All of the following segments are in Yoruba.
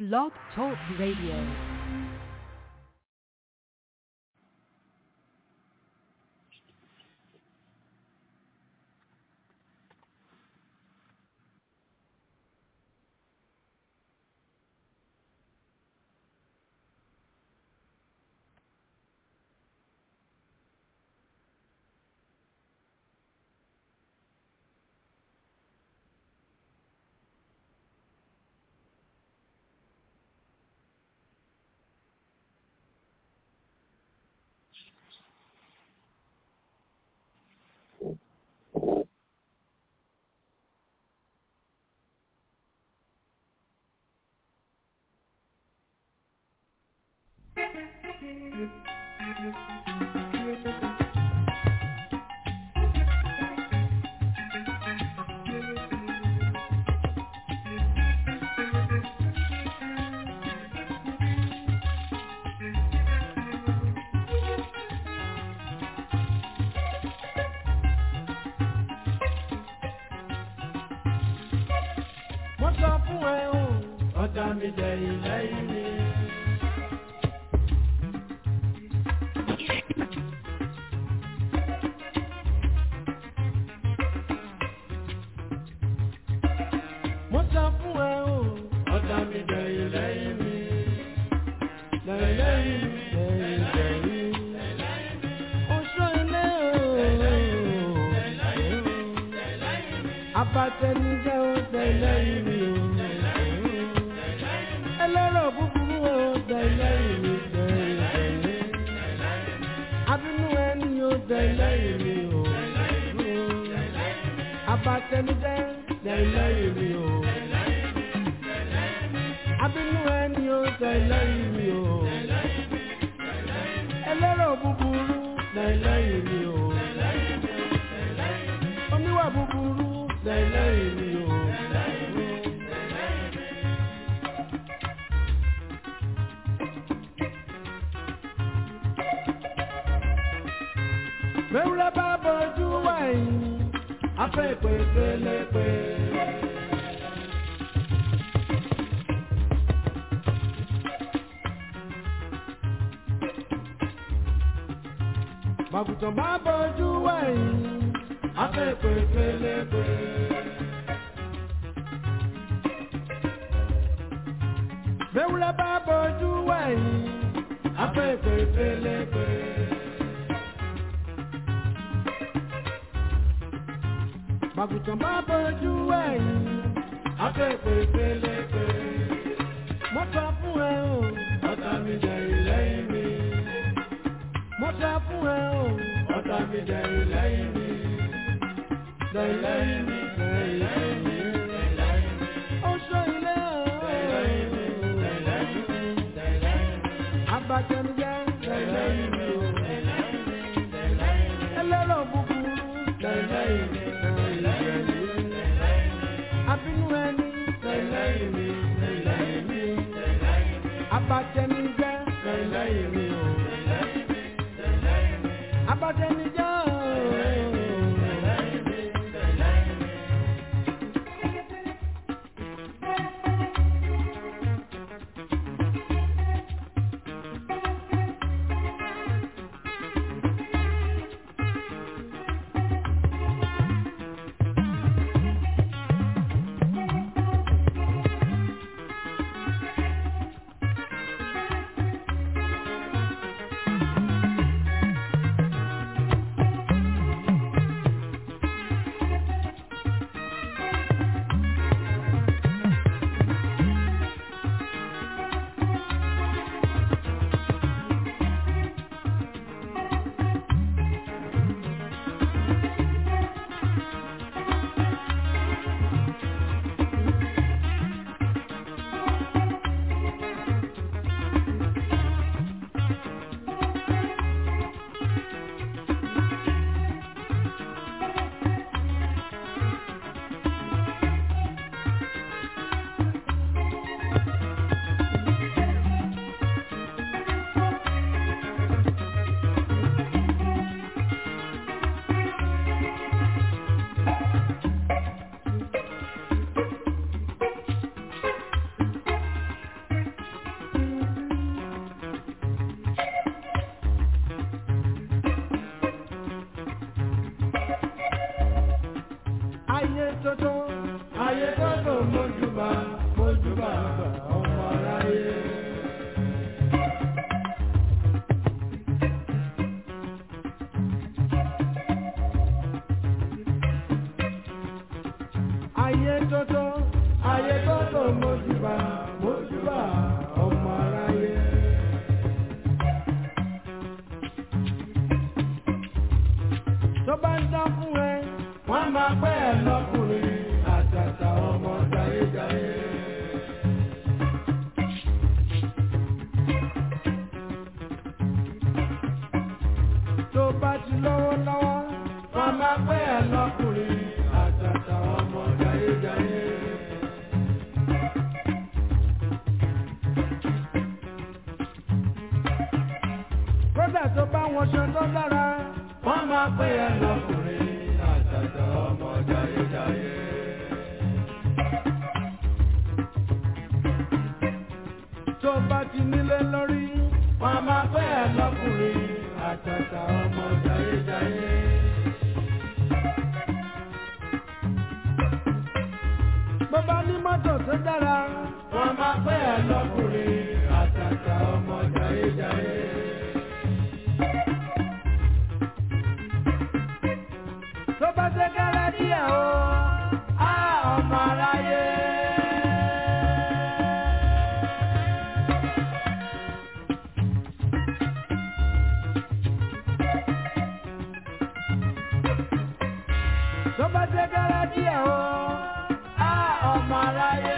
Blog Talk Radio. wọ́n sọ fún ẹ o ọjà mi jẹ ilẹ̀ ìní. wọ́n sọ fún ẹ o ọjà mi jẹ ilẹ̀ ìní. lẹ́yìn lẹ́yìn oṣù ilé o abatẹnijẹ o tẹ̀lé ìrì o ẹlẹ́rọ̀ búburú o tẹ̀lé ìrì tẹ̀lé abínú ẹni o tẹ̀lé ìrì o abatẹnijẹ tẹ̀lé ìrì o abínú ẹni o tẹ̀lé ìrì o ẹlẹ́rọ̀ búburú tẹ̀lé ìrì o oníwà búburú tẹ̀lé ìrì o. Mẹ́wúrẹ́ bá bọ́jú wáyé, afẹ́ ìpè pélepé. Màgùtàn bá bọ́jú wáyé, afẹ́ ìpè pélepé. Mẹ́wúrẹ́ bá bọ́jú wáyé, afẹ́ ìpè pélepé. Màgùtàn bá bọ́jú ẹ̀yìn, afẹ́fẹ́ pélepé. Mo sọ fún ẹ o, ọ̀tá mi jẹ ìlẹ́yìn mi. Mo sọ fún ẹ o, ọ̀tá mi jẹ ìlẹ́yìn mi. Lẹ́yìn mi, lẹ́yìn mi, lẹ́yìn mi. Oṣù ilé o. Lẹ́yìn mi, lẹ́yìn mi, lẹ́yìn mi. Abatẹnijẹ, lẹ́yìn mi o. Ẹlẹ́rọ̀ búburú, lẹ́yìn mi, lẹ́yìn mi. Abínú ẹni, lẹ́yìn mi, lẹ́yìn mi. Abatẹnijẹ, lẹ́yìn mi o. Abatẹnijẹ o. ọmọ aráyé. ayé tótó ayé tótó mojúbà mojúbà ọmọ aráyé. tó bá ń dán fún ẹ wọ́n máa pẹ́ ẹ lọ́kùnrin àtàtà ọmọ jayéjayé. tó bá ti lọ́wọ́ lọ́wọ́ wọ́n máa pẹ́ ẹ lọ́kùnrin àtàtà ọmọ jayéjayé. kódà tó bá wọn ṣe tó dára wọ́n máa pẹ́ ẹ lọ́kùnrin àtàtà ọmọ jayéjayé. tó bá ti nílé lórí wọ́n máa pẹ́ ẹ lọ́kùnrin àtàtà ọmọ jayéjayé. bó bá ní mọ́tò tó dára wọ́n máa pẹ́ ẹ lọ́kùnrin àtàtà ọmọ jayéjayé. tó bá ṣe kára díẹ̀ o á ọmọ aráyé. tó bá ṣe kára díẹ̀ o á ọmọ aráyé.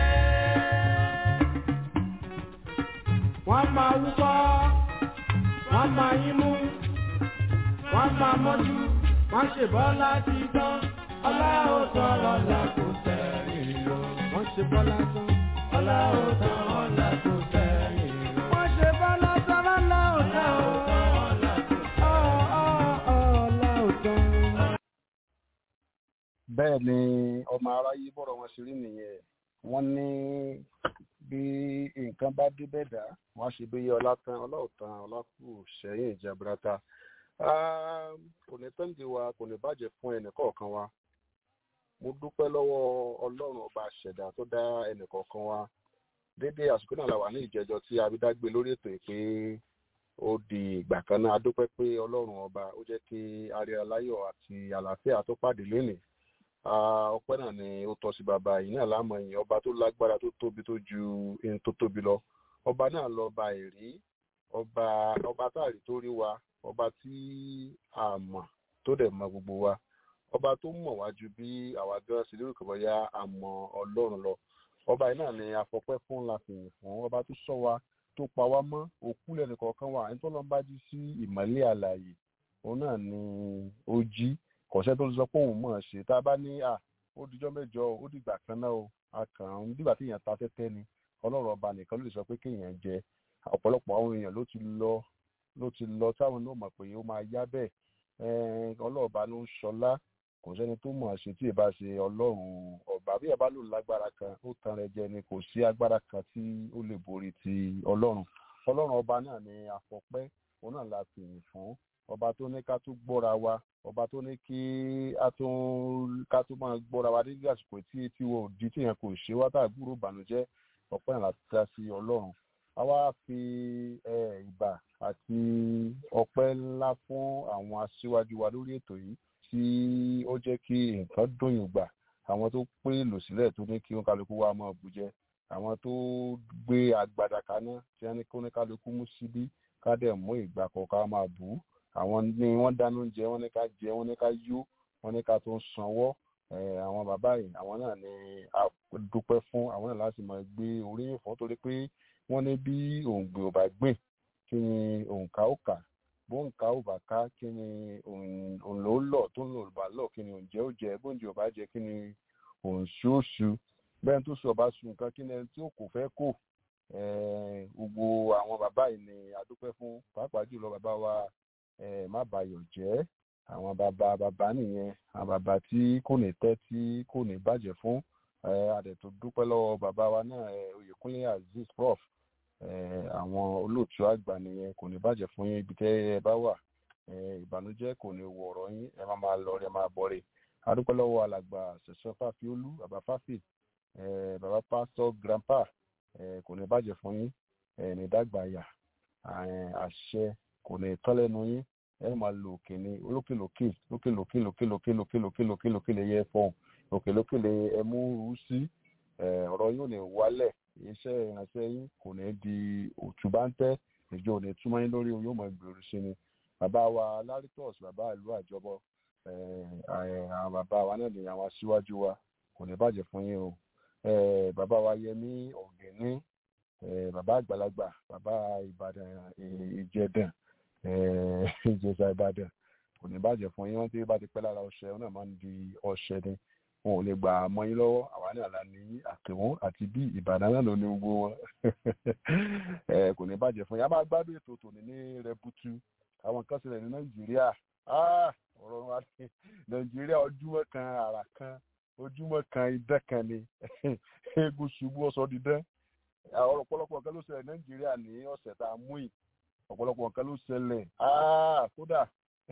wọ́n máa wúkọ́ wọ́n máa yín mú wọ́n máa mọ́jú wọ́n ṣe bọ́lá ti tán ọlá ò tán ọlá kò sẹ́yìn lọ. wọ́n ṣe bọ́lá tán ọlá ò tán ọlá kò sẹ́yìn lọ. wọ́n ṣe bọ́lá tán ọlá ò tán ọlá ò tán. bẹ́ẹ̀ ni ọmọ aráyé bọ̀rọ̀ wọn ṣe rí nìyẹn wọ́n ní bí nǹkan bá dé bẹ́ẹ̀ dá wọ́n á ṣe bí ọlá tán ọlá ò tán ọlá kù sẹ́yìn ìjàmbá kò ní tẹ́ǹdì wa kò ní bàjẹ́ fún ẹnìkọ̀ọ̀kan wa mo dúpẹ́ lọ́wọ́ ọlọ́run ọba àṣẹ̀dá tó dá ẹnìkọ̀ọ̀kan wa déédéé àsìkò náà la wà ní ìjẹjọ tí abidágbé lórí ètò ìpè ó di ìgbà kan náà a dúpẹ́ pé ọlọ́run ọba ó jẹ́ kí arìnrìn aláyọ̀ àti àlàáfíà tó pàdé lónìí ọpẹ́ náà ni ó tọ́ sí bàbá yìí náà láàmú ẹ̀yìn ọba tó lágbára tó tóbi tó ju ohun tó tóbi lọ ọba náà lọ ba èrí ọba ọba táàrí tó rí wa ọba tí a mọ̀ tó dẹ̀ mọ gbogbo wa ọba tó mọ̀ wá ju bí àwa gan sí lórí kọ̀bọ̀yá a mọ ọlọ́run lọ ọba yìí náà ni afọpẹ́ fún láfihàn fún ọba tó sọ wa tó pa wá mọ́ òkú lẹ́nu kọ̀ọ̀kan wa ẹni tó lọ́n bá jí sí ìmọ̀lẹ́ àlàyé òun náà ni ó jí kọ̀ṣẹ́ tó sọ pé òun mọ̀ ọ́n ṣe tá a bá ní à ó dijọ́ mẹ́jọ ó dìgbà kan náà o a kàn án dìgbà tí èèyàn ta tẹ́tẹ́ ni ọlọ́run ọba nìkan ló lè sọ pé kéèyàn jẹ ọ̀pọ̀lọpọ̀ àwọn èèyàn ló ti lọ ló ti lọ táwọn náà mọ̀ pé ó máa yá bẹ́ẹ̀ ọlọ́ọ̀bá ló ń ṣọlá kò sẹ́ni tó mọ̀ ṣe tí ì bá ṣe ọlọ́run ọba bí ẹ bá lò lágbára kan ó tan rẹ jẹ ni kò sí agbára kan tí ó lè borí ti ọlọ́run ọlọ́run ọba náà ni àfọpẹ́ òun náà la fi yìn fún ọba tó ní ká tún gbọ́ra wa ọba tó ní kí a tún ká tún máa gbọ́ra wa nígbà àsìkò tí tí wọn ò di tí yẹn kò ṣe wá tá àgbúrò ìbànújẹ́ ọpẹ́ náà láti dá sí ọlọ́run a wá fi ìbà àti ọpẹ́ ńlá fún àwọn aṣíwájú wa lórí ètò yìí tí ó jẹ́ kí nǹkan dùnyùn gbà àwọn tó pé lò sílẹ̀ tó ní kí wọn kálukú wa máa bù jẹ àwọn tó gbé agbada kaná tí wọn ní kí wọn kálukú mú síbí ká dẹ̀ mú ìgbà kọ̀ọ̀kan máa bù ú àwọn ní wọ́n dáná oúnjẹ wọ́n ní ká jẹ wọ́n ní ká yó wọ́n ní ká tó ń sanwó àwọn bàbá yìí àwọn náà ni a dúpẹ́ fún àwọn náà láti máa gbé oríyìn fún torí pé wọ́n ní bí òǹgbẹ ò bá gbìn kí ni òǹkà ó kà bóǹkà ò bá ká kí ni òǹlò ó lọ tó ń lò bá lọ kí ni òǹjẹ ó jẹ bóǹjẹ ò bá jẹ kí ni òǹṣu ó ṣu bẹ́ẹ̀ tó sọ bá sun nǹkan kí ni ẹni tí ó kò fẹ́ kò gbogbo àwọn bàbá yìí ni a dúpẹ́ fún pàápàá jùlọ bàbá wa má bayọ̀ jẹ́ àwọn bàbá bàbá nìyẹn àwọn bàbá tí kò ní tẹ́ tí kò ní bàjẹ́ fún àdètò dúpẹ́ lọ́wọ́ bàbá wa náà oyèkúnlé azeez prof àwọn olóòtú àgbà nìyẹn kò ní bàjẹ́ fún yín ibi tẹ́ ẹ bá wà ìbànújẹ́ kò ní wọ ọ̀rọ̀ yín ẹ má máa lọ rẹ máa bọ̀ rè adúpẹ́ lọ́wọ́ alàgbà ṣẹ̀ṣẹ̀ fàfiolú bàbá fàfì bàbá pásítọ̀ grandpa kò ní bàjẹ́ fún yín ní dàgbàyà àṣẹ kò ní tán lẹ́nu yín ẹ máa lo òkè ní olókèlókè lókèlókè lókèlókè lókèlókè lókèlókè lè yẹ fọhùn òkèlókè lè ẹ mú rú sí ọ̀rọ̀ yóò ní wálẹ̀ iṣẹ́ ìránṣẹ́ yín kò ní di òtúbáńtẹ́ ìjọ ò ní túmọ̀ yín lórí yóò máa gbèrú sí ni bàbá wa lárítọ̀s bàbá ìlú àjọbọ àwọn bàbá wa náà ní àwọn aṣíwájú wa kò ní bàjẹ́ fún yín o bàbá wa yẹmí ọ̀gẹ̀ní bàbá àgbàlagbà bàbá ìbàdàn ìjẹdàn ìjẹsà ìbàdàn kò ní bàjẹ́ fún yín wọ́n tí bá ti pẹ́ lára ọṣẹ wọn náà máa ń di ọṣẹ ni wọn ò lè gbà mọ́ yín lọ́wọ́ àwa náà la ní àtẹ̀wọ́n àti bí ìbàdàn náà ló ní gbogbo wọn kò ní bàjẹ́ fún yín a máa gbádùn ètò tòní ní rẹbutu àwọn kan sílẹ̀ ní nàìjíríà ọ̀rọ̀ wa ní nàìjíríà ojúmọ́ kan àrà kan ojúmọ́ kan idán kan ni eégún ṣubú ọ̀sọ́ dídán àwọn ọ̀pọ̀lọpọ̀ nǹkan ló ṣẹlẹ̀ nàìjíríà ní ọ̀sẹ̀ tá a mú yìí ọ̀pọ̀lọpọ̀ nǹkan ló ṣẹlẹ̀ kódà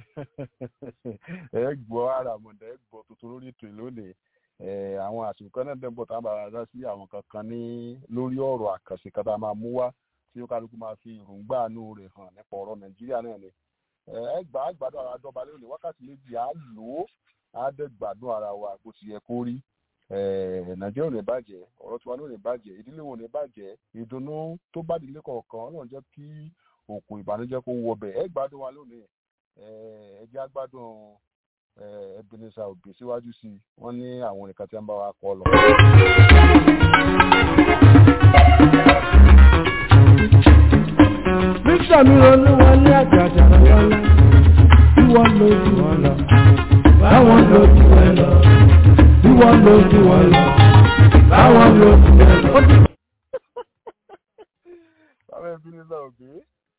ẹ gbọ́ ara mọ̀dà ẹ gbọ́ tuntun lórí ètò ìlónìí àwọn àsìkò kan náà dẹ́gbọ̀ tá a bá dá sí àwọn kankan ní lórí ọ̀rọ̀ àkànṣe kan tá a máa mú wá tí ó kálukú máa fi èròǹgbà àánú rẹ̀ hàn nípa ọ̀rọ̀ nàìjíríà náà ni ẹ gbà á gbádùn ara dọ́ba lónìí wákàtí méjì á lò ó á dẹ́ gbádùn ara wa bó ti yẹ kó rí nàìjíríà ò ní bàjẹ́ ọ̀rọ̀ tiwa ní ò ní bàjẹ́ ìdílé wọn ò ní bàjẹ́ ìdùnnú tó bá délé kọ̀ọ̀kan ọlọ́run jẹ́ kí òkun ìbànújẹ́ kó wọ bẹ̀ ẹ gbádùn wa lónìí ẹ jẹ́ àgbádùn Ebenezer Obey síwájú sí i wọ́n ní àwọn nìkan tí wọ́n bá wa kọ́ lọ. Bísọ̀ mi ronú wọn ní àjàjà lọ́lá, tí wọ́n lójú wọn lọ, báwọn lójú wọn lọ, tí wọ́n lójú wọn lọ, báwọn lójú wọn lọ. Báwo Ebenezer Obey?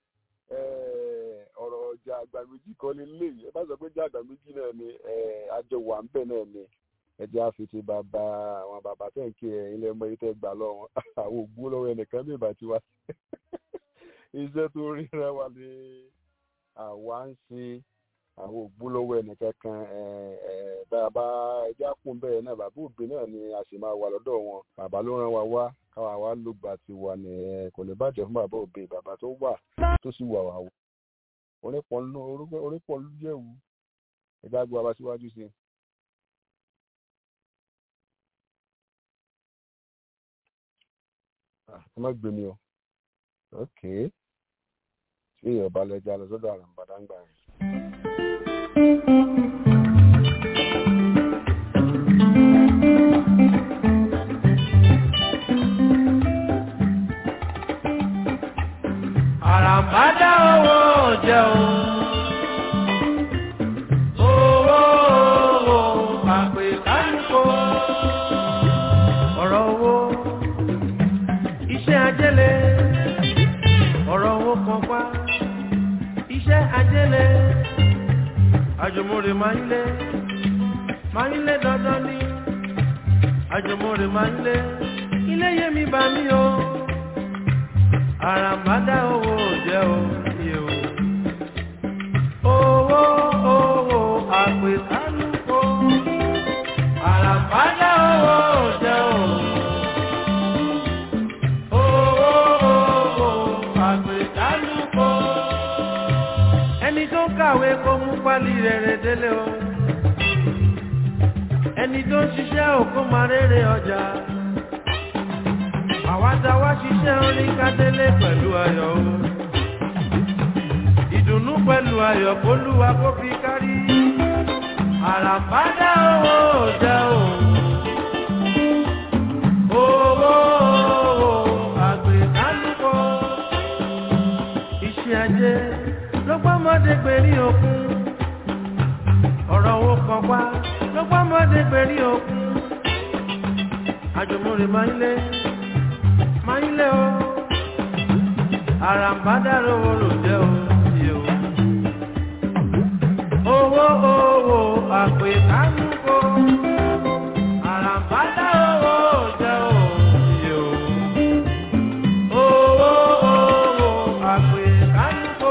ọ̀rọ̀ ọjà àgbà méjì kan lè lè ẹ bá sọ pé jẹ́ àgbà méjì náà ni àjọ wà ń bẹ̀ náà ni ẹ jẹ́ àfitì bàbá àwọn bàbá tẹ̀ ń kí ẹ ilé ọmọ yìí tẹ́ gbà lọ́wọ́ àwọn ògbó lọ́wọ́ ẹnìkan bí ìbá ti wá iṣẹ́ tó ríra wa ni àwa ń sin àwọn ògbó lọ́wọ́ ẹnìkan kan bàbá ẹjẹ́ àpòun bẹ́ẹ̀ náà bàbá òbí náà ni a sì máa wà lọ́dọ̀ wọn bàbá ló rán wa wá káwa wá ló gbà ti wà ní ẹ kò lè bàjẹ́ fún bàbá òbí bàbá tó wà tó sì wà wà wò onípọ̀ ló jẹ́wù ẹ̀dá gbọ́ abá síwájú sí i. ẹ má gbé mi o ok tí èèyàn bá lẹ́jà lọ sọ́dọ̀ àràǹbàdà ń gbà yẹn. àràǹbádá owó jẹ́ o. Owó owó àpè kánìkò. Ọ̀rọ̀ owó iṣẹ́ ajẹ́lẹ̀. Ọ̀rọ̀ owó kan pa iṣẹ́ ajẹ́lẹ̀. Àjùmọ̀rè máa ń lé máa ń lé dandan ní. Àjùmọ̀rè máa ń lé ilé yẹmi bá mi o àràmádá owó jẹ́ òye o. Owó owó àpèkánúkò. Àràmádá owó jẹ́ o. Owó owó àpèkánúkò. Ẹni tó kàwé kó mú pálí rere délé o. Ẹni tó ń ṣiṣẹ́ òkú máa rere ọjà àwádáwá ṣiṣẹ́ orin kádélé pẹ̀lú ayọ̀ o. ìdùnnú pẹ̀lú ayọ̀ kólúwa kó fi kárí. àràbádá owó jẹ́ o. owó àgbẹ̀kánúkọ. iṣẹ́ ajé ló gbọ́mọdé gbèrí òkun. ọ̀rọ̀ owó kan pa ló gbọ́mọdé gbèrí òkun. àjùmọ̀rè máa ń lé máa ń lé o àràǹbádàrò ló jẹ́ o sí o. owó owó àpè kánúkò àràǹbádàrò jẹ́ o sí o. owó owó àpè kánúkò.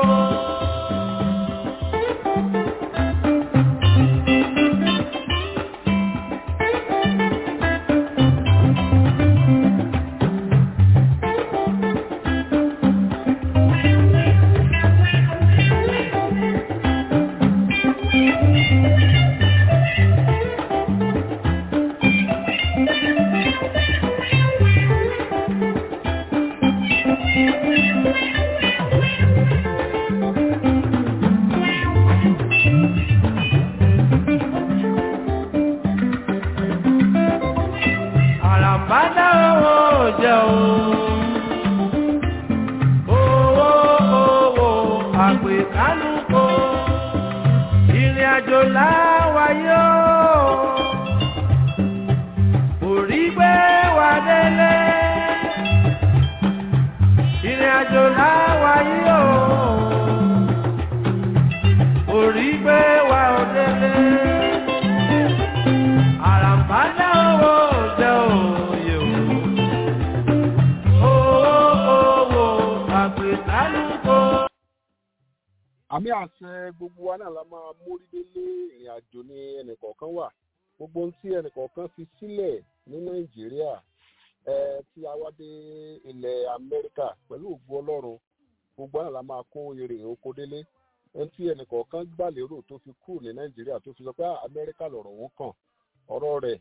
àràmbádá owó jẹ́ o owó owó àpèkánúkò ìrìn àjò láwáyé o orí gbé wa délé ìrìn àjò láwáyé o orí gbé wa délé àràmbádá owó jẹ́ òye o owó owó àpèkánúkò. àmì àṣẹ gbogbo wa náà la máa mórí délé ìrìn àjò ní ẹnìkọ̀ọ̀kan wà gbogbo ohun tí ẹnìkọ̀ọ̀kan fi sílẹ̀ ní nàìjíríà ẹ tí a wá dé ilẹ̀ amẹ́ríkà pẹ̀lú ògbó ọlọ́run gbogbo wa náà la máa kó èrè oko délé ohun tí ẹnìkọ̀ọ̀kan gbà lérò tó fi kú ní nàìjíríà tó fi sọ pé "Ah, amẹ́ríkà lọ̀rọ̀ òun kàn ọ̀rọ̀ rẹ̀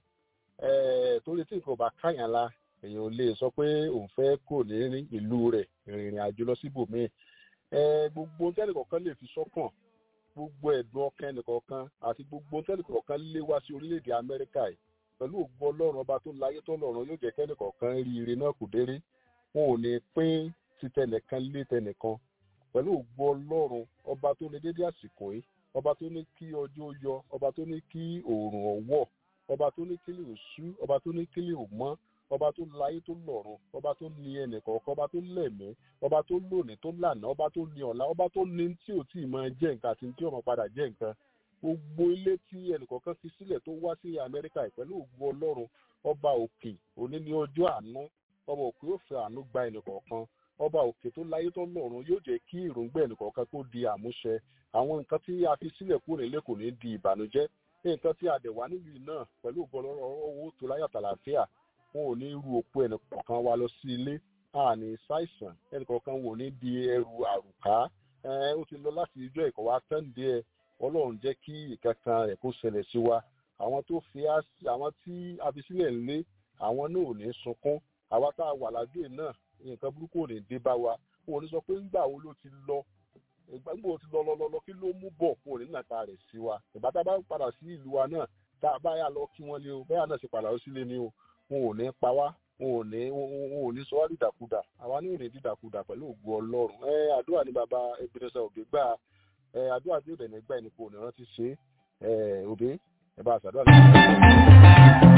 ẹ torí tí nǹkan ò bá káyàn la èèyàn ò lè sọ pé òun fẹ́ kò ní ìlú rẹ̀ ìrìn àjò lọ síbòmíì ẹ gbogbo ohun tẹ́nìkọ̀ọ̀kan lè fi sọ́kàn gbogbo ẹ̀dùn ọkàn ẹnìkọ̀ọ̀kan àti gbogbo ohun tẹ́nìkọ̀ọ̀kan lé wá sí orílẹ̀-èdè amẹ́ríkà yìí pẹ̀lú ògbó ọlọ́run ọba tó láyé tó lọ́run yóò jẹ́ kẹ́nìkọ̀ọ̀kan rí ire náà kò déré wọn ò ní pín ti tẹnìkan lé tẹnìkan pẹ̀lú ògbó ọlọ́run ọba tó ní dédé àsìkò yìí ọba tó ní kí ọjọ́ yọ ọba tó ní kí òòrùn ọ̀wọ̀ ọba tó ní kílì òṣú ọba tó ní kílì òmọ́ ọba tó láyé tó lọ́run ọba tó ní ẹnìkọ̀ọ̀kan ọba tó lẹ̀mí ọba tó lónìí tó lànà ọba tó ní ọ̀la ọba tó ní tí ò tí ì máa jẹ́ nǹkan àti tí ò máa padà jẹ́ nǹkan gbogbo ilé tí ẹnìkọ̀ọ̀kan fi sílẹ̀ tó wá sí amẹ́ríkà yìí pẹ̀lú ògbó ọlọ́run ọba òkè òní ní ọjọ́ àánú ọba òkè yóò fẹ́ àánú gba ẹnìkọ̀ọ̀kan ọba òkè tó láyé tó lọ́run yóò jẹ́ kí èròǹgbà ẹnìkọ̀ọ̀kan kó di àmúṣẹ àwọn nǹkan tí a fi sílẹ̀ kúrò nílé kò ní di ìbànújẹ́ nǹkan tí a dẹ̀ wá nílùú náà pẹ̀lú ògbó ọlọ́run owó tó láyọ̀ tàlàfíà wọn ò ní ru òkú ẹnìkọ̀ọ̀kan wa lọ sí ilé àní ṣàìsàn ẹnìkọ̀ọ̀kan wò ní di ẹrù àrùká ẹ ó ti lọ láti ijọ́ ìkọ̀ wa tẹ́ǹdé ẹ ọlọ́run jẹ́ kí ìkankan rẹ̀ kó ṣẹlẹ̀ sí wa àwọn tó fi á sí àwọn tí a fi sílẹ̀ ńlé àwọn náà ò ní sunkún àwa tá a wà lágbè náà nǹkan burúkú ò ní dé bá wa wọn ò ní sọ pé ńgbà wo ló ti lọ ìgbà wo ti lọ lọ lọ lọ kí ló mú bọ̀ wọn ò ní nàka rẹ̀ sí wa ìgbà tá a bá padà sí ìlú wa náà tá a bá yà lọ kí wọ́n lé o bẹ́ẹ̀ náà ṣe padà lọ sílé ni o wọn ò ní pa wá wọn ò ní wọn ò ní sọ wá dídàkudà àwa ní ò ní dídàkudà pẹ̀lú ògo ọlọ́run ẹ àdúrà ní baba ebenezer òbí gbà ẹ àdúrà tí òdẹ̀ ní gbà ẹni kò ní rántí ṣe ẹ òbí ẹ bá a ṣàdúrà lọ́wọ́.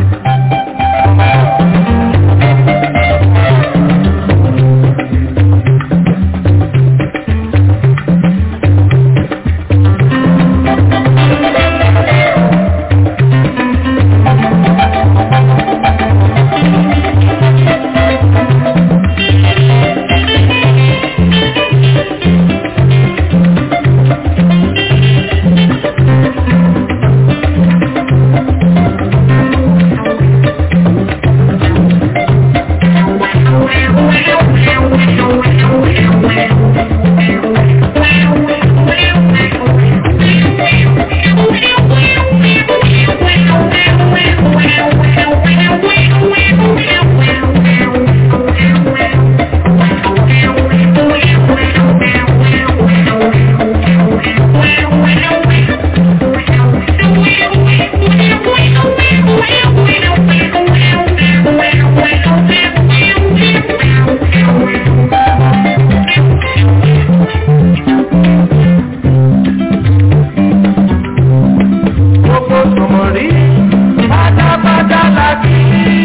gbogbo sọmọrí pátápátá la kí.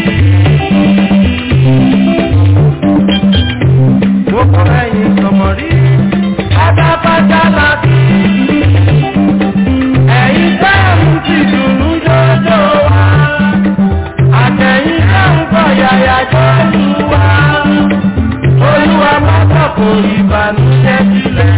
gbogbo ẹ̀yin sọmọrí pátápátá la kí. ẹ̀yin táàmù ti dùnú jọjọ wá. àtẹ̀yìn táàmù kọ̀ yàyà jọ́lù wá. olúwa má sọ̀kò ìbànújẹ́ sílẹ̀.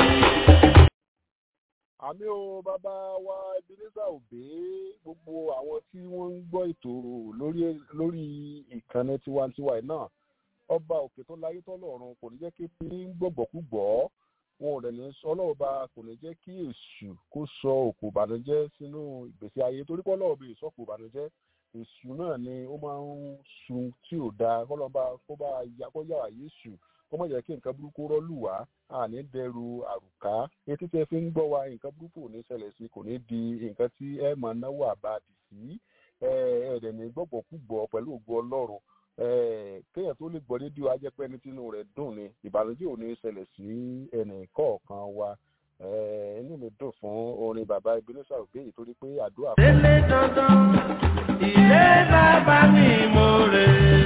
àmì o bàbá wa ebenezer òbí gbogbo àwọn tí wọ́n ń gbọ́ ètò lórí lórí ìkànnì tiwantiwa yìí náà ọba òkè tó láyé tọ́lọ́run kò ní jẹ́ kí pín ń gbọ̀gbọ̀kúgbọ̀ wọn ò rẹ̀ ní sọ ọlọ́ọ̀ba kò ní jẹ́ kí èṣù kó sọ òkú ìbànújẹ́ sínú ìgbésí ayé torí pé ọlọ́ọ̀bẹ ìsọ̀kù ìbànújẹ́ èṣù náà ni ó máa ń sun tí ò dáa kọ́lọ́ba kó bá ya kó yàrá yéṣù kó má jẹ́ kí nǹkan burúkú rọ́lù wá àní dẹrù àrùká etí tẹ́ fi ń gbọ́ wa nǹkan burúkú ò ní ṣẹlẹ̀ sí kò ní di nǹkan tí ẹ máa náwó àbàdì sí ẹ̀ẹ́dẹ̀ ní gbọ́gbọ́kúgbọ́ pẹ̀lú ògo ọlọ́run kéèyàn tó lè gbọ́ rédíò ajẹ́pẹ́ ní tínú rẹ̀ dùn ni ìbànújẹ́ ò ní ṣẹlẹ̀ sí ẹnì kọ̀ọ̀kan wa inú mi dùn fún orin bàbá Ebenezer Obey yìí torí pé àdúrà. délé dandan ilé bàbá mi mo rè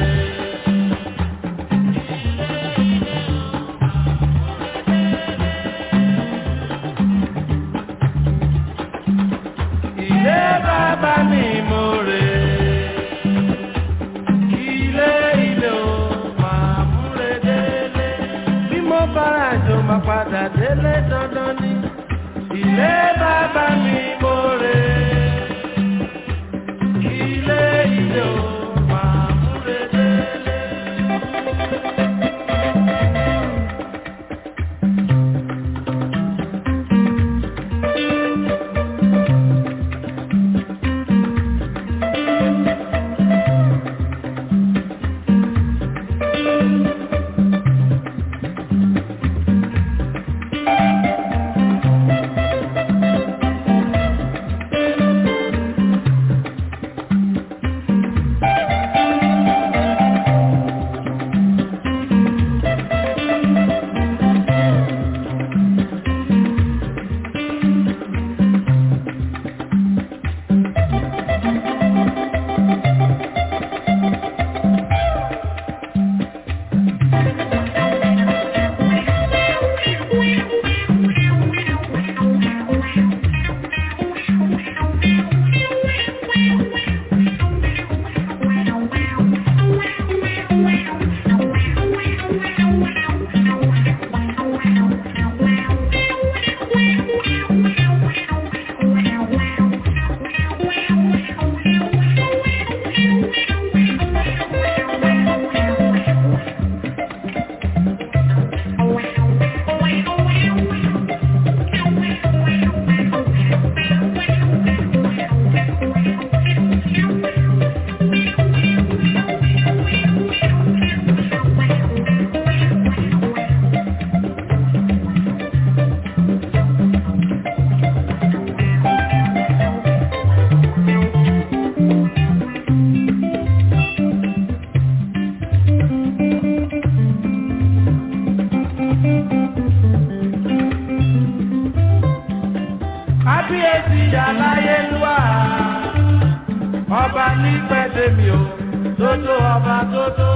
ilé bàbá mi mo rè ilé ilé o máa múre délé bí mo bára jò máa padà délé dandan ni ilé bàbá mi mo rè ilé ilé o máa múre délé. kábíyèsí aláyélúwà ọba ní pẹ́ẹ́dẹ́mì o tótó ọba tótó.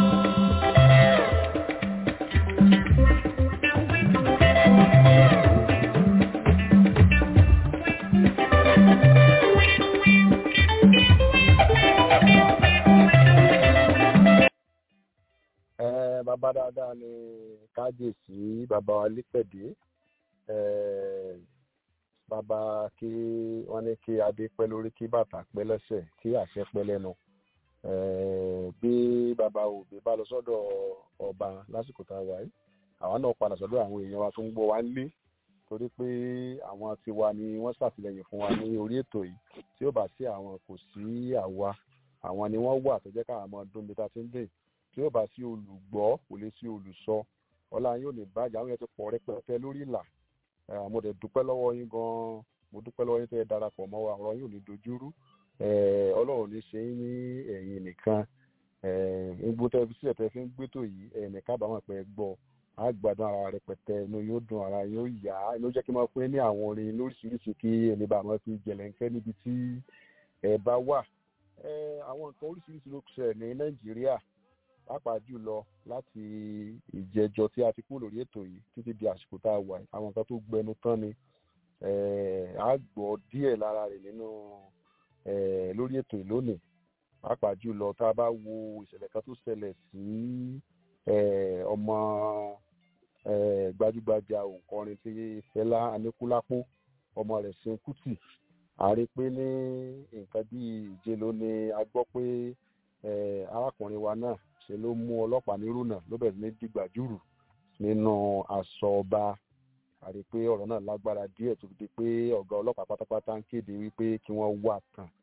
ẹ bàbá dáadáa ni kájèsí bàbá wa lípẹ̀dé ẹ bàbá kí wọ́n ní kí adé pẹ́ lórí kí bàtà pẹ́ lẹ́sẹ̀ kí àṣẹ pẹ́ lẹ́nu ẹ bí bàbá òbí bá lọ sọ́dọ̀ ọba lásìkò tá a wà yìí àwọn náà padà sọ́dọ̀ àwọn èèyàn wa tó ń gbọ́ wa lé torí pé àwọn tiwa ni wọ́n ṣàtìlẹ́yìn fún wa ní orí ètò yìí tí ó bá sí àwọn kò sí àwa àwọn ni wọ́n wà tó jẹ́ káwọn ọmọ ọdún bí ta ti ń dè tí ó bá sí olùgbọ́ kò lè sí olùsọ ọlá yóò lè bàjẹ́ àwọn yẹn ti pọ̀ rẹpẹtẹ lórí ìlà mo dẹ̀ dúpẹ́ lọ́wọ́ yín gan-an mo dúpẹ́ lọ́wọ́ yín tẹ́ ẹ darapọ̀ mọ́ wa ọ̀rọ̀ yóò ní dojúrú ọlọ́run ní ṣe yín ní ẹ̀yìn nìkan gbogbo tẹ́ fi sílẹ̀ tẹ́ fi ń gbétò yìí ẹ̀yìn kábàámọ̀ pé gbọ́ á gbádùn ara rẹpẹtẹ inú yóò dùn ara yóò yá inú jẹ́ kí n máa fún yín ní àwọn orin lóríṣiríṣi kí ẹni bá máa fi jẹ̀lẹ̀ńkẹ́ níbi tí ẹ bá wà àwọn nǹkan oríṣiríṣi ló ṣẹlẹ̀ ní nàìjíríà pàápàá jùlọ láti ìjẹjọ tí a ti kú lórí ètò yìí títí di àsìkò tá a wà yìí àwọn nǹkan tó gbẹnu tán ni a gbọ́ díẹ̀ lára rẹ̀ nínú lórí ètò yìí lónìí pàápàá jùlọ tá a bá wo ìṣẹ̀lẹ̀ kan tó ṣẹlẹ̀ sí ọmọ gbajúgbajà òǹkọrin tí Fẹlá Aníkúlápó ọmọ rẹ̀ Ṣeun Kútì a rí pé ní nǹkan bíi ìje ló ní a gbọ́ pé arákùnrin wa náà ṣe ló mú ọlọ́pàá nírúnà ló bẹ̀rẹ̀ ní dìgbàjúrù nínú aṣọ ọba a rí pé ọ̀rọ̀ náà lágbára díẹ̀ tó di pé ọ̀gá ọlọ́pàá pátápátá ń kéde wípé kí wọ́n wà tán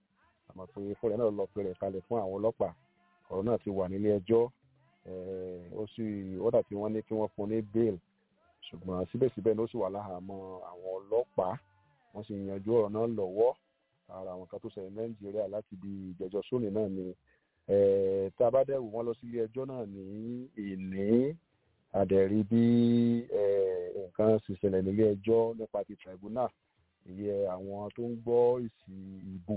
àmọ́ pé fúnra náà lọ pé rẹ̀ kalẹ̀ fún àwọn ọlọ́pàá ọ̀rọ̀ náà ti wà nílé ẹjọ́ ó sì ọ̀dà tí wọ́n ní kí wọ́n fún ní bail ṣùgbọ́n síbẹ̀síbẹ̀ ló sì wà láhàámọ́ àwọn ọlọ́pàá wọ́n sì yanjú ọ̀rọ̀ náà lọ́wọ́ ara àwọn kan tó ṣẹlẹ̀ nàìjíríà láti di ìjẹ́jọ́ sóní náà ni tá a bá dẹ̀ wò wọ́n lọ sílé ẹjọ́ náà ní ìní àdẹ̀rí bí nǹkan sì ṣẹlẹ̀ nílé ẹjọ́ nípa ti tribunal ìyẹn àwọn tó ń gbọ́ ìsì ìbò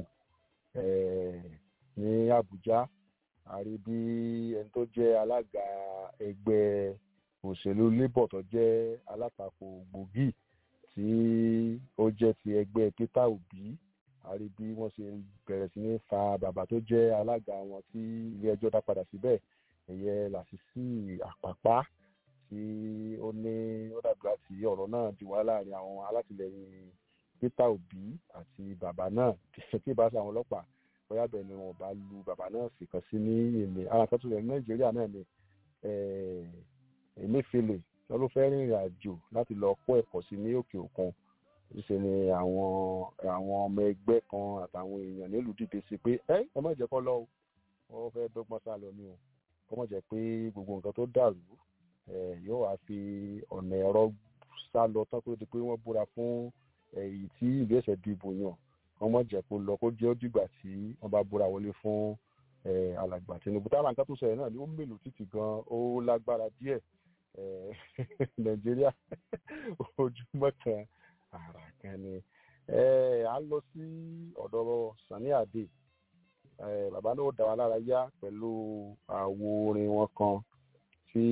ní Àbújá àrí bí ẹni tó jẹ́ alága ẹgbẹ́ òṣèlú labour tó jẹ́ alátakò gbòógì tí ó jẹ́ ti ẹgbẹ́ Peter Obi àrí bí wọ́n ṣe bẹ̀rẹ̀ sí ní fa bàbá tó jẹ́ alága wọn tí ilé ẹjọ́ dá padà síbẹ̀ ẹ̀yẹ Lásìsì Àpàpá tí ó ní ó dàbí láti ọ̀rọ̀ náà di wá láàrin àwọn alátìlẹyìn Peter Obi àti bàbá náà tí ìbá ṣe àwọn ọlọ́pàá bóyá bẹ́ẹ̀ ni wọn bá lu bàbá náà sì kàn sí ní èmi ara kan tó lẹ̀ ní Nàìjíríà náà ni Emefiele wọn ló fẹ́ rìnrìn àjò láti lọ kọ́ ẹ̀kọ́ sí ní òkè òkun ṣe ni àwọn àwọn ọmọ ẹgbẹ́ kan àtàwọn èèyàn nílùú dìde sí pé ẹ ẹ má jẹ́ kó lọ o wọ́n fẹ́ dọ́gbọ́n sá lọ ni o kó má jẹ́ pé gbogbo nǹkan tó dàrú yóò wá fi ọ̀nà ẹ̀rọ sá lọ tán kó di pé wọ́n búra fún èyí tí ìlú ẹ̀sẹ̀ dìbò yàn wọ́n má jẹ́ kó lọ kó jẹ́ ó dìgbà tí wọ́n bá búra wọlé fún alàgbà Tinubu táwọn nǹkan tó ṣẹlẹ̀ náà ni ó mélòó títì gan ó lágbára díẹ̀ Nàìjíríà ojúmọ́ kan ara kan ni a lọ sí ọ̀dọ̀ Sani Ade bàbá náà ó dá wa lára yá pẹ̀lú àwo orin wọn kan tí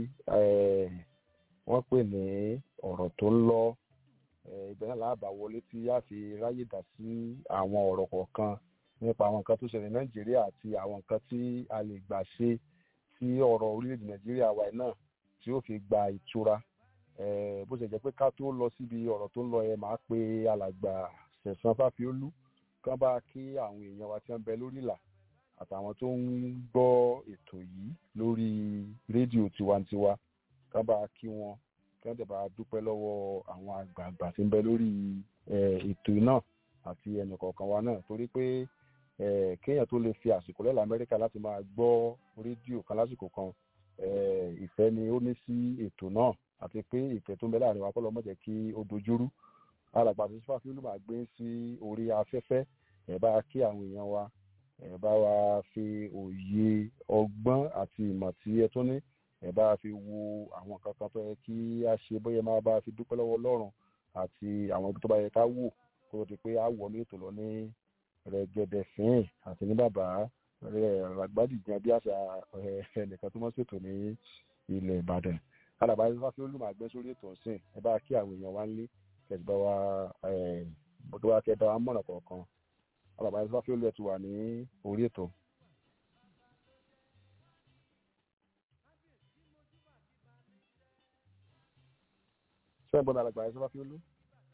wọ́n pè ní ọ̀rọ̀ tó ń lọ ibẹ̀ náà láàbà wọlé tí a fi ráyè dá sí àwọn ọ̀rọ̀ kọ̀ọ̀kan nípa àwọn nǹkan tó ṣẹlẹ̀ Nàìjíríà àti àwọn nǹkan tí a lè gbà ṣe tí ọ̀rọ̀ orílẹ̀-èdè Nàìjíríà wa náà tí ó fi gba ìtura bó ṣe jẹ́ pé ká tó lọ síbi ọ̀rọ̀ tó ń lọ yẹn máa pe alàgbà Sẹ̀san Fáfiólú kán bá kí àwọn èèyàn wa tí wọ́n ń bẹ lórí ìlà àtàwọn tó ń gbọ́ ètò yìí lórí rédíò tiwantiwa kán bá kí wọn kán dẹ̀ bá dúpẹ́ lọ́wọ́ àwọn àgbààgbà tí ń bẹ lórí ètò náà àti ẹnìkọ̀ọ̀kan wa náà torí pé kéèyàn tó lè fi àsìkò lẹ́la Amẹ́ríkà láti máa gbọ́ rédíò kan lásìkò kan ìfẹ́ ni ó ní sí ètò náà àti pé ìfẹ́ tó ń bẹ láàrin wa kọ́ lọ́mọ jẹ́ kí ó dojúrú alàgbà tó fà fílùmù àgbé sí orí afẹ́fẹ́ ẹ̀ bá kí àwọn èèyàn wa ẹ̀ bá wa fi òye ọgbọ́n àti ìmọ̀ tí ẹ tó ní ẹ̀ bá fi wo àwọn nǹkan kan tó yẹ kí a ṣe bóyá máa bá fi dúpẹ́ lọ́wọ́ Ọlọ́run àti àwọn ibi tó bá yẹ ká wò kó tó di pé a wọ̀ ní ètò lọ ní rẹ̀gẹ̀dẹ̀ fín àti ní bàbá ràgbádìjàn bí àṣà ẹnìkan tó mọ́ ṣètò ní ilẹ̀ Ìbàdàn alàbá yẹn fáfi olùmọ̀ àgbẹ̀ sórí ètò ọ̀sìn ẹ bá kí àwọn èèyàn wá ń lé kẹsì bá wa bọ́dọ̀ wa kẹ́ bá wa mọ̀nà kọ̀ọ̀kan alàbá yẹn fáfi olùmọ̀ ti wà ní orí ètò. sẹ́yìn bọ́dọ̀ alàgbà yẹn fáfi olú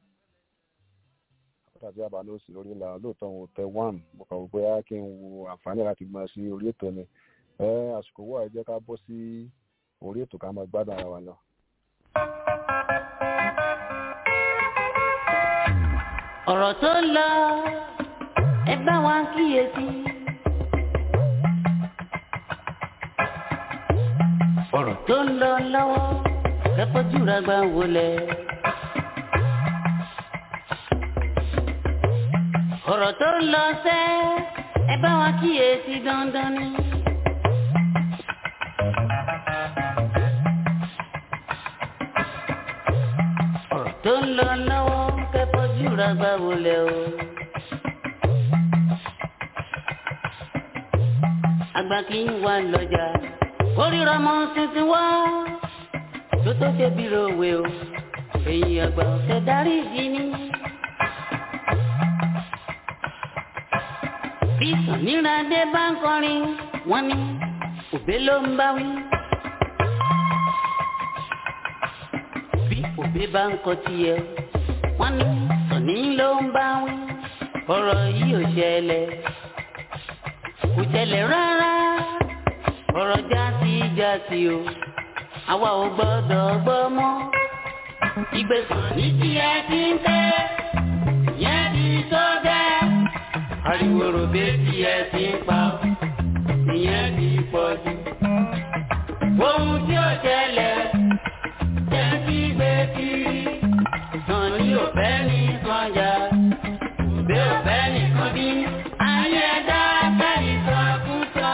tàbí àbálò sí lórí ìlà lóòótọ́ òun tẹ one mo kàn wò pé á kí n wo àǹfààní láti gbọ́n sí orí ètò ni àsìkò wọ̀ ẹ jẹ́ ká bọ́ sí orí ètò ká máa gbádùn ara wa lọ. ọ̀rọ̀ tó ń lọ ẹ bá wa kíyèsí. ọ̀rọ̀ tó ń lọ lọ́wọ́ kẹ́kọ̀ọ́ jùlọ gbà wọlé. ọ̀rọ̀ tó ń lọ sẹ́ ẹ bá wa kíyèsí dandan ni. ọ̀rọ̀ tó ń lọ lọ́wọ́ kẹ́kọ̀ọ́ jùlọ gbà wọlé o. àgbà kì í wà lọ́jà kórìíra mọ́ tuntun wá tó tó ṣe bí ròwe o èyí àgbà ọ̀sẹ̀ darí ìdí ni. bí sàníràdé bá ń kọrin wọ́n ní òbé ló ń bá wí. bí òbé bá ń kọ tiẹ̀ wọ́n ní sàní ló ń bá wí. ọ̀rọ̀ yìí ò ṣẹlẹ̀ kò ṣẹlẹ̀ rárá ọ̀rọ̀ jásí jásí o àwa ò gbọ́dọ̀ gbọ́ mọ́. ìgbésàn ní tiẹ̀ ti ń tẹ́ yẹn ti tó dẹ́ ariwo ròbé tí ẹ ti ń pa ọ́ ìyẹn ti pọ̀ jù. ohun tí ó ṣẹlẹ̀ jẹ́ kí gbé kiri sàn ní òfẹ́ ní sànjà òbí òfẹ́ nìkan bí ayé dá kẹ́rì sọ fún sọ.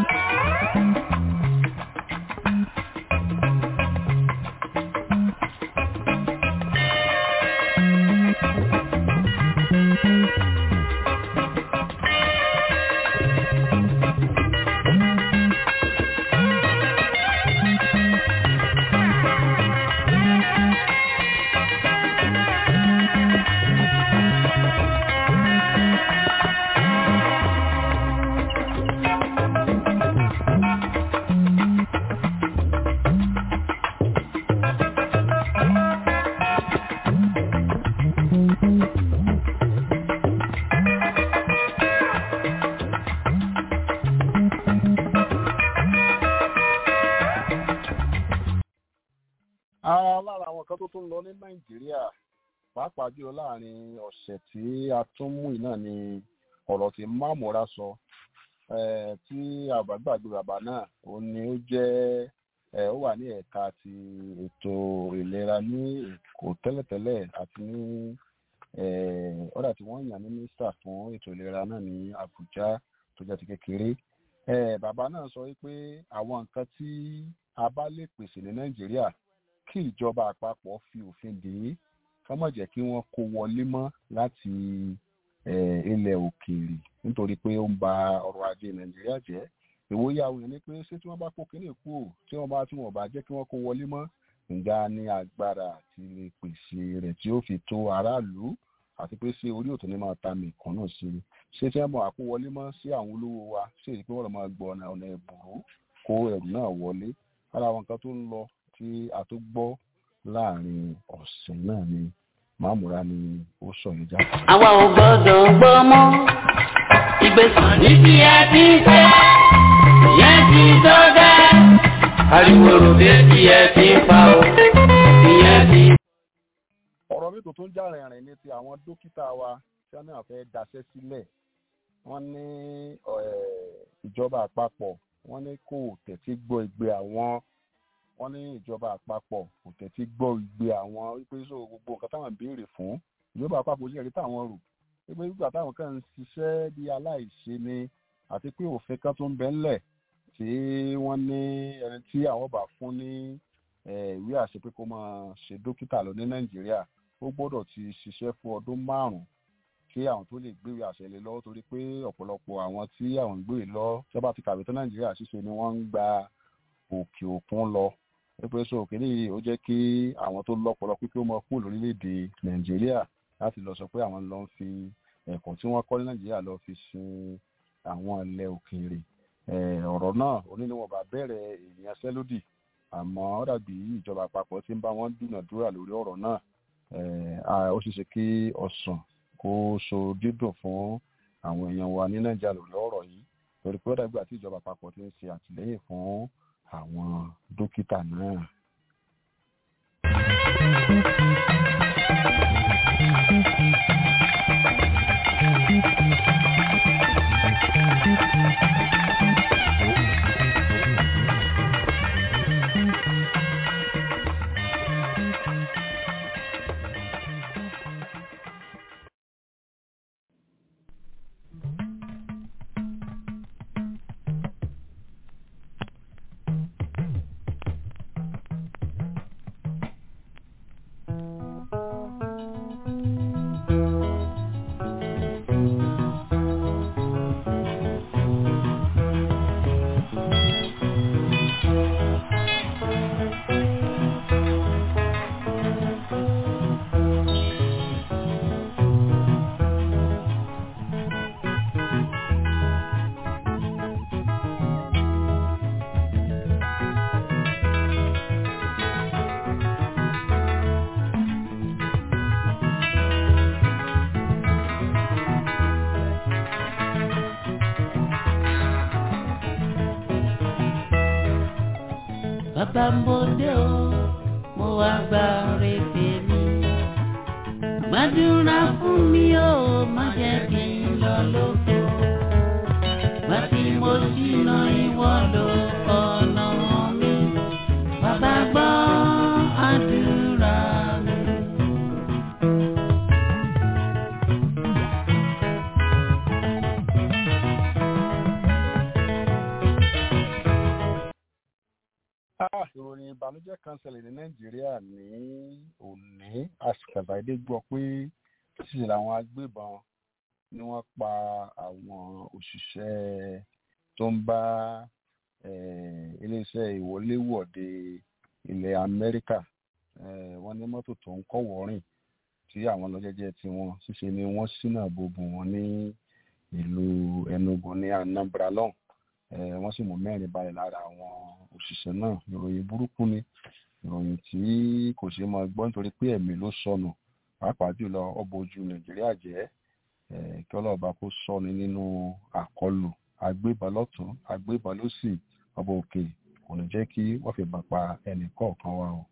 ara lára àwọn kan tó tún lọ ní nàìjíríà pàápàá jùlọ láàrin ọ̀sẹ̀ tí a tún mú iná ni ọ̀rọ̀ tí mámúra sọ eh, tí àbágbàgbé bàbá náà ó ní ó jẹ́ eh, ó wà ní ẹ̀ka ti ètò ìlera ní èkó tẹ́lẹ̀tẹ́lẹ̀ àti ní eh, ọ̀dà tí wọ́n yàn ní mínísítà fún ètò ìlera náà ní àbújá tó jẹ́ ti kékeré eh, bàbá náà sọ wípé àwọn nǹkan tí a bá lè pèsè ní nàìjíríà kí ìjọba àpapọ̀ fi òfin dè é ká má jẹ́ kí wọ́n kó wọlé mọ́ láti eh, ilẹ̀ òkèèrè nítorí pé ó ń ba ọrọ̀ ajé nàìjíríà jẹ́ ìwòye àwọn èèyàn ni pé ṣé tí wọ́n bá kó kínní kú ò tí wọ́n bá tí wọ́n bá jẹ́ kí wọ́n kó wọlé mọ́ ǹga ní agbára àti lè pèsè rẹ̀ tí ó fi tó aráàlú àti pé ṣé orí òtún ní máa ta mìkan náà sí i ṣé tí wọ́n bá kó wọlé mọ́ sí àwọn olówó wa ṣé èyí pé wọ́n lọ máa gbọ́ ọ̀nà ọ̀nà ẹ̀bùrú kó ẹ̀rù náà wọlé ara àwọn nǹkan tó ń lọ tí a tó gbọ́ láàrin ọ̀sẹ̀ náà ni màmúra ni ó sọ yẹn jáde. àwa ò gbọ́dọ̀ gbọ́ mọ́ ìgbésàn ní bí ẹ ti ń ṣe ìyẹn ti tó gẹ́ ariwo ròbé tí ẹ ti ń pa ọ́ ìyẹn ti. ọ̀rọ̀ mi tó tún já rìnrìn ni ti àwọn dókítà wa tí wọ́n náà fẹ́ daṣẹ́ sílẹ̀ wọ́n ní eh, ìjọba àpapọ̀ wọ́n ní kò tẹ̀sí gbọ́ ìgbé àwọn wọ́n ní ìjọba àpapọ̀ kò tẹ̀sí gbọ́ ìgbé àwọn wípé so gbogbo nǹkan táwọn ń béèrè fún ìjọba àpapọ̀ sì rí táwọn rò wípé nígbà táwọn kan ń ṣiṣẹ́ bí aláìṣe ni àti pé òfin kan tó ń bẹ ńlẹ̀ tí wọ́n ní ẹni tí àwọn bá fún ní eh, ìwé àṣẹ pé kó máa ṣe dókítà lọ ní nàìjíríà ó gbọ́dọ̀ ti ṣiṣẹ́ fún ọdún márùn-ún kí àwọn tó lè gbéwé àṣẹ lé lọ́wọ́ torí pé ọ̀pọ̀lọpọ̀ àwọn tí àwọn ń gbé lọ tí wọ́n bá ti kàwé tó nàìjíríà ṣíṣe ni wọ́n ń gba òkè òkun lọ pé so òkèlè yìí ó jẹ́ kí àwọn tó lọ́pọ̀lọ́ pípé ó mọ kúrò lórílẹ̀‐èdè nàìjíríà láti lọ sọ pé àwọn lọ ń fi ẹ̀kọ́ tí wọ́n kọ́ ní nàìjíríà lọ fi sin àwọn ilẹ̀ òkèèrè Eh, ọ̀rọ̀ náà oníníwọ̀nba bẹ̀rẹ̀ ìyanṣẹ́lódì àmọ́ ó dàbí ìjọba àpapọ̀ tí ń bá wọn dúnàdúrà lórí ọ̀rọ̀ náà Eh, ah, ó ṣeé ṣe kí ọ̀sán kó so dídùn fún àwọn èèyàn wa ní nàìjíríà lórí ọ̀rọ̀ yìí torí pé ó dàgbà tí ìjọba àpapọ̀ ti ń ṣe àtìlẹ́yìn fún àwọn dókítà náà. bàbá ń bòde o mo wá gba ọ̀rẹ́ tèmi gbàdúrà fún mi o má jẹ́ kí n lọ lóko. ṣìnà ìwọ ló ọ̀nà mi. Bàbá gbọ́ àdúrà mi. Ah, ìròyìn ìbànújẹ́ kan ṣẹlẹ̀ ní nàìjíríà ní òní àṣìkàbàdé gbọ́ pé ṣíṣe làwọn agbébọn ni wọ́n pa àwọn òṣìṣẹ́ tó ń bá eh, iléeṣẹ́ ìwọléwọ̀de ilẹ̀ amẹ́ríkà eh, wọ́n ní mọ́tò tó ń kọ́wọ́ rìn tí àwọn lọ́jẹ́jẹ́ tí wọ́n ṣíṣe ni wọ́n ṣínà bòbò wọn ní ìlú enugu ní anambra lọ́hùn eh, wọ́n sì mú mẹ́rin balẹ̀ lára àwọn òṣìṣẹ́ náà ìròyìn burúkú ni ìròyìn tí kò ṣeé máa gbọ́ nítorí pé ẹ̀mí ló sọnù pàápàá jùlọ ọbọ̀ ojú nàìjíríà jẹ́ eh, kí ọlọ́ọ̀bá kó sọni nínú àkọlù agbébọn lọ́tún agbébọn lósì ọba òkè kò ní jẹ́ kí wọ́n fi bà pa ẹnì kọ̀ọ̀kan wa o.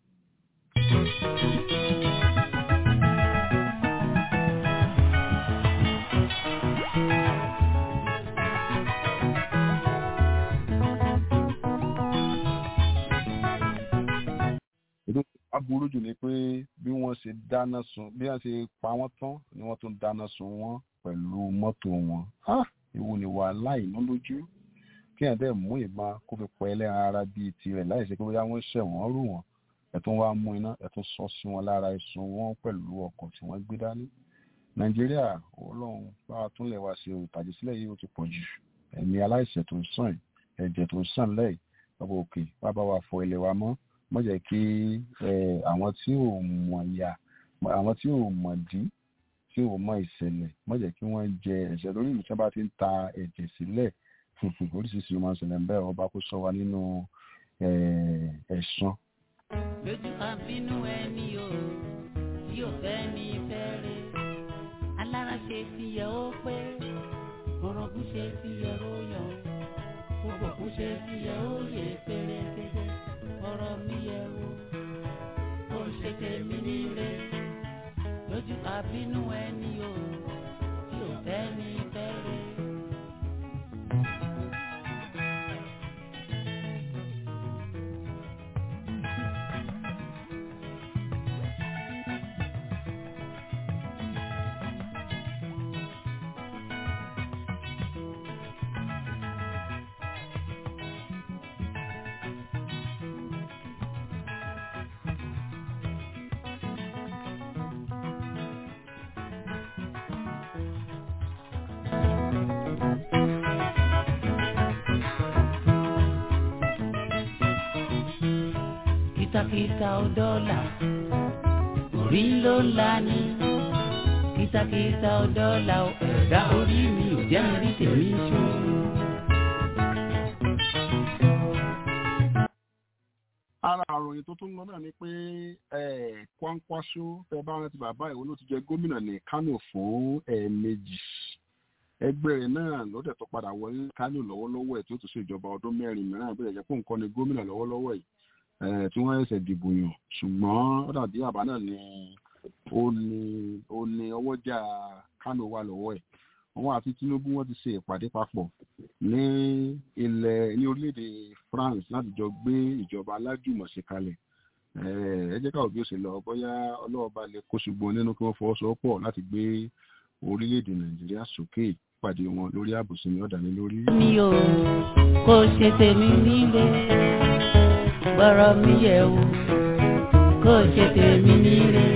ètò aburú jù ni pé bí wọ́n ṣe dáná sun bí wọ́n ṣe pa wọ́n tán ni wọ́n tún dáná sun wọ́n pẹ̀lú mọ́tò wọn. Ah, èwo ni wà láìná lójú kí ẹ̀ dẹ́ mú ìbọn kó fi pẹ́ ẹlẹ́ran ara bíi tirẹ̀ láì ṣe pé bóyá wọ́n ṣẹ̀ wọ́n rù wọ́n ẹ̀tún wá mú iná ẹ̀tún sọ sí wọn lára ẹ̀sùn wọn pẹ̀lú ọkọ̀ tí wọ́n gbé dání. nàìjíríà ọlọ́run bá a túnlẹ̀ wá sí òtàjì sílẹ̀ yìí ó ti pọ̀ jù ẹ̀mí aláìṣẹ̀ tó ń sàn yìí, ẹ̀jẹ̀ tó ń sàn lẹ́yìn ọba òkè wá bá wa fọ ilẹ̀ wa mọ́ mọ́ jẹ́ kí eh, àwọn tí ò mọ̀ ya àwọn tí ò mọ̀ dí tí ò mọ̀ ìṣẹ̀lẹ̀ mọ́ jẹ́ kí wọ́n jẹ ẹ̀ṣẹ̀ lórí ìlú tí wọ́n bá ti ń ta ẹ̀jẹ̀ sílẹ̀ oríṣiríṣi ló máa ń ṣẹlẹ̀ ń bẹ́ẹ̀ ọba kó sọ wa nínú eh, ẹ̀san lójú àbínú ẹni o tí ò fẹ́ ní fẹ́ rẹ̀ alára ṣe ti yẹ ó pé orogún ṣe ti yẹ ó yọ gbogbo kú ṣe ti yẹ ó yẹ pérépéré ọ̀rọ̀ mi yẹ o kò ṣe tèmi nílé lójú àbínú ẹni o tí ò fẹ́ ní fẹ́ rẹ̀. kìtàkìtà ò dọ́là orí ló ń la ní kìtàkìtà ò dọ́là ò ẹ̀dá orí mi ò jẹ́ mi rí tèmi ṣó. ara àròyìn tó tún lọ náà ni pé eh, Kwankwaso tẹ bá rántí bàbá ìwọ ló ti jẹ gómìnà ní Kánò fún ẹ̀ẹ̀mejì ẹgbẹ́ rẹ̀ náà lọ́dẹ̀ tó padà wọlé Kánò lọ́wọ́lọ́wọ́ ẹ̀ tí ó tún ṣe ìjọba ọdún mẹ́rin mìíràn bí ẹ̀jẹ̀ fún nǹkan ní gómìnà lọ́wọ́lọ́wọ́ yìí eh, tí wọ́n ẹ̀sẹ̀ dìbò yàn ṣùgbọ́n ó dàbí àbá náà ni ó ní ó ní ọwọ́jà Kánò wà lọ́wọ́ ẹ̀ àwọn àti Tinubu wọ́n ti ṣe ìpàdé papọ̀ ní ilẹ̀ ní orílẹ̀-èdè France láti jọ gbé ìjọba alájùmọ̀ṣe kalẹ̀ Eh, ẹ jẹ́ káwọn bí ó ṣe lọ bóyá ọlọ́ọ̀bá lè kó ṣùgbọ́n nínú kí wọ́n fọwọ́sowọ́pọ̀ láti gbé orílẹ̀-èdè Nàìjíríà sókè pàdé wọn lórí ààbòsí ní ọ̀dà ní lórí. mi ò kò ṣe tèmi nílé gbọ́rọ̀ mi yẹ̀ wò kò ṣe tèmi nílé.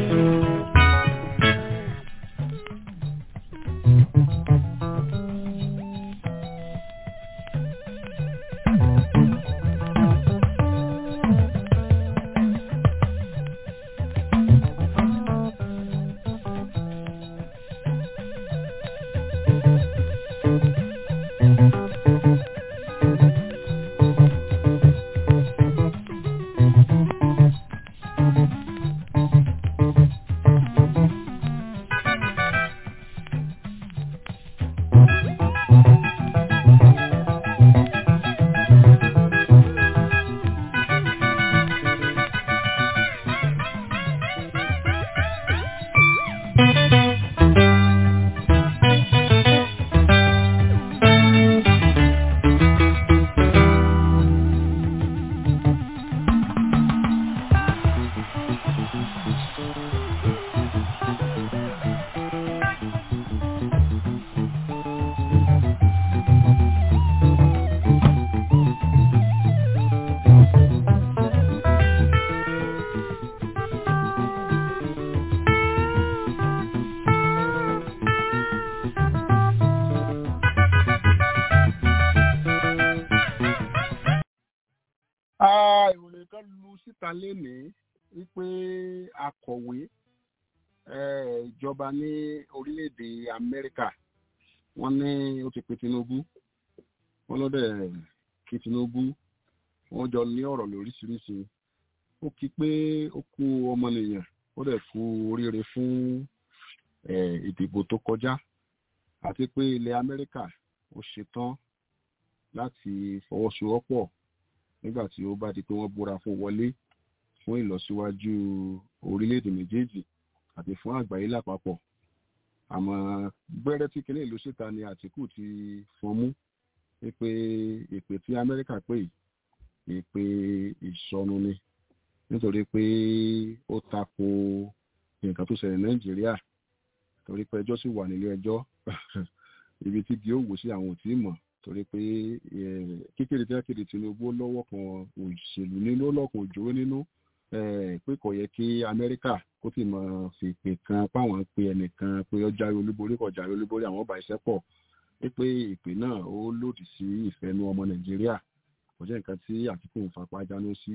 ka lénìí wípé akọ̀wé ìjọba ní orílẹ̀-èdè Amẹ́ríkà wọ́n ní ó ti pe Tinubu wọ́n lọ́dẹ̀ kí Tinubu wọ́n jọ ní ọ̀rọ̀ lóríṣiríṣi ó kí pé ó kú ọmọnìyàn ó dẹ̀ kú oríire fún ìdìbò tó kọjá àti pé ilẹ̀ Amẹ́ríkà ó ṣetán láti fọwọ́sowọ́pọ̀ nígbà tí ó bá di pé wọ́n búra fún wọlé fún ìlọsíwájú orílẹ̀-èdè méjèèjì àti fún àgbáyé lápapọ̀ àmọ́ gbẹ́rẹ́ tí kinní ìlú síta ni Àtíkù ti fọn mú pé ìpè tí Amẹ́ríkà pè ìpè ìsọnù ni nítorí pé ó tako nǹkan tó ṣẹlẹ̀ Nàìjíríà torí pé ẹjọ́ sì wà nílé ẹjọ́ ibi tí gí ó wò sí àwọn ò tí ì mọ̀ torí pé kékeré tí wọ́n kéde Tinubu lọ́wọ́ kan òṣèlú nínú lọ́kàn òjòrò nínú pé kò yẹ kí Amẹ́ríkà kó sì mọ̀ fi ìpè kan páwọn pe ẹnìkan pé ó jáwé olúborí kò jáwé olúborí àwọn ọba iṣẹ́ pọ̀ pé ìpè náà ó lòdì sí ìfẹ́nu ọmọ Nàìjíríà kò jẹ́ nǹkan tí Àtíkù ń fapá jáná sí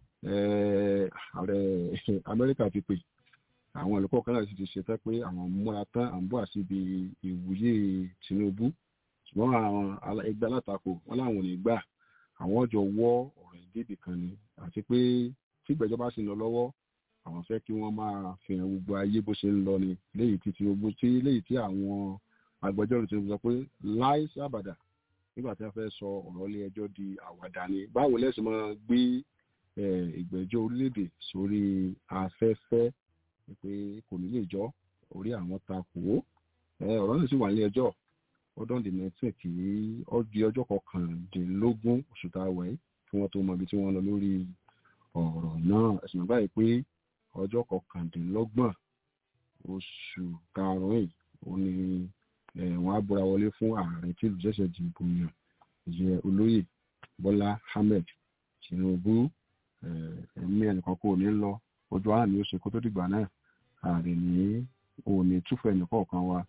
ààrẹ Amẹ́ríkà ti pè àwọn olùkọ́ kan náà sì ti ṣetán pé àwọn múra tán à ń bọ̀ síbi ìwúyè Tinubu ṣùgbọ́n àwọn ẹgbẹ́ alátakò wọn láwọn ò ní gbà àwọn ọjọ́ wọ́ ọ̀rọ̀ ìdíbì kan ni àti pé tí ìgbẹ́jọ́ bá sì ń lọ lọ́wọ́ àwọn fẹ́ kí wọ́n máa fi hàn gbogbo ayé bó ṣe ń lọ ni léyìí tí Tinubu tí léyìí tí àwọn agbẹjọ́rò ti sọ pé láì sábàdà nígbà tí wọ́n fẹ́ sọ ọ̀rọ̀ ilé ẹjọ́ di àwàdà ni báwo lẹ́sìn máa gbé ìgbẹ́jọ́ orílẹ̀-èdè sórí afẹ́fẹ́ pé kò ní lè jọ́ orí àwọn takò ọ̀rọ̀ náà sì wà ní ẹjọ́ ọdún the nineteen kì í di ọjọ́ kọkàndínlógún oṣù tá a wẹ̀ kí wọ́n tó mọ ibi tí wọ́n lọ lórí ọ̀rọ̀ náà ẹ̀sìn náà báyìí pé ọjọ́ kọkàndínlọ́gbọ̀n oṣù karùn-ún yìí ó ní wọ́n á búra wọlé fún ààrẹ tí ìlú ṣẹ̀ṣẹ̀ dìbò yàn ìyẹ olóyè Bọ́lá Ahmed Tinubu ẹ̀mí ẹnìkan kò ní lọ ojú àná ni ó ṣe kó tó dìgbà náà ààrẹ ní òní túfọ̀ ẹnìkọ̀ọ̀kan wa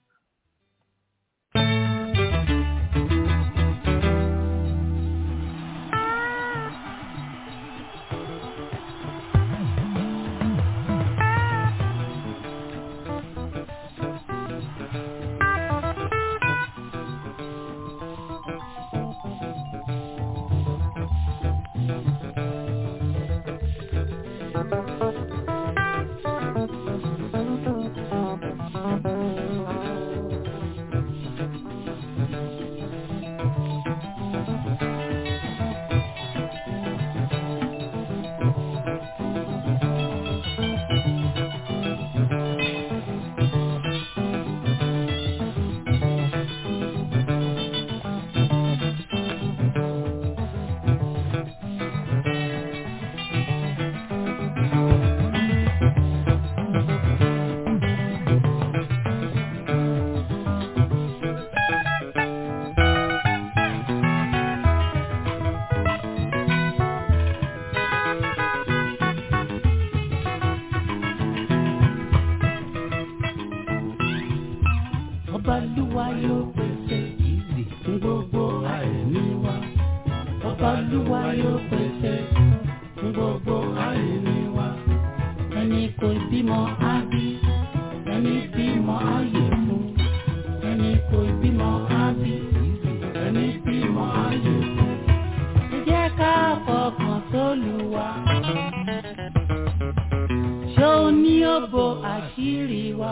Ọbalúwa yóò pèsè ìzì fún gbogbo àìní wa. Ọbalúwa yóò pèsè fún gbogbo àìní wa. Ẹni kò bímọ á bí, ẹni bímọ á yè fún. Ẹni kò bímọ á bí, ẹni bímọ á yè fún. Ẹ jẹ́ ká fọkàn sólùwà. Ṣé o ní òbò àṣírí wa?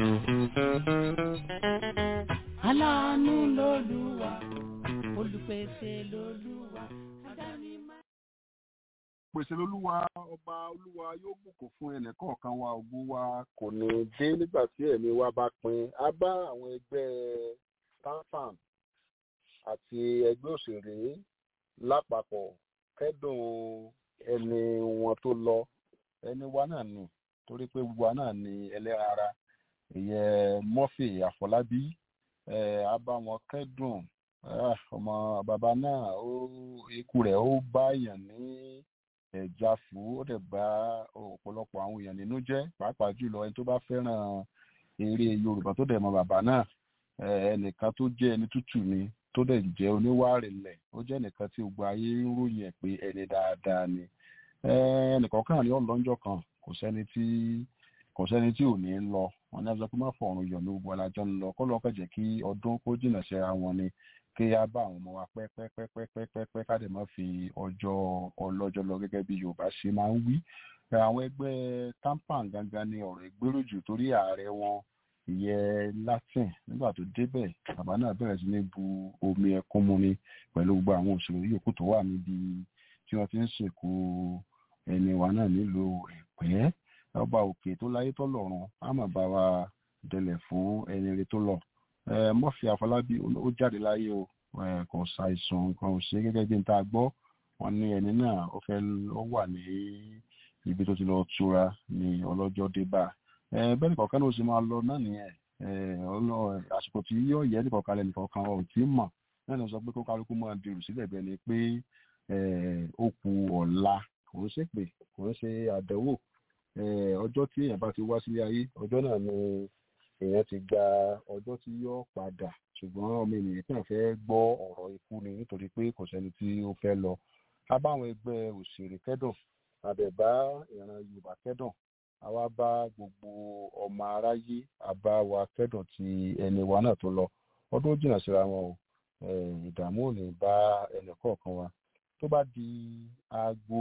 aláàánú lolúwa olùpèsè lolúwa adánímá. pèsè lolúwa ọba olúwa yóò bùkún fún ẹnìkọ̀ọ̀kan wa ògo wa kò ní dé nígbà tí ẹ̀mí wa bá pin á bá àwọn ẹgbẹ́ stanfam àti ẹgbẹ́ òṣèré lápapọ̀ kẹ́dùn ẹni wọn tó lọ ẹni wa náà nì torí pé gbogbo wa náà ní ẹlẹ́ran ara ìyẹn Murphy Àfọlábí a bá wọn kẹ́dùn ọmọ bàbá náà ikú rẹ̀ ó bá èèyàn ní ẹ̀já fún ó dẹ̀ bá ọ̀pọ̀lọpọ̀ àwọn èèyàn nínú jẹ́ pàápàá jùlọ ẹni tó bá fẹ́ràn eré Yorùbá tó dẹ̀ mọ bàbá náà ẹnìkan tó jẹ́ ẹni tútù ni tó dẹ̀ jẹ́ oníwà rẹ̀lẹ̀ ó jẹ́ ẹnìkan tí gbogbo ayé ń ròyìn ẹ̀ pé ẹni dáadáa ni ẹnìkọ̀ọ̀kan ni ó lọ́njọ́ kan kò sẹ́ni tí kò sẹ́ni tí ò ní lọ wọn ní abúlé má fọ̀rùn yọ̀ ní gbogbo alájọ́ ń lọ kó lọ́ọ́ kẹ̀jẹ̀ kí ọdún kó jìnnà síra wọn ni kí á bá àwọn ọmọ wa pẹ́pẹ́pẹ́pẹ́pẹ́ ká dẹ̀ má fi ọjọ́ ọlọ́jọ́ lọ gẹ́gẹ́ bí Yorùbá ṣe máa ń wí àwọn ẹgbẹ́ tampan gangan ni ọ̀rọ̀ ìgbéró jù torí ààrẹ wọn ìyẹn Latin nígbà tó débẹ̀ bàbá náà bẹ̀rẹ̀ sí ní bu omi ẹkún mu ni pẹ̀lú gbogbo àwọn òṣèré yòókù tó wà níbi tí wọ́n ti ń sìnkú ẹni wa náà nílùú Ẹ̀pẹ́ ọba òkè tó láyé tó lọ́run á mà bá wa dẹlẹ̀ fún ẹni rẹ tó lọ Murphy Àfọlábí ó jáde láyé o kò ṣàìsàn nǹkan ò ṣe gẹ́gẹ́ bí n ta gbọ́ wọn ní ẹni náà ó fẹ́ ó wà ní ibi tó ti lọ túra ní ọlọ́jọ́ dé bá bẹ́ẹ̀ nìkan ló ṣe máa lọ náà nìyẹn àsìkò tí yóò yẹ nìkan kalẹ̀ nìkan kan ọ̀ tí mọ̀ náà ni wọ́n sọ pé kó kálukú máa dirù sílẹ̀ bẹ́ẹ̀ ni pé ó kù ọ̀la kò ń ṣe pé kò ń ṣe àdánwò ọjọ́ tí èèyàn bá ti wá sílé ayé ọjọ́ náà ni èèyàn ti gba ọjọ́ tí yóò padà ṣùgbọ́n ọmọ ènìyàn kàn fẹ́ gbọ́ ọ̀rọ̀ ikú ni nítorí pé kò sẹ́ni tí ó fẹ́ lọ a bá àwọn ẹgbẹ́ òṣèré kẹ́dùn àbẹ̀bá ìran Yorùbá kẹ́dùn àwa bá gbogbo ọmọ aráyé àbá wa kẹ́dùn ti ẹni wa náà tó lọ ọdún jìnnà síra wọn o ìdààmú ò ní bá ẹnì kọ̀ọ̀kan wa tó bá di aago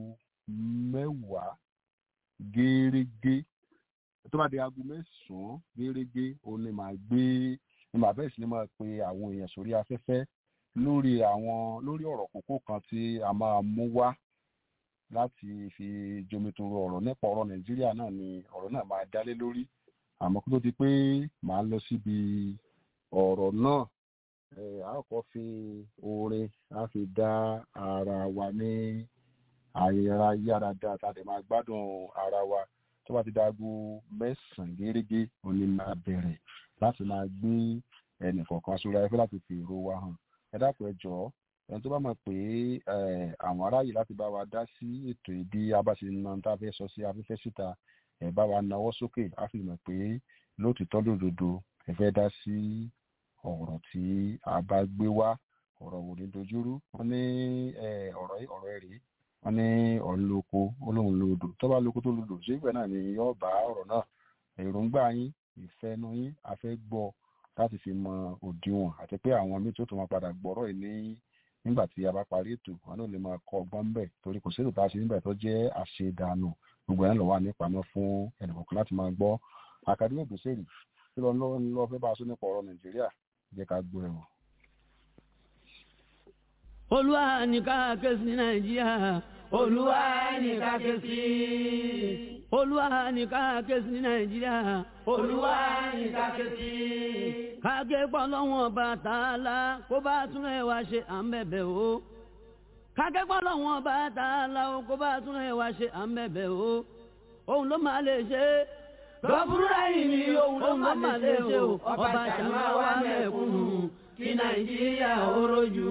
mẹ́wàá gẹ́rẹ́gẹ́ tó bá di aago mẹ́sàn-án gẹ́rẹ́gẹ́ òun ni màá gbé ni màá bẹ̀rẹ̀ sí ni máa pe àwọn èèyàn sórí afẹ́fẹ́ lórí àwọn lórí ọ̀rọ̀ kókó kan tí a máa mú wá láti fi jomitoro ọ̀rọ̀ nípa ọ̀rọ̀ nàìjíríà náà ni ọ̀rọ̀ náà máa dálé lórí àmọ́ kó tó di pé màá lọ síbi ọ̀rọ̀ náà a kọ́ fi orin a fi dá ara wa ní àyẹ̀rà yára dáa tá a lè máa gbádùn ara wa tó bá ti dáago mẹ́sàn-án gẹ́gẹ́ òní máa bẹ̀rẹ̀ láti máa gbé ẹnì kọ̀ọ̀kan sórí ayẹfẹ́ láti fi èrò wa hàn ẹ dákun ẹ jọ̀ọ́ ẹni tó bá mọ̀ pé àwọn aráyè láti bá wa dá sí ètò ìbí abáṣe náà tá a fẹ́ sọ sí afẹ́fẹ́ síta ẹ bá wa nawọ́ sókè á fi mọ̀ pé lóòtítọ́ lòdòdó ẹ fẹ́ dá sí ọ̀rọ̀ tí a bá gbé wá ọ̀rọ̀ wò ní dojúrú wọ́n ní ọ̀rọ̀ ọ̀rọ̀ ẹ̀ rèé wọ́n ní ọ̀rọ̀ lóko olóhùn lòdò tó bá lóko tó lòdò ṣé ìgbẹ́ náà ni yóò bá ọ̀rọ̀ náà èròǹgbà yín ìfẹ́nu yín a fẹ́ gbọ́ láti fi mọ òdiwọ̀n àti pé àwọn míì tó tún máa padà gbọ́rọ̀ yìí ní nígbà tí a bá parí ètò wọn náà lè máa kọ́ ọgbọ́n bẹ̀ torí kò sí ètò tá a ṣe níbẹ̀ tó jẹ́ àṣedànù gbogbo ẹ̀ lọ wà nípamọ́ fún ẹnìkọ̀ọ̀kan láti máa gbọ́ àkàdé ògbésèrè tí lọ lọ lọ fẹ́ bá a sọ nípa ọ̀rọ̀ nàìjíríà jẹ́ ká gbọ́ ẹ̀ wọ̀. olúwa ní ká ké sí nàìjíríà olúwa ní ká ké sí olúwa ní ká ké sí nàìjíríà olúwa ní ká ké sí kágé gbọ́ lọ́wọ́n bá tààlà kó bá tún ẹ̀ wá ṣe à ń bẹ̀bẹ̀ o kágé gbọ́ lọ́wọ́n bá tààlà o kó bá tún ẹ̀ wá ṣe à ń bẹ̀bẹ̀ o òun ló máa lè ṣe lọ́bùrúdà yìí ni òun ló máa lè ṣe o ọba ṣàmà wà mẹ́kúnnù kí nàìjíríà ó rojú.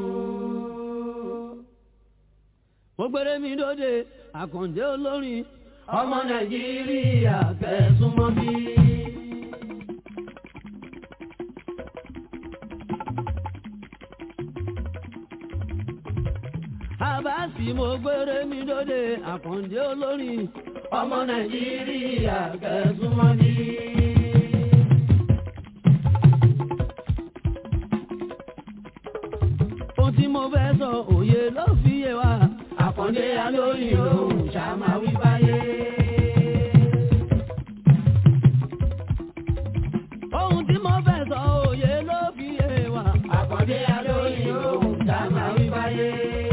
mo gbére mi dóde àkàndé olórin ọmọ nàìjíríà fẹ̀sùn mọ́ bí. àbáàsì mo gbére mi dóde àkàndé olórin ọmọ nàìjíríà fẹ̀sùn mọ́ bí. ohun tí mo fẹ́ sọ òye ló fi yé wa àkàndé alóyìn lòun ṣàmáwí báyé. ohun tí mo fẹ́ sọ òye ló fi yé wa àkàndé alóyìn lòun ṣàmáwí báyé.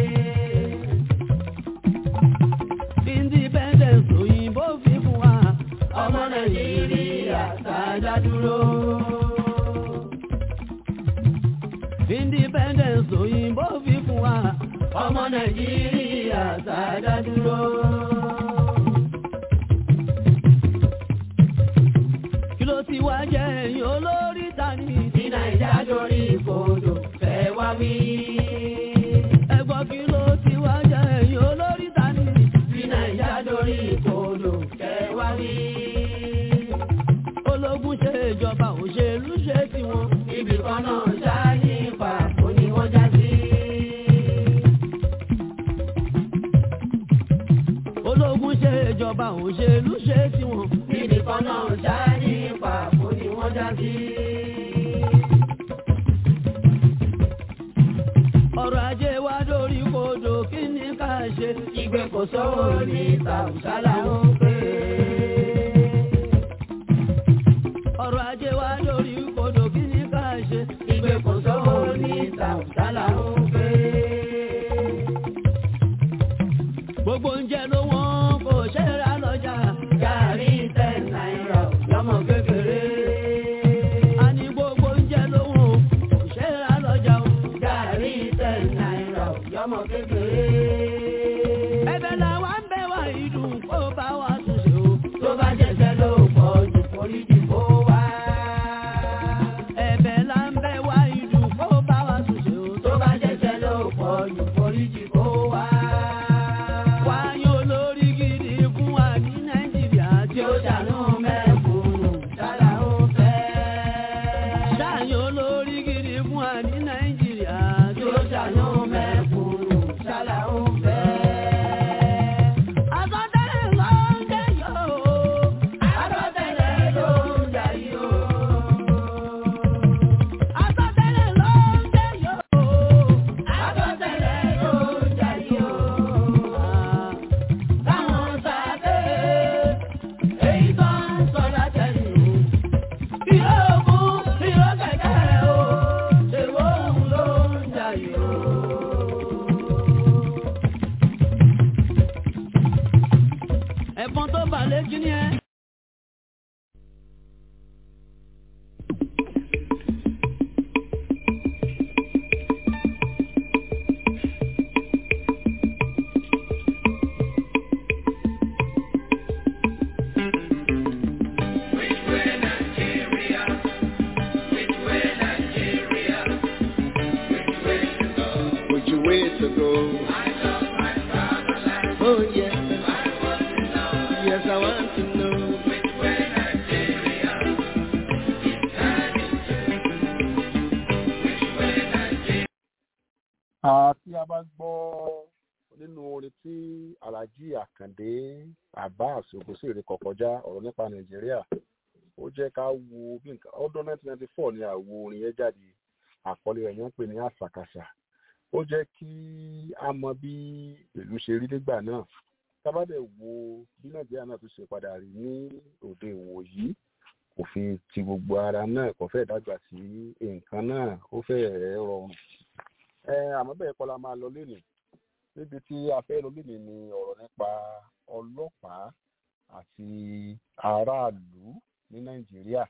independence òyìnbó fi fún wa ọmọ nàìjíríà sáájá dúró. independence òyìnbó fi fún wa ọmọ nàìjíríà sáájá dúró. kí ló ti wá jẹ́ ẹ̀yin olórí tani tí nàìjà dorí ìfòdò fẹ́ wá wí. ẹ̀gbọ́n kí ló ti wá jẹ́ ẹ̀yin olórí tani tí nàìjà dorí ìfòdò fẹ́ wá wí. ológun ṣe ìjọba òṣèlú ṣe tiwọn ibì kan náà ṣááyé pàtó ni wọ́n já sí. òṣèlú ṣe tiwọn. níbi kan náà ṣá ní pàbó ni wọ́n já sí. ọrọ̀ ajé wa dórí kodò kí ni ká ṣe. ìgbé kò sówó ní tàùsálà ń pè é. ọrọ̀ ajé wa dórí kodò kí ni ká ṣe. ìgbé kò sówó ní tàùsálà ń pè é. gbogbo oúnjẹ ló wọ́n kò ṣe é rà lọ́jà. gàrí ten náírà lọ́mọ kékeré. a ní gbogbo oúnjẹ ló wọ́n kò ṣe é rà lọ́jà. gàrí ten náírà lọ́mọ kékeré. ẹ̀bẹ̀ làwa ń bẹ̀ wá ìdùn kó bá wa tún ṣe o. tó bá jẹ́sẹ̀ ló pọ̀ jù foríjì kó wá. ẹ̀bẹ̀ là ń bẹ̀ wá ìdùn kó bá wa tún ṣe o. tó bá jẹ́sẹ̀ ló pọ̀ jù foríjì kó wá. wáyé olórí gidi fún wa ní nàìjíríà tí ó ṣàánú mẹ́kúnnù sára ó fẹ́. ṣáàyè olórí gidi fún wa ní nàìjíríà tí ó ṣàánú mẹ́kúnnù sára ó fẹ́. Àsọtẹ́lẹ̀ ló ń jẹ́ yóò. Àsọtẹ́lẹ̀ ló ń jẹ́ yóò. Àsọtẹ́lẹ̀ ló ń jẹ́ yóò. Àsọtẹ́lẹ̀ ló ń jẹ́ yóò. Káwọn sáté èyí tó ń sọ látẹ̀yìn. Ìrókù ìrókẹ̀kẹ́ o, ṣèwọ́ òun ló ń jẹ́ yóò. ẹ̀fọn tó balẹ̀ kí ni ẹ. Which way to go? Oh yes. Yes, I want to know. àti a bá gbọ́ nínú orin tí alhaji akande abbas ògúnṣèré kọ kọjá ọ̀rọ̀ nípa nàìjíríà ó jẹ́ ká wo bí nǹkan ọdún 1994 ni àwo orin yẹn jáde àkọlé rẹ̀ yẹn ń pè ní àṣàkáṣà ó jẹ́ kí a mọ bí ìlú ṣe rí nígbà náà tábàdẹ̀ wo bí nàìjíríà náà tún ṣe padà rí ní òde ìwòyí òfin ti gbogbo ara náà kò fẹ́ dàgbà sí nǹkan náà ó fẹ́ rọrùn ẹ àmọ́ bẹ́ẹ̀ kọ́ la máa lọ lénìí níbi tí a fẹ́ lọ lénìí ni ọ̀rọ̀ nípa ọlọ́pàá àti aráàlú ní nàìjíríà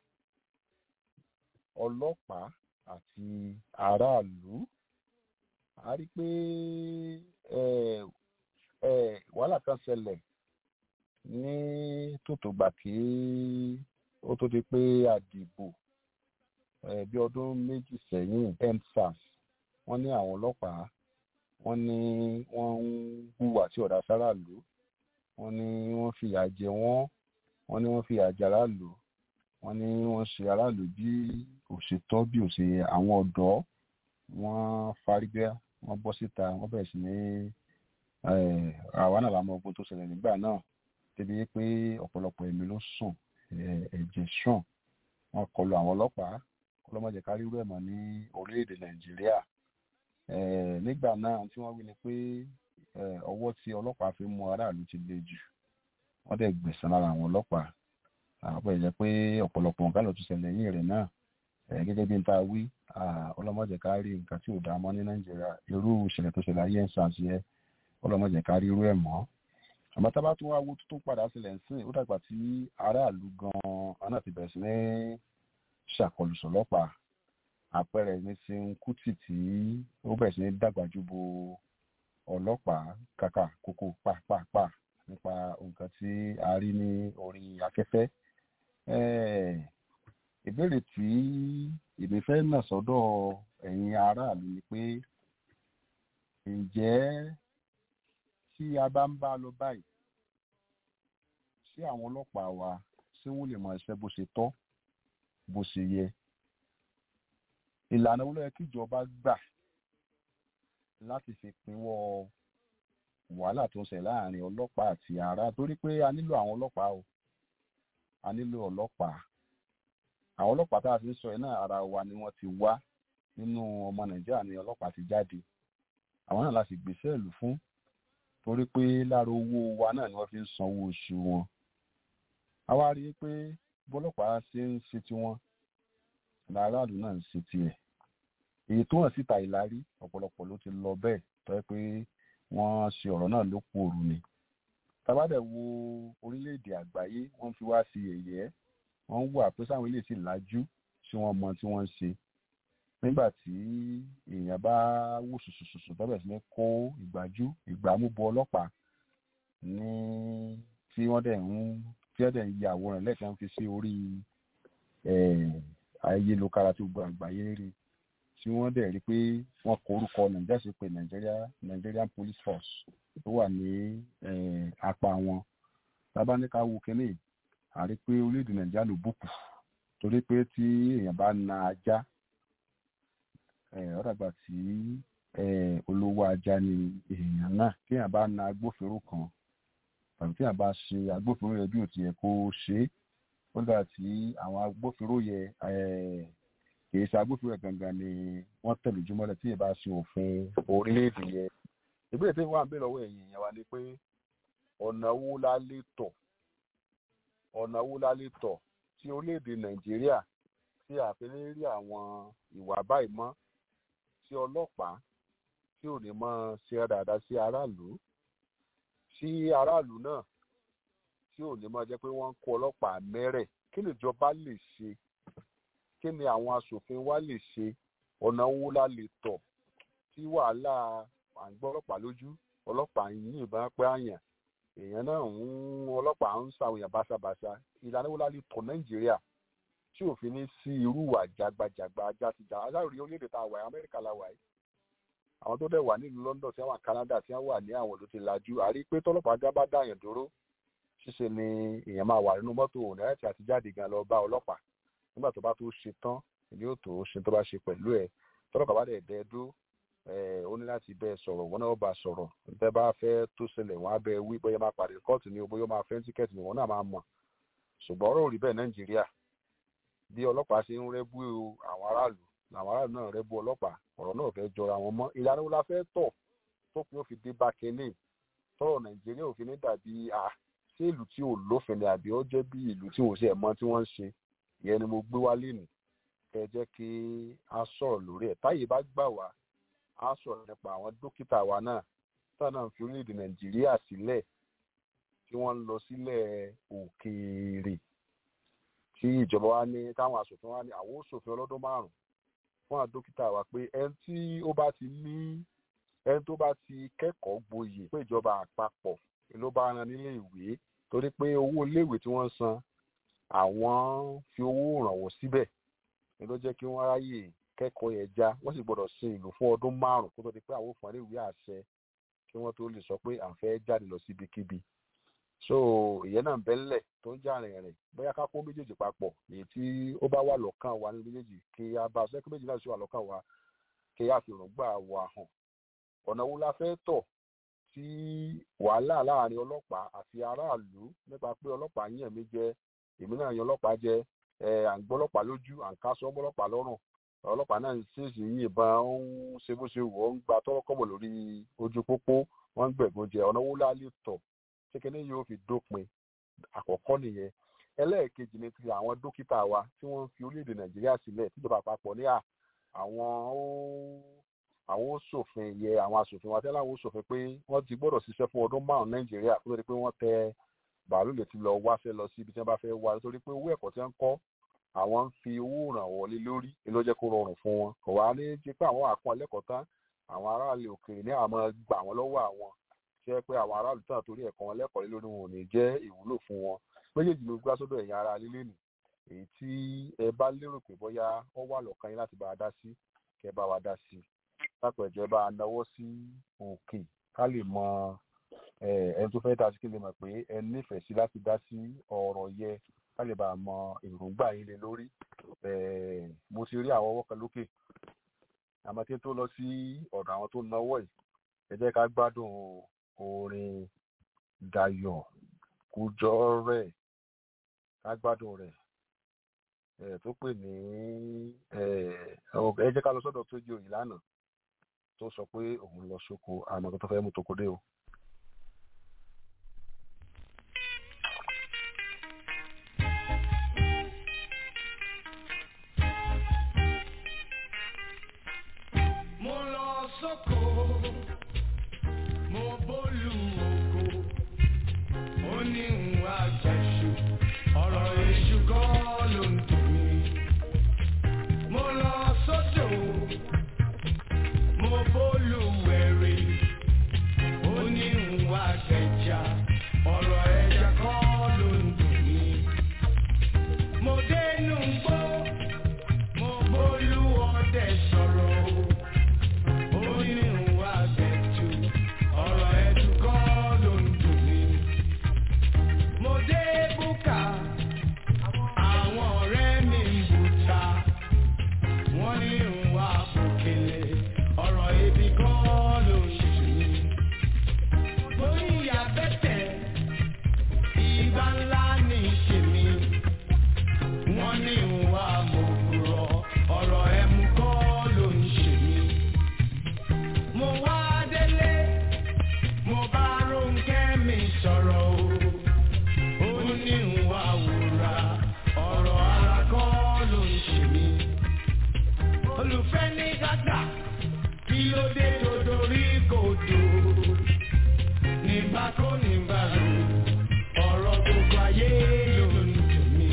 ọlọ́pàá àti aráàlú a rí i pé ẹ ẹ wàhálà kan ṣẹlẹ̀ ní tòtògbà kí ó tó di pé a dìbò ẹ bí ọdún méjì sẹ́yìn endsars wọ́n ní àwọn ọlọ́pàá wọ́n ní wọ́n ń hùwà tí ọ̀dà sáràlú wọ́n ní wọ́n fìyà jẹ wọ́n wọ́n ní wọ́n fìyà jẹ aráàlú wọ́n ní wọ́n ṣe aráàlú bí òṣètọ́ bí òṣè àwọn ọ̀dọ́ wọ́n fárígá wọ́n bọ́ síta wọ́n bẹ̀rẹ̀ sí ní àwa náà lámọ ogun tó ṣẹlẹ̀ nígbà náà débi pé ọ̀pọ̀lọpọ̀ ẹ̀mí ló sùn ẹ̀jẹ̀ sùn wọ́n kọlu àwọn ọlọ́pàá ọlọ́mọdé kárí rú ẹ̀ mọ́ ní orílẹ̀-èdè nàìjíríà nígbà náà tí wọ́n wí ni pé ọwọ́ tí ọlọ́pàá fi mú aráàlú ti le jù wọ́n dẹ̀ gbẹ̀san lára àwọn ọlọ́pàá àbọ̀ ìjẹ́ pé ọ̀pọ̀lọpọ̀ nǹkan ló tún ṣẹlẹ̀ yín rẹ̀ náà gẹ́gẹ́ bí n ta wí ọlọ́mọdé kárí nǹkan tí ò dá mọ́ ní nàìjíríà irú ìṣẹ̀lẹ̀ tó ṣẹlẹ̀ ayé ń ṣàṣeyẹ ọlọ́mọdé kárí irú ẹ̀ mọ́ àmọ́ tá a bá tún wá wo tó padà sílẹ̀ ń sìn ó dàgbà tí aráàlú gan-an náà ti bẹ̀rẹ̀ sí ní ṣàkọlù sọ́lọ́pàá àpẹẹrẹ ní sin kùtì tí ó bẹ̀rẹ̀ sí ní dàgbàjú bo ọlọ́pàá kàkà kókó pàápàá nípa nǹkan tí a rí ní orí afẹ́fẹ́. ìbéèrè tí èmi fẹ́ nà sọ́dọ̀ ẹ̀yin aráàlú ni pé ǹjẹ́ tí a bá ń bá lọ báyìí ṣé àwọn ọlọ́pàá wa ṣé wọ́n lè mọ iṣẹ́ bó ṣe tọ́ bó ṣe yẹ ìlànà wo ló yẹ kíjọba gbà láti fi pinwọ́ wàhálà tó ń ṣẹlẹ̀ láàrin ọlọ́pàá àti ará torí pé a nílò àwọn ọlọ́pàá o a nílò ọlọ́pàá àwọn ọlọ́pàá tá a ti ń sọ yìí náà ara wa ni wọ́n ti wá nínú ọmọ nàìjíríà ni ọlọ́pàá ti jáde àwọn náà láti gbèsè ìlú fún torí pé lára owó wa náà ni wọ́n fi ń sanwó oṣù wọn a wá rí i pé bọ́lọ́pàá ṣe ń ṣe tiwọn làráàlú náà ń ṣe tiẹ̀ èyí tó hàn síta ìlarí ọ̀pọ̀lọpọ̀ ló ti lọ bẹ́ẹ̀ tó yẹ pé wọ́n ṣe ọ̀rọ̀ náà ló kú òru ni tabadẹ̀ wo orílẹ̀-èdè àgbáyé wọ́n fi wá sí ẹ̀yẹ́ wọ́n wà pé sáwọn ilé sì lajú tí wọ́n mọ tí wọ́n ń ṣe nígbà tí èèyàn bá wò sùsùsùsù tọ́bẹ̀ sí ní kó ìgbájú ìgbàmúbọ ọlọ́pàá ní tí wọ́n dẹ̀ ń tí wọ́n dẹ̀ ń ya àwòrán lẹ́ẹ̀kan fi sí orí ayélujára tó gbọ́ àgbáyé rí tí wọ́n dẹ̀ rí pé wọ́n kọ orúkọ nàìjíríà sí pé nàìjíríà nigerian police force tó wà ní apá wọn tábánikà wo kínní àrí pé orílẹ̀-èdè nàìjíríà ló bùkù torí pé tí èèyàn bá na ajá ọ̀dàgbà tí olówó ajá ni èèyàn náà tí èèyàn bá na agbófinró kan tàbí tí èèyàn bá ṣe agbófinró yẹ bí ò ti yẹ kó ṣe é ó dà tí àwọn agbófinró yẹ kì í ṣe agbófinró yẹ gangan ni wọ́n tẹ̀lé ojúmọ́lẹ̀ tí èèyàn bá ṣe òfin orílẹ̀-èdè yẹ ìbéèrè tí wọ́n á bèèrè lọ́wọ́ ẹ̀yìn yẹn wá ni pé ọ̀nà wo la lè tọ̀ ọ̀nà wo la lè tọ̀ tí orílẹ̀-èdè nàìjíríà tí a fi ní rí àwọn ìwà báyìí mọ́ tí ọlọ́pàá tí ò ní mọ́ ṣe dáadáa sí aráàlú tí aráàlú náà tí ò ní mọ́ jẹ́ pé wọ́n ń kó ọlọ́pàá mẹ́rẹ̀ kí nìjọba lè ṣe kí ni àwọn aṣòfin wa lè ṣe ọ̀nà wo la lè tọ̀ tí wàhálà à ń gbọ́ ọlọ́pàá lójú ọlọ́pàá ń yìnbọn pé àyàn èèyàn náà ń ọlọ́pàá ń ṣàwòyàn báṣabàṣa ìlànà wo la lè tọ̀ nàìjíríà tí òfin ní sí irú ìwà jagbajàgba játijá aláàrí orílẹ̀-èdè tá a wà yìí amẹ́ríkà la wà yìí àwọn tó dẹ̀ wà nílùú london tí wọ́n wà canada tí wọ́n wà ní àwọn ìlú ti lajú àrí pé tọ́lọ́pàá gá bá dáyàn dúró ṣíṣe ni èèyàn máa wà nínú mọ́tò ònàrẹ́tì àti jáde gan lọ bá ọlọ́pàá nígbà tó bá tó ṣe tán ìní ò tó ṣe tó bá ṣe pẹ̀lú ẹ̀ tọ́lọ́pàá bá dẹ̀ dẹ́ dó ó ní láti bẹ́ẹ̀ sọ̀rọ̀ wọn náà bá sọ̀rọ̀ tẹ́ bá fẹ́ tó ṣẹlẹ̀ wọn á bẹ wí bóyá máa pàdé kóòtù ni o bóyá máa fẹ́ tíkẹ́ẹ̀tì ni wọn náà máa mọ̀ ṣùgbọ́n ọ̀rọ̀ ò rí bẹ́ẹ̀ nàìjíríà bí ọlọ́pàá ṣe ń rẹ́bú àwọn aráàlú làwọn aráàlú náà rẹ́bú ọlọ́pàá ọ̀rọ̀ náà fẹ́ jọra wọn mọ́ ìlànà wo la fẹ́ tọ̀ tó pin òfin dé bá kínní tọrọ nàìjíríà òfin ní dàbí à ṣé ìlú tí ò lófin ni àbí ó jẹ́ bí ìlú tí ò ṣe ẹ̀mọ́ tí wọ́n ń ṣe ìyẹn ni mo gbé wá lénìí kẹ jẹ́ kí a sọ̀rọ̀ lórí ẹ̀ táyé bá gbà wá a sọ̀rọ̀ nípa àwọn dókítà wa náà táwọn náà fi orílẹ̀-èdè nàìjíríà sílẹ̀ tí wọ́n ń lọ sílẹ̀ òkèèrè tí ìjọba wa ní táwọn asòfin wa ní àwọn òṣòfin ọlọ́dún márùn fún àwọn dókítà wa pé ẹni tí ó bá ti ní ẹni tó bá ti kẹ́kọ̀ọ́ gboyè pé ìjọba àpapọ̀ ló bá ran nílé ìwé torí pé owó iléèwé tí wọ́n san àwọn fi owó rànwọ́ síbẹ̀ ni ló jẹ́ kí wọ́n ráyè kẹ́kọ̀ọ́ yẹn já wọ́n sì gbọ́dọ̀ sin ìlú fún ọdún márùn kó tó di pé àwọn òfin ìwé àṣẹ kí wọ́n tó lè sọ pé à ń fẹ́ jáde lọ síbikíbi so ìyẹn náà bẹ́ńlẹ̀ tó ń jà rìnrìn bóyá ká kó méjèèjì papọ̀ èyí tí ó bá wà lọ́kàn wa ní méjèèjì kí a bá aṣọ kí méjì náà sì wà lọ́kàn wa kí a fi rògbà wa hàn ọ̀nà wo la fẹ́ tọ̀ tí wàhálà láàrin ọlọ́pàá àti aráàlú nípa pé ọlọ́pàá yàn mí jẹ èmi náà yan ọlọ́pàá jẹ ẹ à ń gbọ́ ọlọ́pàá lójú à ń kásọ ọlọ́pàá lọ́rùn ọlọ́pàá náà ń ṣèṣì yìnbọn ó ń ṣe bó ṣe wọ̀ ó ń gba tọ́rọ́kọ́bọ̀ lórí ojú pópó wọ́n ń gbẹ̀gbọ́n jẹ ọ̀nà wo la lè tọ̀ kékeré yóò fi dópin àkọ́kọ́ nìyẹn ẹlẹ́ẹ̀kejì ni ti àwọn dókítà wa tí wọ́n ń fi orílẹ̀-èdè nàìjíríà sílẹ̀ tíjọba àpapọ̀ ní àwọn ó àwọn ó ṣòfin yẹ àwọn aṣòfin wa tẹ́lẹ̀ àwọn ó ṣòfin pé wọ́n ti gbọ́dọ̀ ṣiṣẹ́ fún ọdún márùn-ún nàìjíríà kó tó di pé wọ́n tẹ bàálù lè ti lọ wáṣẹ́ lọ sí ibi tí wọ́n bá fẹ́ wá nítorí pé owó ẹ̀kọ́ tí wọ́n ń kọ́ àwọn ń fi owó ìrànwọ́ lé lórí ló jẹ́ kó rọrùn fún wọn kò wá ní jẹ́ pé àwọn àkọ́ ẹlẹ́kọ̀ọ́ tán àwọn aráàlú òkèèrè ní àmọ́ gbà wọ́n lọ́wọ́ àwọn jẹ́ pé àwọn aráàlú tán torí ẹ̀kọ́ wọn lẹ́kọ̀ọ́ lé lórí wọn ò ní jẹ́ ìwúlò fún wọn méjèèjì ló gbá sọ́dọ̀ ẹ̀yin ara lílé nì èyí tí ẹ bá lérò pé bóyá ó wà lọ́kàn yín láti bá a dá sí kẹ́ bá wa dá sí lápò ẹ̀jẹ̀ bá a náwó sí òkè ká lè mọ ẹni tó fẹ́ dá sí kí lè mọ̀ pé ẹ nífẹ̀ẹ́ sí láti dá sí ọ̀rọ̀ yẹ ká lè bá a mọ èròǹgbà yín lé lórí mo ti rí àwọn ọwọ́ kan lókè àmọ́ kí n tó lọ sí ọ̀dọ̀ àwọn tó náwó yìí ẹ jẹ́ ká gbádùn orin Dayọ̀ Kújọ́ rẹ̀ lágbádùn rẹ̀ ẹ̀ tó pè ní ẹ̀ ẹ jẹ́ ká lọ sọ́dọ̀ tó jẹ́ òyìn lánàá tó sọ pé òun lọ sóko àmọ́ tó fẹ́ mú toko dé o. Mo lọ sóko, mo bólú oko, ó ní ìwà àjẹsù, ọ̀rọ̀ èṣù kọ́ ló ń dùn mí. Mo lọ sódò, mo bólú wẹ̀rẹ̀, ó ní ìwà àjẹjà, ọ̀rọ̀ ẹja kọ́ ló ń dùn mí. Mo dénú gbó, mo bólú ọdẹ sọ̀rọ̀ o. Onírúurú àgbẹ̀tù, ọ̀rọ̀ ẹ̀dùn kọ́ ló ń dùn mí. Mo dé búkà, àwọn ọ̀rẹ́ mi ń bùtà. Wọ́n ní ìwà àpòkèlè, ọ̀rọ̀ ebi kọ́ ló ń dùn mí. Mo ní ìyá bẹ́tẹ̀, ìgbà ńlá ní ìṣèmí. Wọ́n ní ìwà àmọ̀kùrọ̀, ọ̀rọ̀ ẹ̀mú kọ́ ló ń ṣe mí mo wá délé mo bá Rónkẹ́ mi sọ̀rọ̀ o ó ní ìwà wúrà ọ̀rọ̀ ara kọ́ ló ń ṣe mí olùfẹ́ ní gàgà kí ló dé tó dorí kodò nígbà kó nígbà lò ọ̀rọ̀ gbogbo ayé ló ń dùn mí.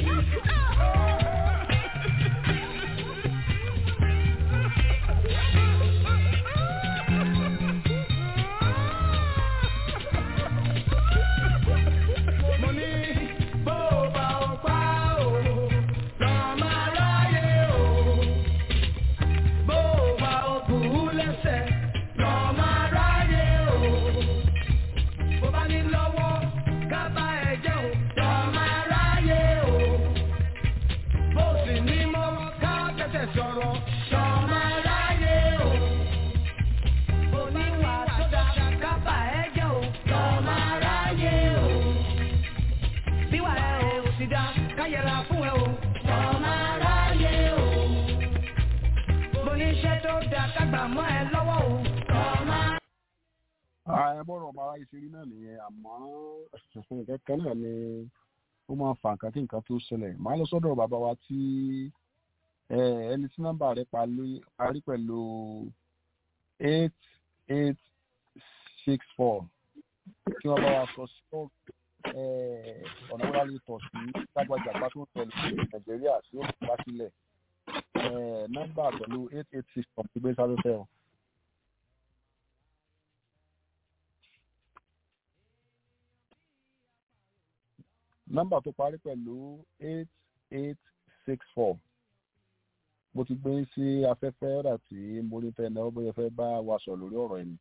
mo ní bó o bá o pa o lọ máa ráyè o bó o bá o bù ú lẹ́sẹ̀ lọ máa ráyè o bó bá ní lọ́wọ́ ká bá ẹ jẹ́ o lọ máa ráyè o bó o sì ní mọ́ ká tẹ̀sẹ̀ sọ̀rọ̀ lọ máa ráyè o bó ní wà tó dáa ká bá ẹ jẹ́ o lọ máa ráyè o bí wà ẹ ò sì dá káyẹ̀ra fún ẹ o. ọmọ aráyé o. oníṣẹ́ tó dá kágbà mọ́ ẹ lọ́wọ́ o. ọmọ. ẹ bọ́rọ̀ ọmọ aráyé ṣe rí náà nìyẹn àmọ́ nǹkan kan náà ni ó máa ń fa nǹkan kí nǹkan tó ṣẹlẹ̀ màá lọ sọ́dọ̀ bàbá wa tí ẹ, ẹni tí nọ́mbà rẹ̀ parí parí pẹ̀lú eight eight six four kí wọ́n bá wa sọ sí ọ̀nà wọlé lè tọ̀ sí lágbàjàgbá tó ń tẹ̀lé sí nàìjíríà tí ó fi wá sílẹ̀ Eh, nọ́mbà pẹ̀lú eight eight six four ti gbé sáré fẹ́ o. nọ́mbà tó parí pẹ̀lú eight eight six four mo ti gbé sí afẹ́fẹ́ ọ̀dà tí mo ní fẹ́ náà bóyá fẹ́ bá wa sọ lórí ọ̀rọ̀ ẹni.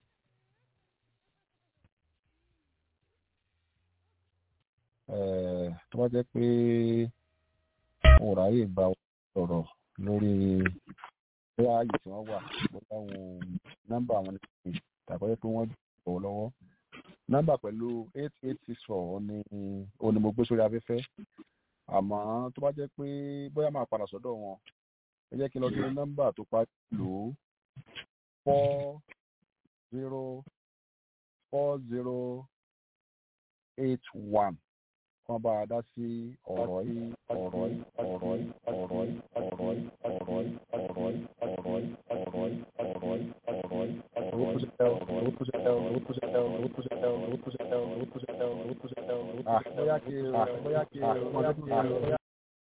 Eh, tó bá jẹ́ pé wọn ò ráyè gba ọ̀rọ̀ lórí bóyá ààyè tí wọ́n wà bóyá wọn nọ́mbà wọn ní tàbí pé wọ́n bọ̀ lọ́wọ́ nọ́mbà pẹ̀lú eight eight six four ni ó ní mo gbé sórí afẹ́fẹ́ àmọ́ tó bá jẹ́ pé bóyá máa padà sọ́dọ̀ wọn ẹ jẹ́ kí n lọ sí nọ́mbà tó parí pẹ̀lú four zero four zero eight one wọ́n bá a dá sí ọ̀rọ̀ yìí ọ̀rọ̀ yìí ọ̀rọ̀ yìí ọ̀rọ̀ yìí ọ̀rọ̀ yìí ọ̀rọ̀ yìí ọ̀rọ̀ yìí ọ̀rọ̀ yìí ọ̀rọ̀ yìí ọ̀rọ̀ yìí ọ̀rọ̀ yìí owó tó ṣe tẹ́ owó tó ṣe tẹ́ owó tó ṣe tẹ́ owó tó ṣe tẹ́ owó tó ṣe tẹ́ owó tó ṣe tẹ́ owó tó ṣe tẹ́ owó tó ṣe tẹ́ bóyá kí bóyá kí bóyá kí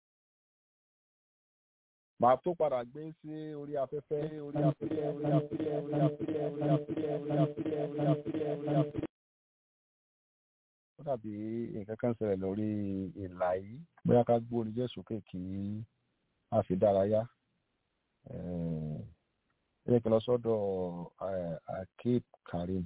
màá tó padà gbé sí orí afẹ́fẹ́ orí afẹ́fẹ́ orí afẹ́fẹ́ orí afẹ́fẹ́ orí afẹ́fẹ́ orí afẹ́fẹ́ orí afẹ́fẹ́ orí afẹ́fẹ́ ó dàbí nǹkan kan ṣẹlẹ̀ lórí ìlà yìí bóyá ká gbóni jẹ́ sókè kí a fi dárayá ẹ yẹ kí n lọ sọ́dọ̀ akib karim.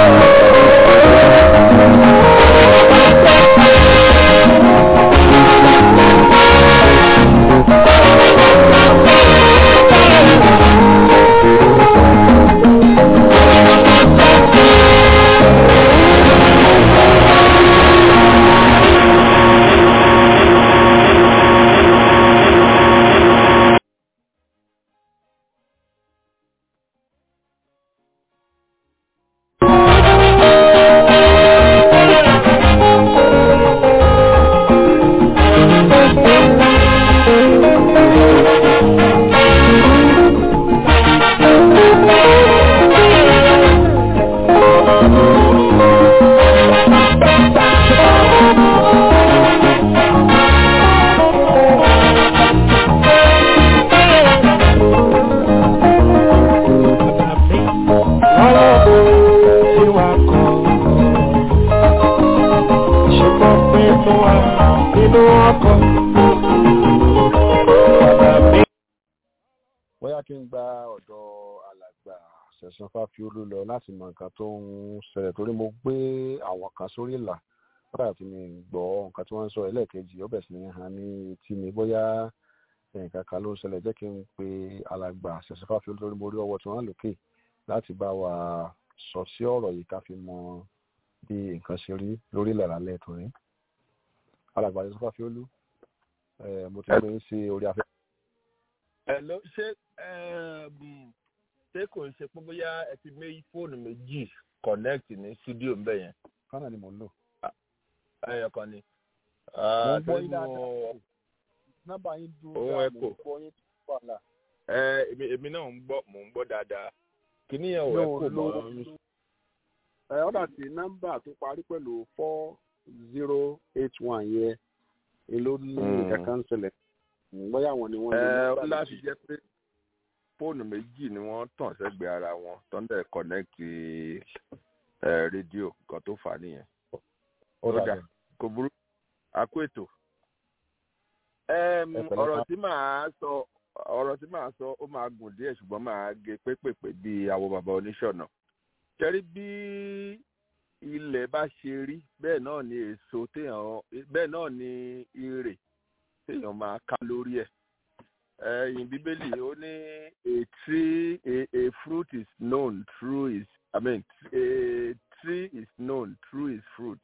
Thank you. ọkọ̀. bóyá kí n gba ọ̀dọ̀ alàgbà ṣẹ̀san fáfiolú lọ láti mọ nǹkan tó ń ṣẹlẹ̀ torí mo gbé àwọn kan sórí ìlà kódà tí mi gbọ́ nǹkan tí wọ́n ń sọ ẹlẹ́ẹ̀kejì ó bẹ̀ sí ní hàn ní etí mi bóyá nǹkan kan ló ń ṣẹlẹ̀ jẹ́ kí n pe alàgbà ṣẹ̀san fáfiolú torí mo rí ọwọ́ tí wọ́n lòkè láti bá wa sọ sí ọ̀rọ̀ yìí ká fi mọ bí nǹkan ṣe rí lórí ilẹ̀ lálẹ́ torí alàgbà ṣẹ̀san fáfiolú mo ti gbé yín sí orí afẹ́. ẹ ló ṣe ṣé kò ń ṣe pé bóyá ẹ ti mé fóònù méjì connect ní studio ń bẹ̀ yẹn. kánà ni mò ń lò. ẹyọ kan ni. mo ń gbọ́ yín dáadáa nọ́mbà yín dúró Ohun dáa ẹ̀kọ́. mo ń gbọ́ yín tó wà là. ẹ èmi èmi náà ń gbọ́ mò ń gbọ́ dáadáa kìíní yẹn ò ẹ kò mọ́ ẹ ọ́dà tí nọ́mbà tó parí pẹ̀lú four zero eight one yẹn èló ní Mm. kankan ṣẹlẹ̀ bóyá àwọn ni wọ́n ẹ lo ó nọ́mbà láti méjì. jẹ́ pé fóònù méjì ni wọ́n tàn sẹ́gbẹ̀ẹ́ ara wọn tó ń dẹ̀ connect ẹ rédíò kan tó fà á nìyẹn. ó ó dà dà bẹ́ẹ̀. kò burú àkó ètò. Ẹm, Ẹ pẹ̀lẹ́ ọ̀rọ̀ sá. tí màá sọ ọ̀rọ̀ tí màá sọ ó máa gùn díẹ̀ ṣùgbọ́n màá gé pépèpé bíi àwọn bàbá oníṣọ̀nà. kẹ́rí bí ilẹ̀ bá ṣe rí bẹ́ẹ̀ náà ni èso téèyàn bẹ́ẹ̀ náà ni irè téèyàn máa ká lórí ẹ̀. ẹ̀yìn bíbélì ó ní a tree a, a fruit is known through its I mean a tree is known through its fruit.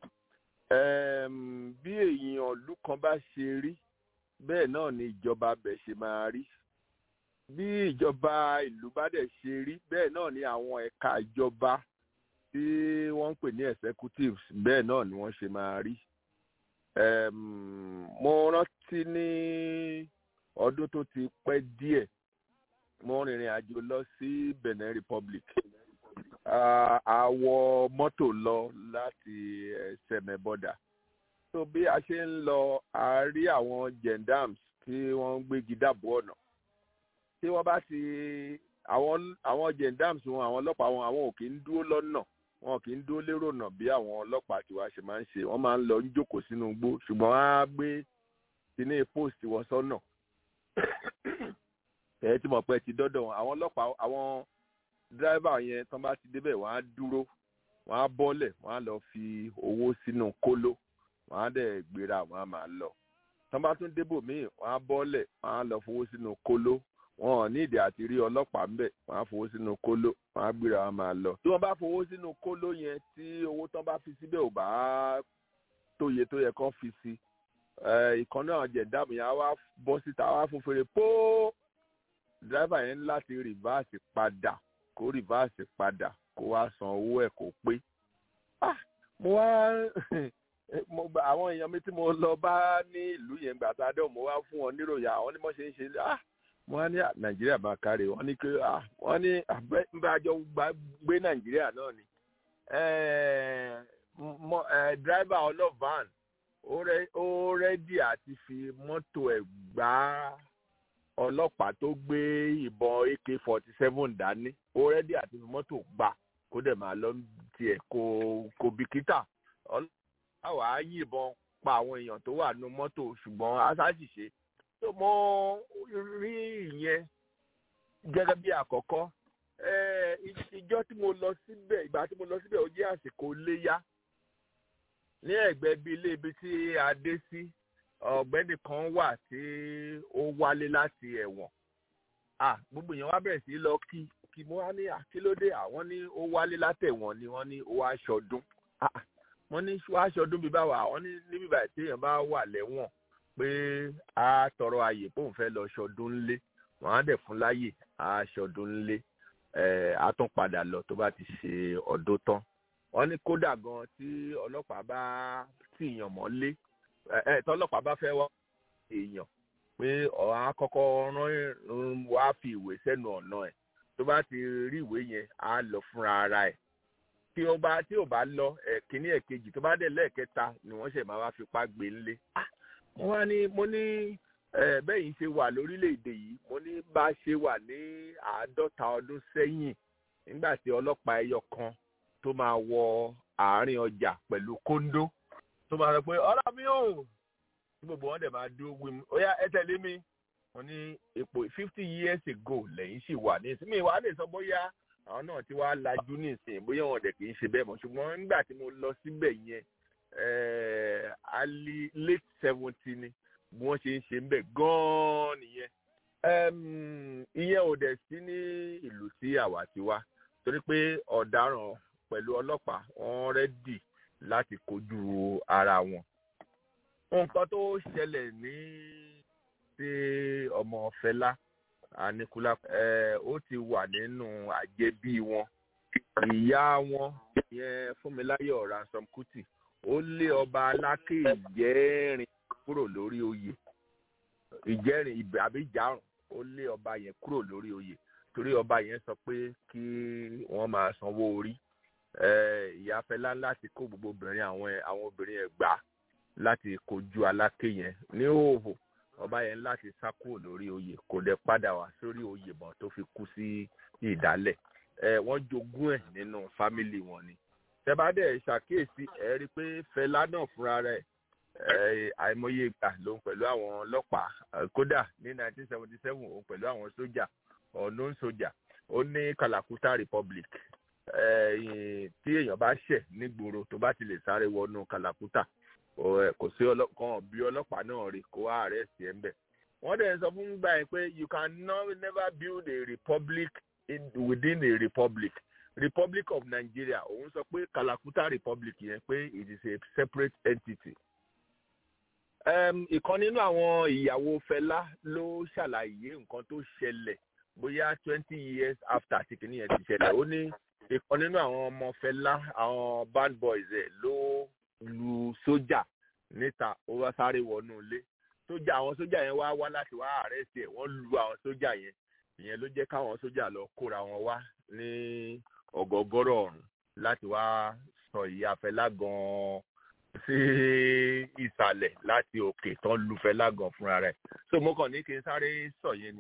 Ẹm, bí èèyàn ìlú kan bá ṣe rí bẹ́ẹ̀ náà ni ìjọba abẹ̀ ṣe máa rí bí ìjọba ìlú bá dẹ̀ ṣe rí bẹ́ẹ̀ náà ni àwọn ẹ̀ka ìjọba tí wọ́n ń pè ní executives bẹ́ẹ̀ náà ni wọ́n ṣe máa rí. Ẹm, mo rántí ní ọdún tó ti pẹ́ díẹ̀ mo rìnrìn àjò lọ sí Benin Republic Ah, a wọ mọ́tò lọ láti eh, sẹ̀mẹ̀ bọ́dà so bí a ṣe ń lọ a rí àwọn gendams tí wọ́n ń gbégi dáàbò ọ̀nà tí wọ́n bá ti àwọn àwọn gendams wọn àwọn ọlọ́pàá wọn àwọn ò kì í dúró lọ́nà wọn kì í dúró lérò nà bí àwọn ọlọ́pàá tiwa ṣe máa ń ṣe wọ́n máa ń lọ ń jókòó sínú igbó ṣùgbọ́n wọ́n á gbé kíní post wọn sọ́nà ẹ̀ tí mo pẹ́ ti dọ́dọ̀ wọn àwọn ọlọ́pàá àwọn dírẹ́fà yẹn tán bá ti débẹ̀ wọ́n á dúró wọ́n á bọ́lẹ̀ wọ́n á lọ fi owó sínú kóló wọ́n á dẹ̀ gbéra wọ́n á máa lọ tán bá tún débò míì wọ́n á bọ́lẹ̀ wọ́n á lọ fowó sínú kóló wọn ò ní ìdí àti rí ọlọ́pàá ńbẹ̀ wọ́n á fowó sínú kóló wọ́n á gbéra wọ́n á máa lọ. tí wọ́n bá fowó sínú kóló yẹn tí owó tán bá fi síbẹ̀ ò bá tóye tó yẹ kán fi sí ìkan náà jẹ̀dáàmù yẹn á wá bọ́ síta á wá fún fèrè póó dírẹ́fà yẹn ní láti rìvásì padà kó rìvásì padà kó wá san owó ẹ̀ kó pé. Ah, mo wá mo gba àwọn èèyàn mi tí mo lọ bá ní ìlú yẹn gbà tá a dẹ̀ mo wá fún wọn níròyìn àwọn ní mo ṣe ń ṣe ah mo wá ní ah, nàìjíríà máa kárí wọn ní pé ah wọn ní àbájọ gbé nàìjíríà náà ni dírẹ́fà ọlọ́van ó rẹ́dí àti fi mọ́tò ẹ̀ gbá ọlọ́pàá tó gbé ìbọn ak forty seven dání ó rẹ́dí àti fi mọ́tò gbà kó dẹ̀ máa lọ tiẹ̀ kó kó bìkítà ọlọ́pàá wàá yìnbọn pa àwọn èèyàn tó wà nínú mọ́tò ṣùgbọ́n aṣáṣìṣe tó mọ rí ìyẹn gẹ́gẹ́ bí àkọ́kọ́ ìjọ tí mo lọ síbẹ̀ ìgbà tí mo lọ síbẹ̀ ó jẹ́ àsìkò léyà ní ẹ̀gbẹ́ bí ilé ibi tí a dé sí ọ̀gbẹ́ni kan wà tí ó wálé láti ẹ̀wọ̀n ah gbogbo èèyàn wá bẹ̀rẹ̀ sí lọ kí kí mo wá ní àkílódé àwọn ní ó wálé látẹ̀wọ̀n ni wọ́n ní ó wá aṣọdún ah wọ́n ní wá aṣọdún bíi báwa àwọn ní níbi báyìí tí èèyàn bá wà lẹ́wọ̀n pé a tọrọ àyè pé òun fẹ́ lọ ṣọdún ńlé wọ́n á dẹ̀ fún láyè a ṣọdún ńlé ẹ̀ á tún padà lọ tó bá ti ṣe ọdún tán wọ́n ní kódà gan tí ọlọ́pàá bá tìyàn mọ́lé ẹ tọlọ́pàá bá fẹ́ wá èèyàn pé ọ̀hún akọ́kọ́ rán wá fi ìwé sẹ́nu ọ̀nà ẹ̀ tó bá ti rí ìwé yẹn á lọ fúnra ara ẹ̀ tí ó bá tí ò bá lọ ẹ̀ kíní ẹ̀ kejì tó bá dẹ̀ lẹ́ẹ̀kẹta ni wọ́n ṣẹ̀ máa wá fipá gbé ńlé. mo wá ní mo ní bẹ́yìn ṣe wà lórílẹ̀‐èdè yìí mo ní bá ṣe wà ní àádọ́ta ọdún sẹ́yìn nígbà tí ọlọ́pàá ẹyọ kan tó máa wọ àárín ọjà pẹ̀lú kóńdó tó máa sọ pé ọ̀rọ̀ mi ò tí gbogbo wọn dẹ̀ máa dúró wí mi ó yá ẹ tẹ̀lé mi wọ́n ní epo fifty years ago lẹ́yìn sì wà ní ìsinmi ìwà lè sọ bóyá àwọn náà ti wá lajú ní ìsìn bóyá wọn dẹ̀ kì í ṣe bẹ́ẹ̀ mọ́ ṣùgbọ́n nígbà tí mo lọ síbẹ̀ yẹn ali late seventy ni bí wọ́n ṣe ń ṣe ń bẹ̀ gan-an nìyẹn ìyẹn ò dẹ̀ sí ní ìlú tí àwa ti wá torí pé ọ̀daràn pẹ̀lú ọlọ́pàá wọ́n rẹ́dì láti kojú ara wọn. nǹkan tó ṣẹlẹ̀ ní tí ọmọ Fẹlá Aníkúlá ó ti wà nínú àjẹbí wọn ìyá wọn yẹn Fúnmiláyọ̀ Ransom Kuti ó lé ọba Aláké Ìjẹ́rìn kúrò lórí oyè Ìjẹ́rìn àbí Ìjárùn ó lé ọba yẹn kúrò lórí oyè torí ọba yẹn sọ pé kí wọ́n máa sanwó orí ìyá Fẹlá láti kó gbogbo obìnrin àwọn àwọn obìnrin ẹ̀ gbà láti kojú Aláké yẹn ní òhò ọba yẹn láti sá kúrò lórí oyè kò dẹ̀ padà wá sórí oyè mọ́ tó fi kú sí ìdálẹ̀ ẹ wọ́n jogún ẹ̀ nínú fámìlì wọn ni tẹ́bádẹ́ ṣàkíyèsí ẹ rí i pé Fẹlá náà fúnra rẹ̀ àìmọye ìgbà lòun pẹ̀lú àwọn ọlọ́pàá kódà ní 1977 òun pẹ̀lú àwọn sójà unknown sójà ó ní Kalakuta Republic tí èèyàn bá ṣẹ̀ nígboro tó bá ti lè sáré wọnú Kalakuta kò sí kan bí ọlọ́pàá náà rí kó ààrẹ sí ẹ̀ ń bẹ̀. wọ́n dẹ̀ sọ fún gbà yẹn pé you can never build a republic in, within a republic Republic of Nigeria òun sọ pé Kalakuta Republic yẹn pé it is a separate entity ìkan nínú àwọn ìyàwó Fẹlá ló ṣàlàyé nǹkan tó ṣẹlẹ̀ bóyá twenty years after tí kìíní yẹn ti ṣẹlẹ̀ ó ní ìkan nínú àwọn ọmọ Fẹlá àwọn band boys ẹ̀ ló lu sójà níta ó wá sáré wọnú ilé sójà àwọn sójà yẹn wá wá láti wá àrẹ́sì ẹ̀ wọ́n lu àwọn sójà yẹn ìyẹn ló jẹ́ káwọn sójà lọ kóra wọn wá ní ọ̀gọ̀gọ̀rọ̀ ọ̀run láti wá sọ ìyá Fẹlá gan-an sí ìsàlẹ̀ láti òkè tán lu Fẹlá gan fúnra rẹ̀ so mo kàn ní kí n sáré sọ yẹn ni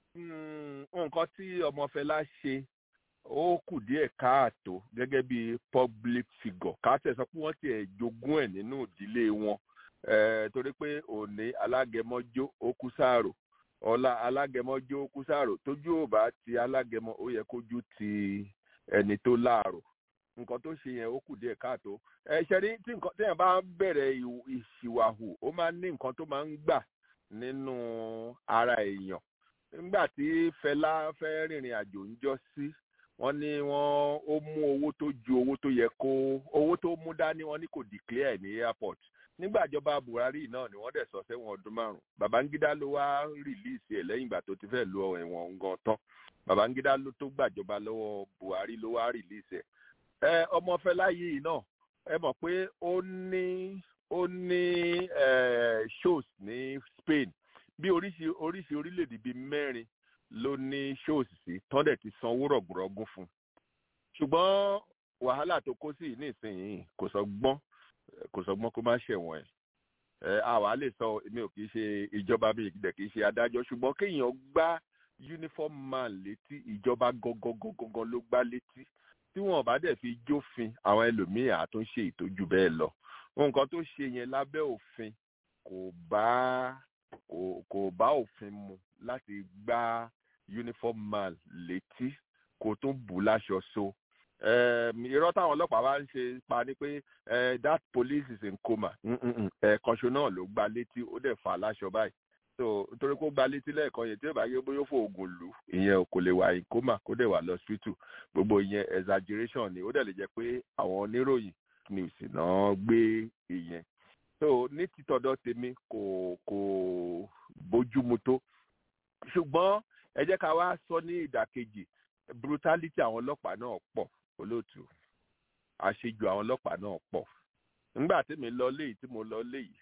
nǹkan tí ọmọ Fẹlá ṣe ó kù díẹ̀ káàtó gẹ́gẹ́ bí public figure káàtẹ̀ sọ pé wọ́n tiẹ̀ jogún ẹ̀ nínú ìdílé wọn torí pé òní alágẹmọ́jó ó kú sáàrò ọ̀la alágẹmọ́jó ó kú sáàrò tójú ò bá ti alágẹmọ ó yẹ kójú ti ẹni tó láàrò nǹkan tó ṣe yẹn ó kù díẹ̀ káàtó ẹ ṣe rí tí nǹkan téèyàn bá ń bẹ̀rẹ̀ ìṣìwàhù ó máa ń ní nǹkan tó máa ń gbà nínú ara èèyàn nígbà tí Fẹlá fẹ́ rìnrìn àjò ń jọ sí wọ́n ní wọ́n ó mú owó tó ju owó tó yẹ kó owó tó mú dání wọ́n ní kò declare ní airport nígbà ìjọba Buhari náà ni wọ́n dẹ̀ sọ sẹ́wọ̀n ọdún márùn Babangida ló wá rìlíìsì ẹ̀ lẹ́yìn ìgbà tó ti fẹ́ lo ẹ̀wọ̀n gan tán Babangida ló tó gbàjọba lọ́wọ́ Buhari ló wá rìlíìsì ẹ̀ ẹ ọmọ Fẹlá yìí náà ẹ mọ̀ pé ó ní ó ní shows ní Spain bí oríṣi oríṣi orílẹ̀-èdè bíi mẹ́rin ló ní shows sí tọ́dẹ̀ ti sanwó rọ̀gùrọ̀gùn fún ṣùgbọ́n wàhálà tó kó sí nísìnyìí kò sọ gbọ́n kò sọ gbọ́n kó má ṣẹ̀wọ̀n ẹ̀ ẹ àwa lè sọ èmi ò kì í ṣe ìjọba mi ìdẹ̀ kì í ṣe adájọ́ ṣùgbọ́n kéèyàn gbá uniform man létí ìjọba gangan ló gbá létí tí wọn bá dẹ̀ fi jófin àwọn ẹlòmíì àtúnṣe ìtọ́jú bẹ́ẹ̀ lọ nǹkan tó ṣe yẹn lábẹ́ òfin kò bá kò kò bá òfin mu láti gbá uniform man létí kò tún bù láṣọ so irọ́ táwọn ọlọ́pàá bá ń ṣe pa ni pé that police is in coma ẹ̀ẹ̀kanṣo náà ló gbá létí ó dẹ̀ fà láṣọ báyìí so nítorí kó gba létí lẹ́ẹ̀kan yẹn tí ó bá yẹ bóyá ó fò oògùn lù ìyẹn kò lè wà in coma kó dẹ̀ wà lọ hospital gbogbo ìyẹn exaggeration ni ó dẹ̀ lè jẹ́ pé àwọn oníròyìn news náà gbé ìyẹn so ní títọ́dọ̀ tèmi kò kò bójúmu tó ṣùgbọ́n ẹ jẹ́ ká wá sọ ní ìdàkejì brutality àwọn ọlọ́pàá náà pọ̀ olóòtú àṣejù àwọn ọlọ́pàá náà pọ̀ nígbà tí mi lọ léyìí tí mo lọ léyìí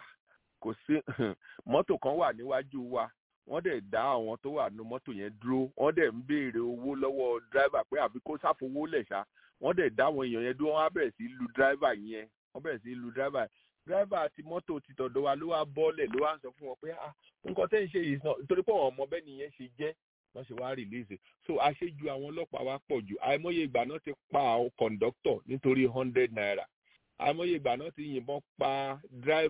kò sí mọ́tò kan wà níwájú wa wọ́n dẹ̀ dá àwọn tó wà nínú mọ́tò yẹn dúró wọ́n dẹ̀ ń béèrè owó lọ́wọ́ dráìvà pé àbí kó sáfowó lẹ̀ ṣá wọ́n dẹ̀ dá àwọn èèyàn yẹn dúró wọ́n á bẹ̀rẹ̀ sí lu dráìvà yẹn wọ́n bẹ̀rẹ̀ sí lu dráìvà dráìvà àti mọ́tò ti tọ̀dọ̀ wa ló wá bọ́ọ̀lẹ̀ ló wá ń sọ fún wọn pé ah nǹkan tẹ́ ń ṣe yìí sàn nítorí pé àwọn ọmọ bẹ́ẹ̀ nìyẹn ṣe jẹ́ wọ́n ṣe wá rìlíìsì so àṣejù àwọn ọlọ́pàá wa pọ̀ jù àìmọye ìgbà náà ti pa àwọn kọ̀ǹdọ́tọ̀ nítorí hundred naira àìmọye ìgbà náà ti yìnbọn pa dráìvà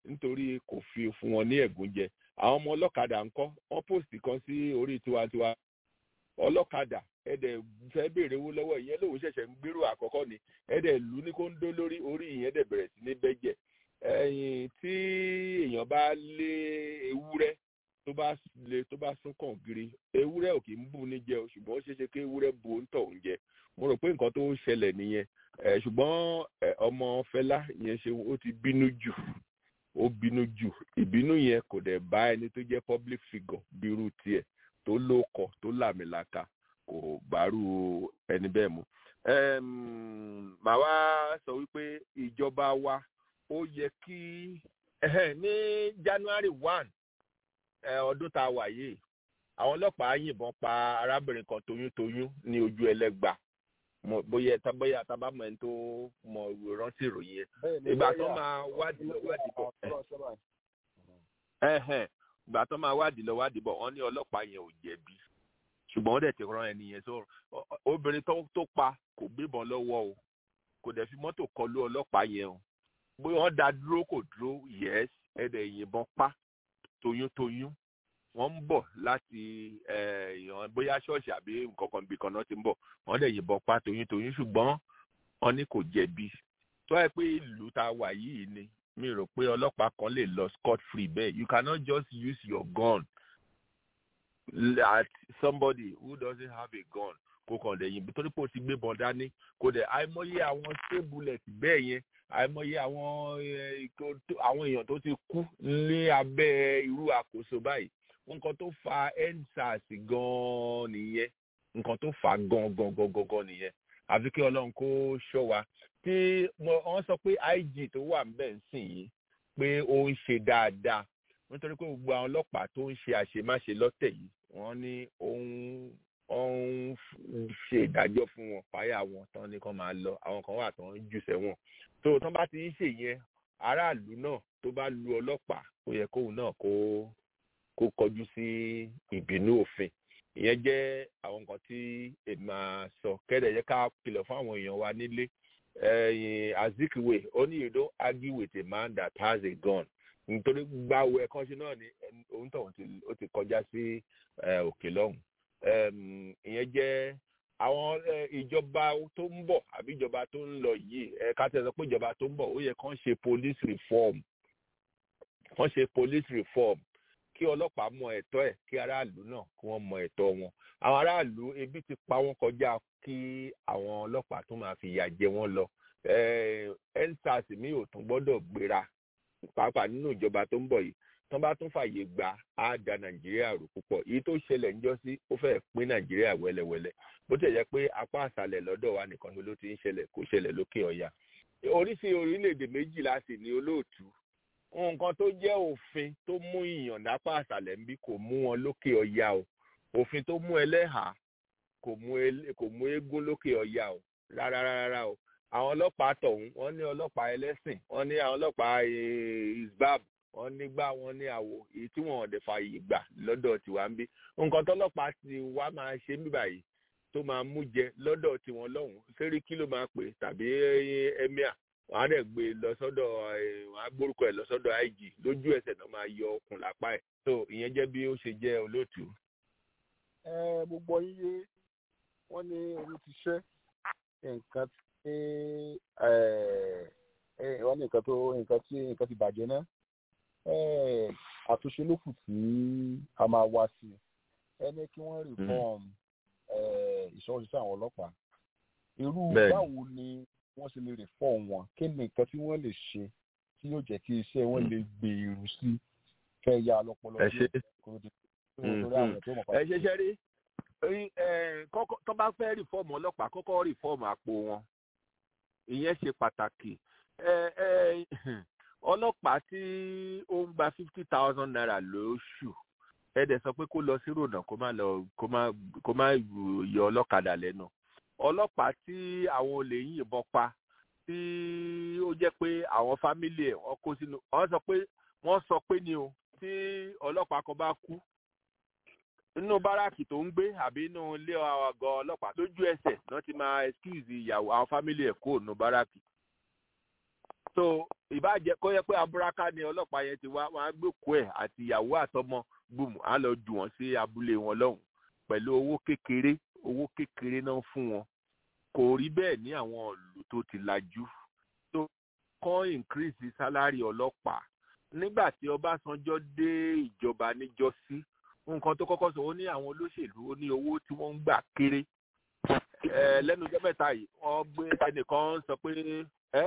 nítorí kò fi fún wọn ní ẹ̀gún jẹ àwọn ọmọ ọlọ́kadà ńkọ́ wọ́n pòsì kan sí orí tiwantiwa ọlọ́kadà ẹ̀dẹ̀ fẹ́ béèrè owó lọ́wọ́ ìyẹn lòun ṣẹ̀ṣẹ̀ ń gbèrò àkọ́kọ́ ni ẹ̀dẹ̀ lù ní kó ń dó lórí orí ìyẹn dẹ̀ bẹ̀rẹ̀ sí ní bẹ́jẹ̀ ẹ̀yìn tí èèyàn bá lé ewúrẹ́ tó bá lé tó bá sún kàn giri ewúrẹ́ ò kì í bù ní jẹ o ṣùgbọ́n ó ṣeé ṣe kí ewúrẹ́ bu ń tọ̀ ń jẹ mo rò pé nǹkan tó ń ṣẹlẹ̀ nìyẹn ẹ̀ ṣùgbọ́n ẹ̀, ọmọ Fẹlá yẹn ṣe ó ti bínú jù ó bínú jù ìbínú yẹn kò dẹ̀ bá ẹni tó jẹ́ public figure bírú tiẹ̀ tó lóko tó làmìlaka kò bárú ẹni bẹ́ẹ̀ mu. Ẹm, màá wá sọ wípé ìjọba wa ó yẹ kí ẹhẹ́, ní January one ẹ, ọdún tá a wà yìí àwọn ọlọ́pàá yìnbọn pa arábìnrin kan toyúntoyún ní ojú ẹlẹ́gbà Mo- bóyá tá- bóyá tá a bá mọ ẹni tó mọ rántí ìròyìn yẹn bẹ́ẹ̀ ni ìgbà tó lọ́ọ̀yà máa wádìí lọ wádìí bọ̀ ẹ̀, ọ̀rọ̀ sọ́ba ẹ̀hẹ̀n, ìgbà tó máa wádìí lọ wádìí bọ̀ wọ́n ní ọlọ́pàá yẹn ò jẹ̀bi ṣùgbọ́n wọ́n dẹ̀ ti rán ẹni yẹn sọ ọ- ọ- obìnrin tó tó pa kò gbébọn lọ́wọ́ o kò dẹ̀ fi mọ́tò kọlu ọlọ́pàá yẹn o bóyá wọ́n dá dúró kò dúró yẹ́s ẹ̀dẹ̀ yìnbọn pa toyúntoyún wọ́n ń bọ̀ láti eh, ìyàn bóyá ṣọ́ọ̀ṣì àbí nǹkan kan bí kan náà ti ń bọ̀ wọ́n dẹ̀ yìnbọn pa toyúntoyún ṣùgbọ́n wọ́n ní kò jẹ̀bi tó ẹ pé ìlú tá a wà yìí ni mi rò pé ọlọ́pàá kan lè lọ scot free bẹ́ẹ̀ you cannot just use your gun at somebody who doesn't have a gun kó kàn dẹ̀ yìnbọn torí pé o ti gbé bọn dání kó dẹ̀ àìmọye àwọn stray bullet bẹ́ẹ̀ yẹn àìmọye àwọn eh, kó- tó- àwọn èèyàn tó ti kú ní abẹ́ irú àkóso báyìí nǹkan tó fa endsars gan-an nìyẹn nǹkan tó fà á gan gan gan gan gan nìyẹn àfi kí ọlọ́run kó ṣọ́ wa tí mo- wọ́n sọ pé IG tó wà ńbẹ̀ ń sìn yìí pé ó ń ṣe dáadáa nítorí pé gbogbo àwọn ọlọ́pàá tó ń ṣe àṣemáṣe lọ́tẹ̀ yìí wọ́n ní ó ń ó ń f- ṣe ìdájọ́ fún wọn fáyà wọn tán ní kán máa lọ àwọn kan wà tán ń jù sẹ́wọ̀n tó tán bá ti ń ṣe yẹn aráàlú náà tó bá lu ọlọ́pàá ó yẹ kóun náà kó kó kọjú sí ìbínú òfin ìyẹn jẹ́ àwọn nǹkan tí èmi máa sọ kẹ́dẹ̀ yẹ ká kìlọ̀ fún àwọn èèyàn wa nílé ẹ̀yìn azikiwe ó ní you don't argue with a man that has a gun nítorí gbàwó ẹ̀kan ṣe náà ni ẹni- òun tó ó ti kọjá sí eh, òkè lọ́hùn Em, ìyẹn jẹ́ àwọn eh, ìjọba tó ń bọ̀ àbí ìjọba tó ń lọ yìí ẹ ká tẹ̀ sọ pé ìjọba tó ń bọ̀ ó yẹ kán ṣe police reform kán ṣe police reform kí ọlọ́pàá mọ ẹ̀tọ́ ẹ̀ kí aráàlú náà kí wọ́n mọ ẹ̀tọ́ wọn àwọn aráàlú ebi ti pa wọ́n kọjá kí àwọn ọlọ́pàá tó máa fi ìyà jẹ wọ́n lọ endsars mi ò tún gbọ́dọ̀ gbéra pàápàá nínú ìjọba tó ń bọ̀ yìí tán bá tún fàyè gbà á da nàìjíríà rò púpọ̀ èyí tó ṣẹlẹ̀ ń jọ́sí ó fẹ́ pín nàìjíríà wẹ́lẹ́wẹ́lẹ́ bó tẹ̀ jẹ́ pé apá àṣàlẹ̀ lọ́dọ̀ wa nìkan ló ti ń ṣẹlẹ̀ kó ṣẹlẹ̀ lókè ọ̀yà oríṣi orílẹ̀-èdè méjìlá sì ni olóòtú nǹkan tó jẹ́ òfin tó mú ìyàn lápá àṣàlẹ̀ ń bí kò mú wọn lókè ọ̀yà o òfin tó mú ẹlẹ́hàá kò mú elé- kò mú eégún lókè ọ̀yà o rárá rárá o àwọn ọlọ́pàá tọ̀hún wọ́n ní ọlọ́pàá ẹlẹ́sìn wọ́n ní àwọn ọlọ́pàá eh, isbab wọ́n nígbà wọ́n ní àwò èyí tí wọ́n ọ̀dẹ̀ fààyè gbà lọ́dọ̀ tiwa ń bí nǹkan tọ́lọ́pàá ti wá máa ṣe ń bí báyìí tó máa mú jẹ lọ́dọ̀ tiwọn lọ́hùn sẹ́ríkì ló máa pè tàbí eh, emir wọ́n á dẹ̀ gbé lọ sọ́dọ̀ eh, wọ́n á gbórúkọ ẹ̀ lọ sọ́dọ̀ ig lójú ẹsẹ̀ náà máa yọ okùn lápá ẹ̀ so ìyẹn jẹ́ bí ó ṣe jẹ́ olóòtú. ẹ gbogbo yíyé wọn ní orí ti ṣẹ nǹkan tí ẹ ẹ wọn ní nǹkan tó nǹkan tí nǹkan ti bàjẹ́ náà ẹ àtúnṣe ló kù tí a máa wá sí ẹ ní kí wọ́n reform ẹ ìṣọwọ́síṣẹ́ àwọn ọlọ́pàá irú Bẹ́ẹ̀ni. báwo ni wọ́n ṣe lè reform wọn kí ni nǹkan tí wọ́n lè ṣe tí yóò jẹ́ kí iṣẹ́ wọn lè gbèrú sí kẹ́ ya lọ́pọlọ ẹ ṣe kó di torí àwọn tó mọ̀ ẹ ṣe ṣe rí rí, ẹ, kọ́kọ́- tó bá fẹ́ rìfọ́ọ̀mù ọlọ́pàá kọ́kọ́ rìfọ́ọ̀mù àpò wọn ìyẹn ṣe pàtàkì ẹ, ẹ, ọlọ́pàá tí ó ń gba fifty thousand naira lóṣù ẹ dẹ̀ sọ pé kó lọ sí ròdà kó má lọ kó má kó má yọ ọlọ́kadà lẹ́nu ọlọ́pàá tí àwọn olè ń yìnbọn pa tí ó jẹ́ pé àwọn fámílì ẹ̀ wọ́n kó sínú wọ́n sọ pé wọ́n sọ pé ni o tí ọlọ́pàá kan bá kú nínú báràkì tó ń gbé àbí inú ilé àgọ́ ọlọ́pàá lójú ẹsẹ̀ náà ti máa excuse ìyàwó àwọn fámílì ẹ̀ kó nínú báràkì so ìbàjẹ́ kó yẹ pé abúráká ni ọlọ́pàá yẹn ti wá wọn á gbòkú ẹ̀ àti ìyàwó àtọmọ gbùmù á lọ jù wọ́n sí abúlé wọn lọ́hùn pẹ̀lú owó kékeré owó kékeré náà fún wọn kò rí bẹ́ẹ̀ ní àwọn ìlú tó ti lajú tó kọ́ increase salary ọlọ́pàá nígbà tí ọbásanjọ́ dé ìjọba níjọ́sí nǹkan tó kọ́kọ́ sọ ó ní àwọn olóṣèlú ó ní owó tí wọ́n ń gbà kéré ẹ lẹ́nu ọjọ́ mẹ́ta yìí wọ́n gbé ẹnìkan sọ pé ẹ́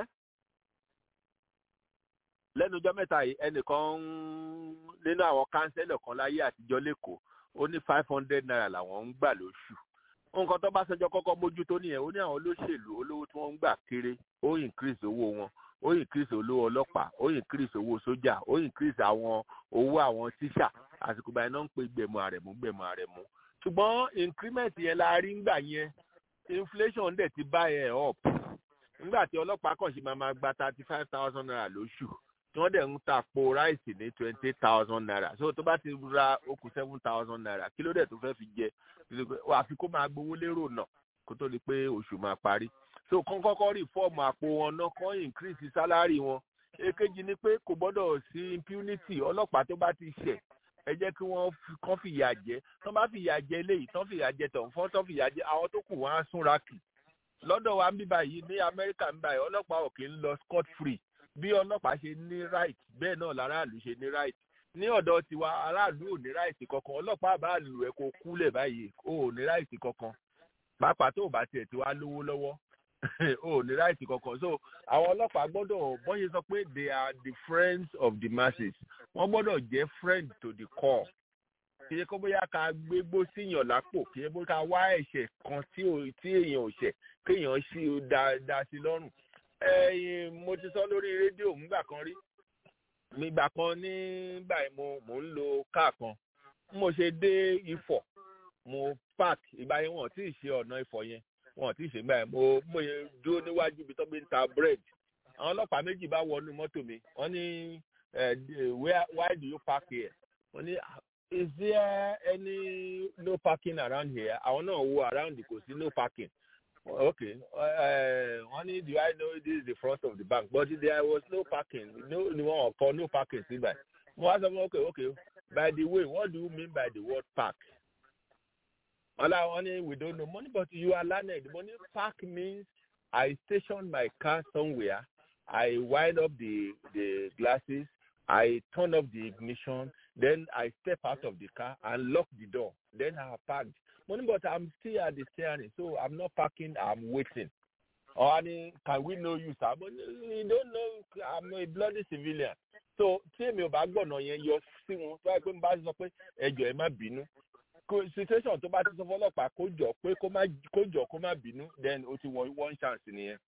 lẹ́nu ọjọ́ mẹ́ta yìí ẹnìkan nínú àwọn kánsẹ́lọ̀ kan láyé àtijọ́ lẹ́kọ̀ọ́ ó ní five hundred naira làwọn ń gbà lóṣù nǹkan tó bá ṣẹjọ́ kọ́kọ́ mójútó nìyẹn ó ní àwọn olóṣèlú olówó tí wọ́n ń gbà kéré ó increase owó wọn ó increase olówó ọlọ́pàá ó increase owó sójà ó increase àwọn owó àwọn tíṣà àsìkò báyìí náà ń pe gbẹ̀mọ̀ àrẹ̀mú gbẹ̀mọ̀ àrẹ̀mú ṣùgbọ́n increment yẹn la rí ńgbà yẹn inflation dẹ̀ ti bá yẹn up nígbà tí ọlọ́pàá kàn ṣe máa ma gba thirty five thousand naira lóṣù tí wọ́n dẹ̀ ń ta po ráìsì ní twenty thousand naira so tó bá ti ra okùn seven thousand naira kí ló dẹ̀ tó fẹ́ fi jẹ àfi kó máa gbowó lérò náà kó tó di pé oṣù máa parí so kán kọ́kọ́ rí fọ́ọ̀mù àpò wọn náà kán increase salary wọn èkejì ni pé kò gbọ́dọ̀ sí impunity ọlọ́pàá tó bá ti ṣẹ̀ ẹ jẹ́ kí wọ́n kán fìyà jẹ tán bá fìyà jẹ eléyìí tán fìyà jẹ tọ̀hún fọ́n tán fìyà jẹ àwọn tó kù wọ́n á súnra kì lọ́dọ̀ wa ń bí báyìí ní amẹ́ríkà ń báyìí ọlọ́pàá ò kì í lọ scot free bí ọlọ́pàá ṣe ní right bẹ́ẹ̀ náà láràlú ṣe ní right ní ọ̀dọ̀ tiwa aráàlú ò ní right kankan ọlọ́pàá bá lù ẹ́ kó kúlẹ̀ báyìí ó ò ní right kankan pàápàá tó o bá tiẹ̀ ti wá lówó lọ́wọ́ ó ò ní right kankan so àwọn ọlọ́pàá gbọ́dọ̀ bọ́n ṣe sọ pé they are the friends of the masses wọ́n gbọ́dọ̀ jẹ́ friend to the core kì í ṣe kó bóyá ká gbégbó síyàn lápò kì í ṣe bóyá ká wá ẹ̀ṣẹ̀ kan tí èèyàn ò ṣẹ̀ kéèyàn sí dá sí lọ́rùn ẹyin mo ti sọ lórí rédíò nígbà kan rí nígbà kan nígbà mo mò ń lo káà kan mo ṣe dé ifọ̀ mo park ìgbà yẹn wọn ò tí ì ṣe ọ̀nà ifọ̀ yẹn wọn ò tí ì ṣe gbà yẹn mo mo yẹn dúró níwájú ibi tó gbé ń ta bread àwọn ọlọ́pàá méjì bá wọnú mọ́tò mi wọ́n ní where why do you park here wọ́n ní is there any no parking around here àwọn náà wo around kò sí no parking okay uh, honey do i know this is the front of the bank but there was no parking no ni wọn kọ no parking síbẹ̀ mo wá sọ fún okay okay by the way what do you mean by the word park ọlá wọn ni we don't know money but you are learned money park means i station my car somewhere i wind up the the glasses i turn off the ignition then i step out of the car and lock the door then i parked money but i'm still at the steering so i'm not parking i'm waiting or I mean, can we know you sir but you don't know i'm a bloody civilian so tí èmi ò bá gbọ̀nà yẹn yọ sí wọn tó yẹ pé n bá sọ pé ẹjọ́ ẹ má bínú situation tó bá ti sọ fọlọ́pàá kó jọ pé kó jọ kó má bínú then o ti wọ one chance nìyẹn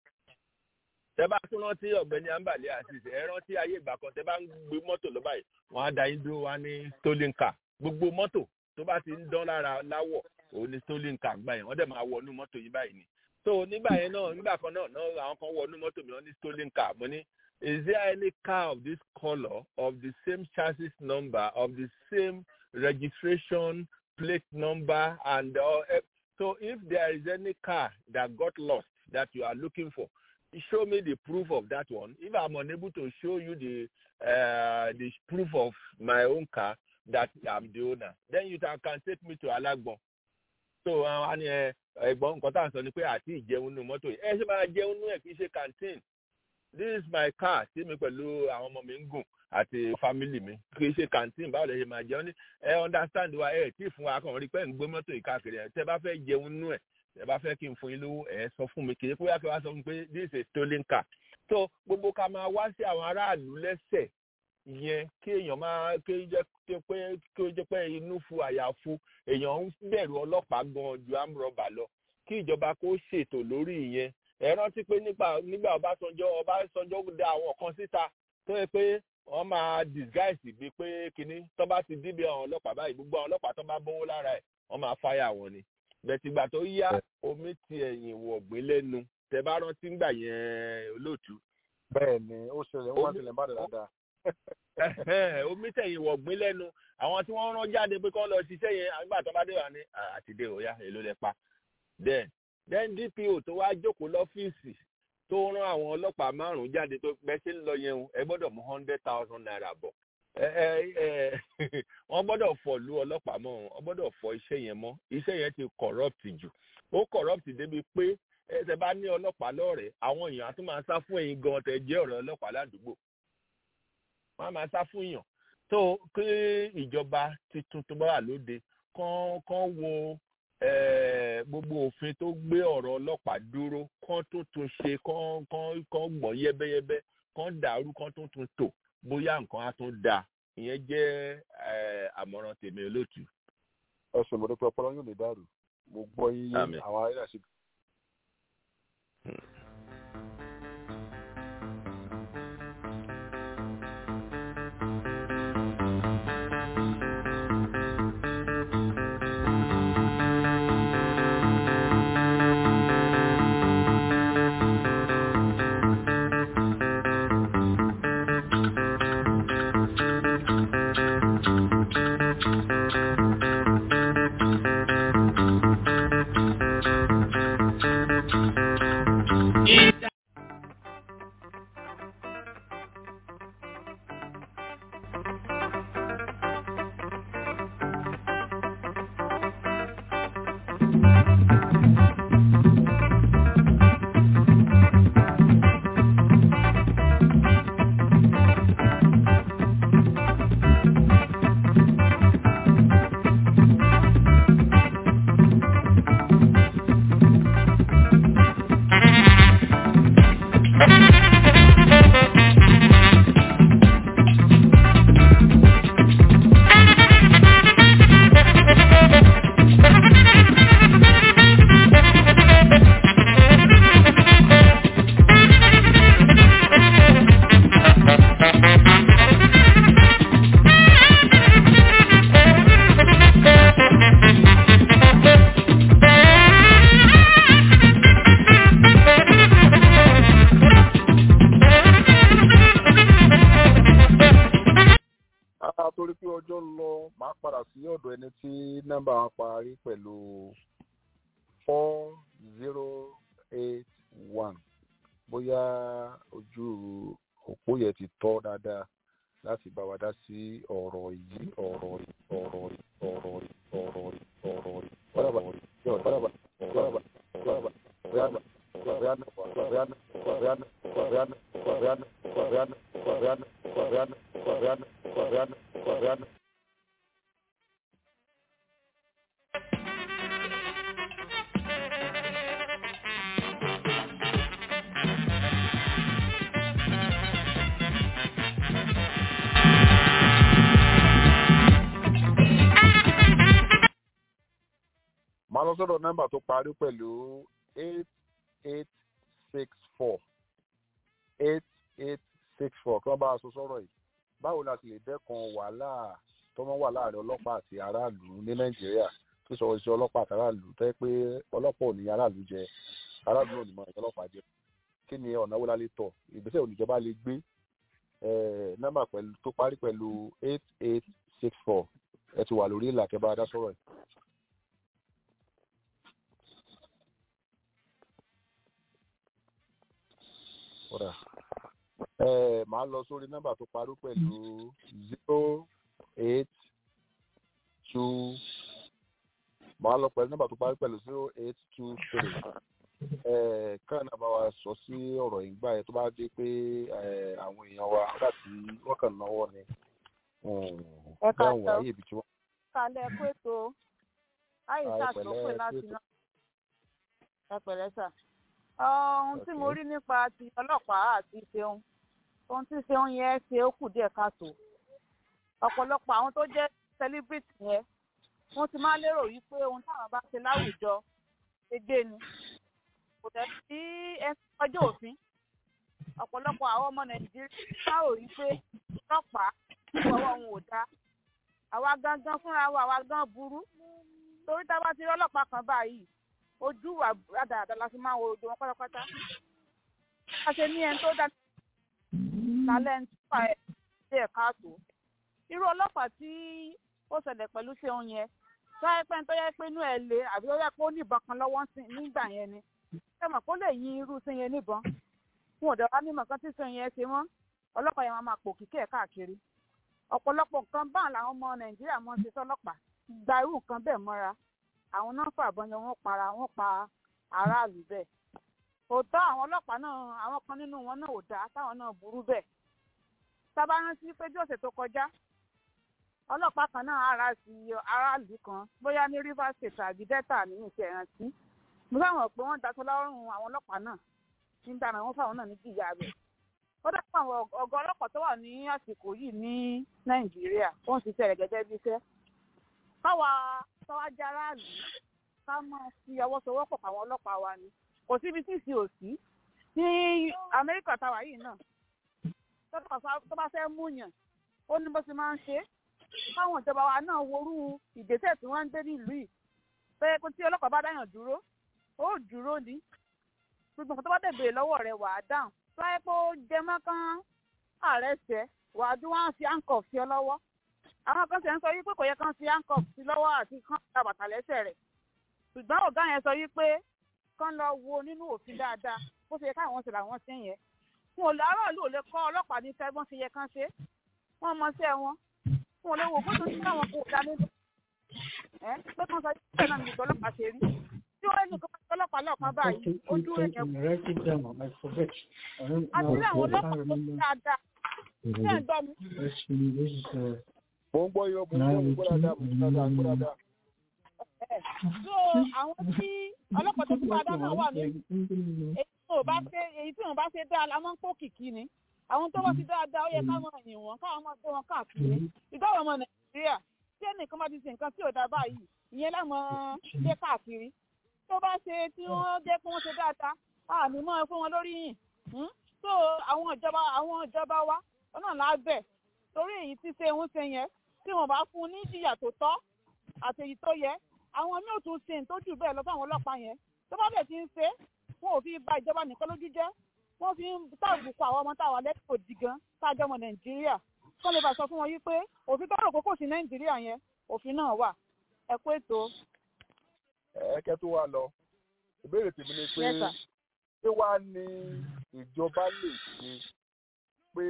tẹ bá tún rántí ọ̀gbẹ́ni ambale asis ẹ rántí ayé ìgbà kan tẹ bá ń gbé mọ́tò lọ báyìí wọ́n á da yín dúró wá ní stolen car gbogbo mọ́tò tó bá ti ń dán lára láwọ̀ òun ni stolen car gbà yẹn wọ́n dẹ̀ máa wọnú mọ́tò yín báyìí ni so nígbà yẹn náà nígbà kan náà náà àwọn kan wọnú mọ́tò mi wọ́n ní stolen car mo ní is there any car of this colour of the same chassis number of the same registration plate number and uh, so if there is any car that got lost that you are looking for show me the proof of that one if i'm unable to show you the uh, the proof of my own car that i'm the owner then you can, can take me to alagbon so a ní ẹ̀gbọ́n nǹkan tá à ń sọ ni pé àti ìjẹun nínú mọ́tò yìí ẹ ṣe máa jẹun nínú ẹ̀ kì í ṣe canteen this is my car tí mi pẹ̀lú àwọn ọmọ mi ń gùn àti family mi kì í ṣe canteen báwo lè ṣe máa jẹun ní ẹ understand wa ẹ tí fún wa kàn rí pé ń gbé mọ́tò yìí káàkiri ẹ tẹ bá fẹ́ jẹun nínú ẹ̀ tẹ bá fẹ́ kí n fún yín lówó ẹ sọ fún mi kì í pé wá kí wá sọ fún mi pé this is a stolen car so gbogbo ká máa wá sí àwọn aráàlú lẹ́sẹ̀ yẹn kí èèyàn máa kí ó jẹ́ pé kí ó jẹ́ pé inú fu àyàfu èèyàn ń bẹ̀rù ọlọ́pàá gan ju amúrọ̀bà lọ kí ìjọba kó ṣètò lórí ìyẹn ẹ rántí pé nígbà nígbà ọbásanjọ́ ọbásanjọ́ dá àwọn kan síta tó yẹ pé wọ́n máa disguise bíi pé kínní tó bá ti dìbì àwọn ọlọ́pàá báyìí gbogbo àwọn ọlọ́pàá tó bá bówó lára ẹ̀ wọ́n máa fáyà wọn ni bẹ̀tìgbà tó yá omi ti ẹ̀yìn wọ̀gbìn lẹ́nu tẹ bá rántí ńgbà yẹn olóòtú. bẹ́ẹ̀ ni ó ṣẹlẹ̀ wọ́n ṣẹlẹ̀ bá dáadáa omi tẹ̀yìn wọ̀gbìn lẹ́nu àwọn tí wọ́n rán jáde pé kọ́ lọ ṣiṣẹ́ yẹn àgbà tó bá dé wà ní àtidé òya èló lẹ pa then then dpo tó wá jókòó lọ́fíìsì tó rán àwọn ọlọ́pàá márùn-ún jáde tó pẹ́ sí ń lọ yẹn o ẹ gbọ́dọ̀ mú hundred thousand naira bọ̀ ẹ ẹ ẹ wọ́n gbọ́dọ̀ fọ̀lú ọlọ́pàá mọ́ wọ́n gbọ́dọ̀ fọ iṣẹ́ yẹn mọ́ iṣẹ́ yẹn ti corrupt jù ó corrupt débi pé ẹsẹ̀ bá ní ọlọ́pàá lọ́rẹ̀ẹ́ àwọn èèyàn á tún máa sá fún ẹ̀yin gan tẹ̀ jẹ́ ọ̀rẹ́ ọlọ́pàá ládùúgbò wọ́n á máa sá fún èèyàn tó kí ìjọba tuntun tó bá wà lóde kán kán wo eh, gbogbo òfin tó gbé ọ̀rọ̀ ọlọ́pàá dúró kán tó tún ṣe kán kán kán gbọ̀n yẹ́bẹ́yẹ́bẹ́ kán dàrú kán tó tún tò bóyá nǹkan á tún dáa ìyẹn jẹ́ eh, àmọ̀ràn tèmi olóòtú. ẹsùn mọ̀dé pé ọpọlọ yóò lè dàrú mo gbọ́ yín yé Àmín. àwọn ará sí. Ah, torí pé ọjọ́ ń lọ máa padà sí ọ̀dọ̀ ẹni tí nọ́mbà wọn parí pẹ̀lú four zero eight one bóyá ojú òpó yẹn ti tọ́ dáadáa láti bá wa dá sí ọ̀rọ̀ yìí ọ̀rọ̀ yìí ọ̀rọ̀ yìí ọ̀rọ̀ yìí ọ̀rọ̀ yìí ọ̀rọ̀ yìí ọ̀rọ̀ yìí ọ̀rọ̀ yìí ọ̀rọ̀ yìí máa lọ sọ́dọ̀ nọ́mbà tó parí pẹ̀lú eight eight six four eight eight six four kí wọ́n bá a sọ sọ́rọ̀ yìí báwo la sì lè dẹ́kun wàhálà tó máa ń wà láàrin ọlọ́pàá àti aráàlú ní nàìjíríà tó sọ iṣẹ́ ọlọ́pàá àti aráàlú tẹ́ pé ọlọ́pàá ò ní aráàlú jẹ aráàlú ò ní mọ ìjọ ọlọ́pàá jẹ kí ni ọ̀nà wo la lè tọ̀ ìgbésẹ̀ òníjọba lè gbé eh, nọ́mbà pẹ̀lú tó parí pẹ̀lú eight eight six four ẹ ti wà lórí ìlà kẹ́ bá a dá sọ́rọ̀ yìí. kódà ẹ máa lọ sórí nọ́mbà tó parí pẹ̀lú zero eight two máa lọ pẹ̀lú nọ́mbà tó parí pẹ̀lú zero eight two three ẹ káà náà bá wa sọ sí ọ̀rọ̀ yìí gbà yẹn tó bá dé pé ẹ, àwọn èèyàn wa nígbà tí wọ́n kàn náwó ni Ẹ ká bẹ́ẹ̀ wọ́n sọ. ayé ibi tí wọ́n. kalẹ̀ kó ètò àyíṣà Àì tó pẹ̀lẹ́, pè ẹ láti kú ètò. náà. ẹ pẹ̀lẹ́ sà. ohun tí mo Okay. rí nípa ti ọlọ́pàá àti ṣeun ohun tí ṣeun yẹn ṣe ó kù díẹ̀ káàtó. ọ̀pọ̀lọpọ̀ àwọn tó jẹ́ celebrity yẹn wọ́n ti máa ń lérò wípé ohun táwọn bá ṣe láwùjọ gbégbé ni. kò dẹ̀ sí ẹni ọjọ́ òfin. ọ̀pọ̀lọpọ̀ àwọn ọmọ nàìjíríà máa rò wípé ọlọ́pàá ọwọ́ wọn ò dáa àwa gangan fúnra wa àwa gan burú torí tá a bá ti rí ọlọ́pàá kan báyìí ojú wa dáadáa la fi máa ń wo ojú wọn pátápátá a ṣe ní ẹni tó dá lálẹ́ ń túbà ẹ̀ sí ẹ̀ka àtò irú ọlọ́pàá tí ó ṣẹlẹ̀ pẹ̀lú ṣeun yẹn sọ́yẹ́ pé tó yẹ pé inú ẹ̀ le àbí ó yẹ pé ó níbọn kan lọ́wọ́ sí- nígbà yẹn ni ṣé mọ̀ kó lè yin irú sí yẹn níbọn wọn ò dẹ̀ wá nímọ̀ kan tí sẹ́yìn yẹn ṣe mọ́ ọlọ́pàá yẹn máa máa pò kíkẹ́ ẹ̀ káàkiri ọ̀pọ̀lọpọ̀ nǹkan báà làwọn ọmọ nàìjíríà mọ́ ṣe sọ́lọ́pàá gba irú nǹkan bẹ́ẹ̀ mọ́ra àwọn náà fàbọn yẹn wọ́n para wọ́n pa aráàlú bẹ́ẹ̀ òótọ́ àwọn ọlọ́pàá náà àwọn kan nínú wọn náà ò dáa táwọn náà burú bẹ́ẹ̀ sábà rántí pé bí ọ̀sẹ̀ tó kọjá ọlọ́pàá kan náà ara sí aráàlú kan bóyá ní rivers state àbí delta nínú ìṣẹ̀ ìrántí mo fẹ́ràn pé wọ́n daṣọ lọ́rùn àwọn ọlọ́pàá náà nígbà náà wọ́n fáwọn náà ní jìyà rẹ̀ ó dápọ̀ àwọn ọ̀gá ọlọ́pàá tó wà ní àsìkò yìí ní nàìjíríà ó ń ṣiṣẹ́ rẹ̀ gẹ́gẹ́ bí iṣẹ́ káwa tọ́wájú aráàlú ká máa fi ọwọ́ sowọ́pọ̀ àwọn ọlọ́pàá wa ni kò síbi tí ìsì ò sí ní amẹ́ríkà táwa yìí náà tó bá fẹ́ mú yàn ó ní bó ṣe máa ń ṣe káwọn ìjọba wa náà worú ìgbésẹ̀ tí wọ́n ń gbé nílùú yìí pé tí ọlọ́pàá bá dáyàn dúró ó dúró ní gbogbo nǹkan tó bá dẹ̀ béèrè lọ́wọ́ rẹ̀ wà á dáhùn tó yẹ kó jẹ mọ́ kán ààrẹ ṣẹ wà á dún wá fi handcuff sí ọ lọ́wọ́ àwọn kan ṣe ń sọ wípé kò yẹ kán fi handcuff sí lọ́wọ́ àti kán ta bàtà lẹ́sẹ̀ rẹ̀ ṣùgbọ́n ọ̀gá yẹn sọ wípé kán lọ wo nínú òfin dáadáa bó ṣe yẹ káwọn ṣe làwọn ṣe yẹn fún olè aráàlú ò lè kọ́ ọlọ́pàá ní sẹ́gbọ́n ṣe yẹ kán ṣe wọ́n mọ sí ẹ wọn fún olè wò bóṣù tí káwọn kò dá nínú ẹ pé kán sọ pé náà nìkan ọlọ́pàá ṣe rí tí wọ́n ní kọ́ ọlọ́pàá lọ́ọ̀kan báyìí ojú rẹ̀ yẹn kù àti ní àwọn ọlọ́pàá tó ṣe dáadáa ṣé ẹ̀ gbọ́ mi. mo ń gbọ́ yọ mo ń gbọ́ mo ń gbọ́ dáadáa mo ń gbọ́ dáadáa mo ń gbọ́ dáadáa. so àwọn tí ọlọ́pàá tó ti bá dáná wà ní èyí tí wọn bá ṣe èyí tí wọn bá ṣe dáa la máa ń kó kìkì ni àwọn tó bá ti dáadáa ó yẹ ká máa yìn wọn káwọn máa gbé wọn káàkiri ìdáwọ̀ ọmọ nàìjíríà tí ẹnìkan bá ti ṣe nǹkan tí ò dáa báyìí ìyẹn láwọn gbé káàkiri tó bá ṣe tí wọ́n jẹ́ pé wọ́n ṣe dáadáa àmì mọ́ fún wọn lórí yìn so àwọn ìjọba àwọn ìjọba wa ọ̀nà lábẹ́ torí èyí tí ṣe ń ṣe yẹn tí wọ́n bá fún ní ìjìyà tó tọ́ àti èyí tó yẹ àwọn míì ò tún ṣe tó jù bẹ́ẹ̀ lọ fún àwọn ọlọ́pàá yẹn tó bá bẹ̀ ti ń ṣe wọn ò fi ba ìjọba nìkan lójú jẹ́ wọ́n fi ń tàbùkù àwọn ọmọ táwa lẹ́kọ̀ọ́ òdì gan tájọ́ ọmọ nàìjíríà kọ́ lè bá sọ fún wọn yí pé òfin tó rò kókò sí nàìjíríà yẹn òfin náà wà ẹ kú ètò. ẹ̀ẹ́kẹ́ tó wá lọ ìbéèrè tèmi ni pé ṣé wàá ní ìjọba lè ṣe pé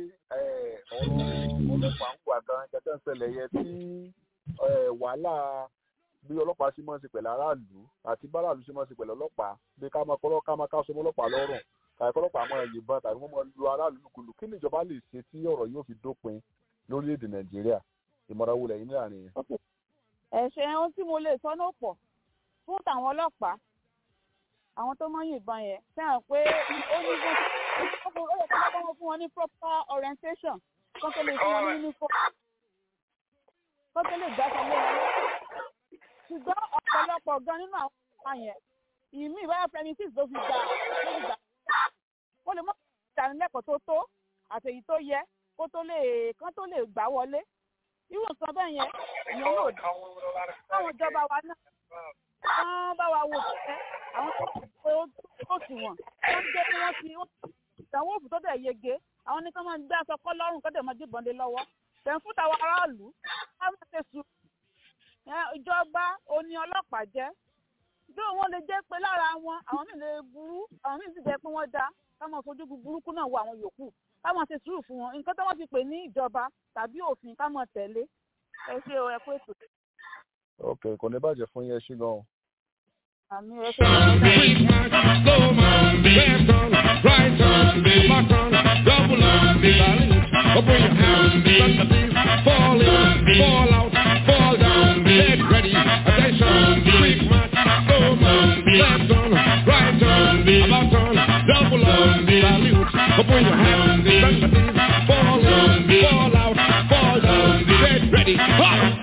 ọ̀rọ̀ ọlọ́pàá ń wà gan gẹ́gẹ́ ń ṣẹlẹ̀ yẹ tí wàhálà bí ọlọ́pàá ṣe máa ń ṣe pẹ̀lú aráàlú àti báráàlú ṣe máa ń ṣe pẹ̀lú ọlọ́pàá bí ká máa kọ́ ká máa ká sọmọ ọlọ́pàá lọ́rùn tàbí kọ́lọ́pàá máa yìnbọn tàbí wọ́n máa lu aráàlú lùkùlù kí ni ìjọba lè ṣe tí ọ̀rọ̀ yóò fi dópin lórílẹ̀‐èdè nàìjíríà ìmọ̀ràn wo lẹ́yìn láàrin yẹn. ẹ̀ṣẹ̀ ohun tí mo lè sọ náà pọ̀ fún tàwọn ọlọ́pàá àwọn tó máa ń yìnbọn yẹn fẹ́ràn pé ó ní bó ó yẹ kí wọ́n bá fún wọn ní proper orientation kán tó lè fún wọn ní uniform kán tó lè gbà sọ lé wọn ṣùgbọ́n ọ̀pọ̀lọpọ̀ gan nínú àwọn ọ̀pá yẹn ìmí ìbára premises ló fi gbà ló fi gbà ó lè mọ ìdánilẹ́kọ̀ọ́ tó tó àtèyí tó yẹ kó tó lè kán tó lè gbà wọlé irú nǹkan bẹ́ẹ̀ yẹn ìyẹn yóò dá káwọn ìjọba wa náà wọ́n bá wa wò pé àwọn tó sì wọ̀n wọ́n jẹ́ kí wọ́n ti ìdánwò òfin tó dẹ̀ yege àwọn ní ká máa gbé aṣọ kọ́ lọ́rùn kó dẹ̀ máa dìbọn lé lọ́wọ́ tẹ̀ ń fún tàwọn aráàlú ká má ṣe sùn ìjọba oní ọlọ́pàá jẹ́ bí wọn lè jẹ́ pé lára wọn àwọn míì lè burú àwọn míì sì jẹ́ pé wọ́n dá ká máa fojú burúkú náà wo àwọn yòókù ká máa ṣe sùúrù fún wọn nǹkan tó wọ́n ti pè ní ìjọba tàbí òfin ká máa tẹ̀lé ẹ ṣe ẹ kó ètò. ok kò ní bàjẹ́ fún yẹn ṣí gan. àmì ẹ ṣe wọn. Slow man, left on, right on, back on, double on, balance. Open your hands, sympathies, fall in, fall out, fall down, get ready, attention, quick march, slow man, left on, right on, about on, double on, salute. Open your hands, sympathies, fall in, fall out, fall down, get ready, hop!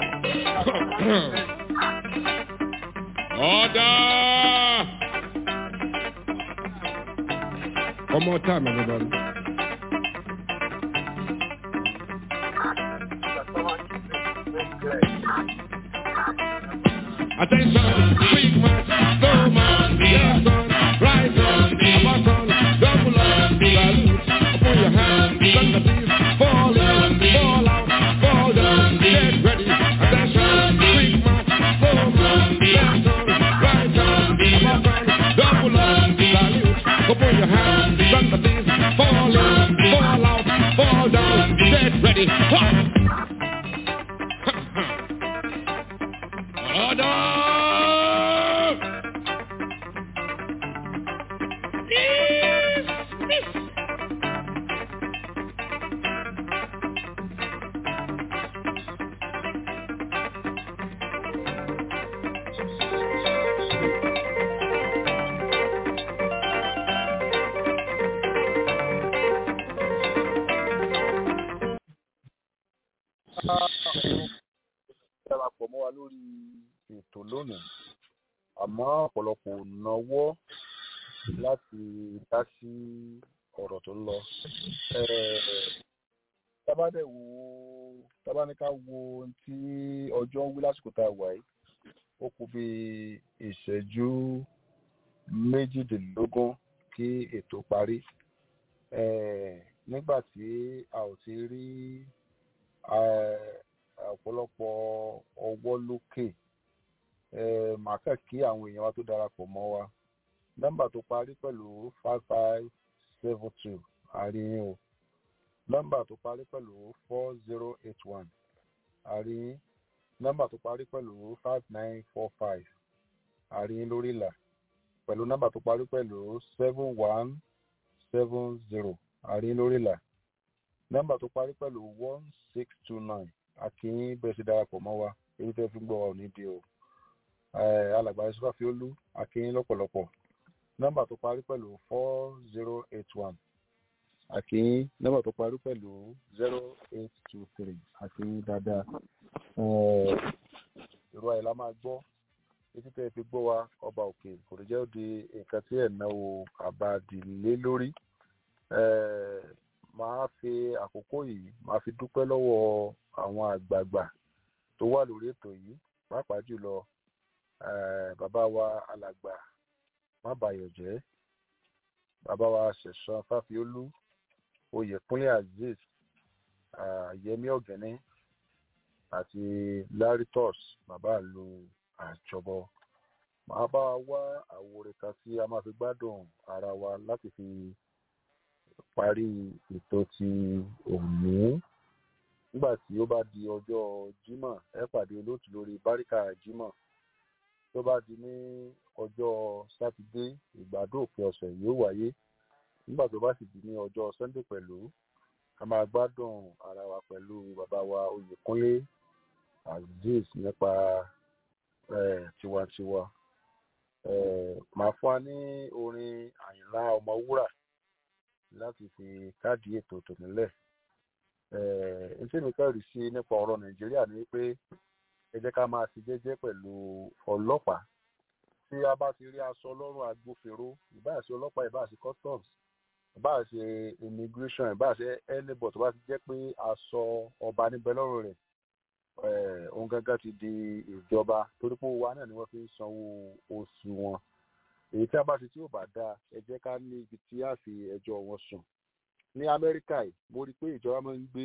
Order! One more time, everybody. Attention, quick march, slow march, left on, right on, about on, double on, salute. Open your hands, sympathies, fall in, fall out, fall down, get ready. Attention, quick march, slow march, left on, right on, about on, double on, salute. Open your hands, darapọ̀ mọ́ wa lórí ètò lónìí àmọ́ ọ̀pọ̀lọpọ̀ ò náwó láti dá sí ọ̀rọ̀ tó ń lọ. tábàdẹ̀ wo tábàníká wo ohun tí ọjọ́ ń wí lásìkò tá a wà yìí ó kù bí ìṣẹ́jú méjìdínlógún kí ètò parí nígbà tí a ò ti rí ọ̀pọ̀lọpọ̀ ọwọ́ lókè màá kàn kí àwọn èèyàn wa tó darapọ̀ mọ́ wa nọ́mbà tó parí pẹ̀lú five five seven two àríyìn o nọ́mbà tó parí pẹ̀lú four zero eight one àríyìn nọ́mbà tó parí pẹ̀lú five nine four five àríyìn lórí ìlà pẹ̀lú nọ́mbà tó parí pẹ̀lú seven one seven zero àríyìn lórí ìlà nọ́mbà tó parí pẹ̀lú one six two nine akínyìn bẹ́ẹ̀ ṣe darapọ̀ mọ́ wa èyí tẹ́ fi ń gbọ́ wa ò ní di o alàgbà yusufa fiolu akínyìn lọ́pọ̀lọpọ̀ nọ́mbà tó parí pẹ̀lú four zero eight one akínyìn nọ́mbà tó parí pẹ̀lú zero eight two three akínyìn dáadáa ìró àyè la máa gbọ́ etí tẹ́ fi gbọ́ wa ọba òkè kò ní jẹ́ ó di nǹkan tí ẹ̀ náwó àbádìlé lórí máa fi àkókò yìí máa fi dúpẹ́ lọ́wọ́ àwọn àgbààgbà tó wà lórí ètò yìí pàápàá jùlọ bàbá wa alàgbà má bàyọ̀ jẹ́ bàbá wa ṣẹ̀san fáfiolú oyèkúnlé azeez yẹmí ọ̀gẹ́ni àti laritos bàbá lu àjọbọ màá bá wa wá àwòrán kan tí a máa fi gbádùn ara wa láti fi parí ètò ti òní nígbà tí ó bá di ọjọ́ jímọ̀ ẹ pàdé olóòtú lórí báríkà jímọ̀ tó bá di ní ọjọ́ sátidé ìgbádùn òpin ọ̀sẹ̀ yóò wáyé nígbà tó bá sì di ní ọjọ́ sunday pẹ̀lú a máa gbádùn ara wa pẹ̀lú bàbá wa oyèkúnlé azeez nípa tiwantiwa màá fún wa ní orin àyìnlá ọmọwúrà láti fi káàdì ètò tòmílẹ̀ ntí mi kẹ́rì sí nípa ọ̀rọ̀ nàìjíríà ni pé ẹ jẹ́ ká máa ṣe jẹ́jẹ́ pẹ̀lú ọlọ́pàá tí a bá ti rí aṣọ lọ́rùn agbófinró ìbáà ṣe ọlọ́pàá ìbáà ṣe customs ìbáà ṣe immigration ìbáà ṣe anybody tó bá ti jẹ́ pé aṣọ ọba níbẹ̀ lọ́rùn rẹ̀ ohun gángan ti di ìjọba torí pé owó wa náà ni wọ́n fi ń sanwó oṣù wọn èyí tí a bá ṣe tí ò bá dáa ẹ jẹ́ ká ní ibi tí a fi ẹjọ́ wọn sùn ní amẹ́ríkà yìí mo rí i pé ìjọba máa ń gbé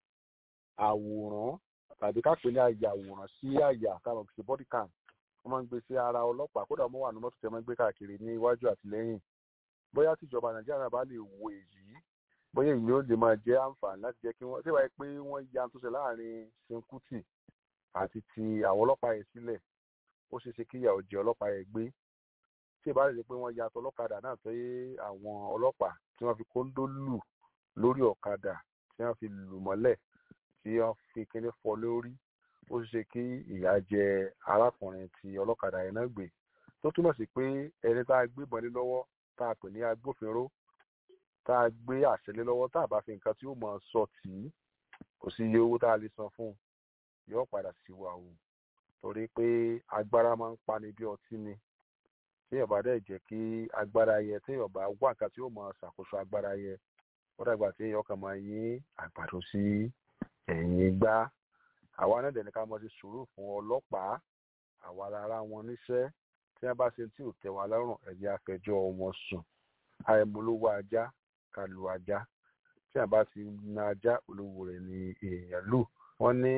àwòrán tàbí ká pè ní àyàwòrán sí àyà káwọn kìí ṣe body cam wọ́n máa ń gbé sí ara ọlọ́pàá kódà wọ́n wà ní mọ́tò tẹ́ máa ń gbé káàkiri ní iwájú àti lẹ́yìn bóyá tíjọba nàìjíríà bá lè wo èyí bóyá èyí ó lè máa jẹ́ àǹfààní láti jẹ́ kí wọ́n ṣé wáyé pé wọ́n ya tó ṣe láàrin Ṣinkútì àti ti àwọn ọlọ́pàá yẹn sílẹ̀ ó ṣeé ṣe kí ìyàwó jẹ ọlọ́pàá yẹn gbé tí ìbá rẹ̀ pé wọ́n ya tọlọ́kadà náà tó yé àwọn ọlọ́pàá tí wọ́n fi kóńdó lù lórí ọ̀kadà tí wọ́n fi lù mọ́lẹ̀ tí wọ́n fi kíní fọ́ lórí ó ṣeé ṣe kí ìyà jẹ arákùnrin tí ọlọ́kadà yẹn náà gbé tó túmọ̀ sí pé ẹni tá a gbé ìbọn lé lọ́wọ́ tá a pè ní agbófinró tá a gbé àṣẹ lé lọ́wọ́ tá a bá fi nǹkan tí ó mọ̀ sọ tì í kò sí iye owó tá a lè san fún un yóò padà sí wa o torí pé agbára máa ń pani bí ọtí ni téèyàn bá dẹ̀ jẹ́ kí agbára yẹ téèyàn bá wá nǹkan tí ó mọ̀ ṣàkóso agbára yẹ ó dàgbà téèyàn kàn máa yín àgbàdo sí ẹ̀yìn gbá àwa náà dẹ̀ ní ká mọ̀ sí sùúrù fún ọlọ́pàá àwa rárá wọn níṣẹ́ tí wọ́n bá ṣe tí ò tẹ́ wa lọ́rùn ẹ̀jẹ̀ afẹjọ́ wọn sùn àìmọ̀lówó ajá ká lu ajá tí wọ́n bá ti na ajá olówó rẹ̀ ní èèyàn lù wọ́n ní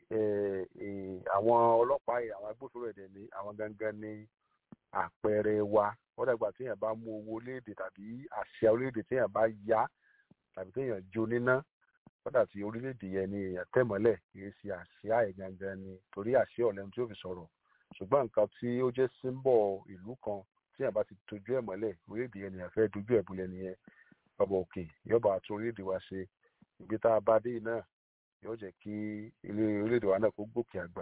àwọn ọlọ́pàá yìí àwọn agbófinró ẹ̀dẹ̀ ní àwọn gangan ní àpẹẹrẹ wa wọ́n dàgbà téèyàn bá mú owó orílẹ̀-èdè tàbí àṣà orílẹ̀-èdè téèyàn bá yá tàbí téèyàn jó níná kódà tí orílẹ̀-èdè yẹn ni èèyàn tẹ̀mọ́lẹ̀ kì í ṣe àṣà ẹ̀ gangan ni torí àṣà ọ̀lẹ́nu tí ó fi sọ̀rọ̀ ṣùgbọ́n nǹkan tí ó jẹ́ símbọ̀ ìlú kan téèyàn bá ti dojú ẹ̀ mọ́lẹ̀ orílẹ̀-èdè yẹn nìyẹn fẹ́ dojú ẹ̀ bulẹ̀ nìyẹn ọba òkè yọba tún orílẹ̀-èdè wa ṣe ìgbé tá a bá dé náà yóò jẹ́ kí ilé orílẹ̀-èdè wa náà kó gòkè àgbà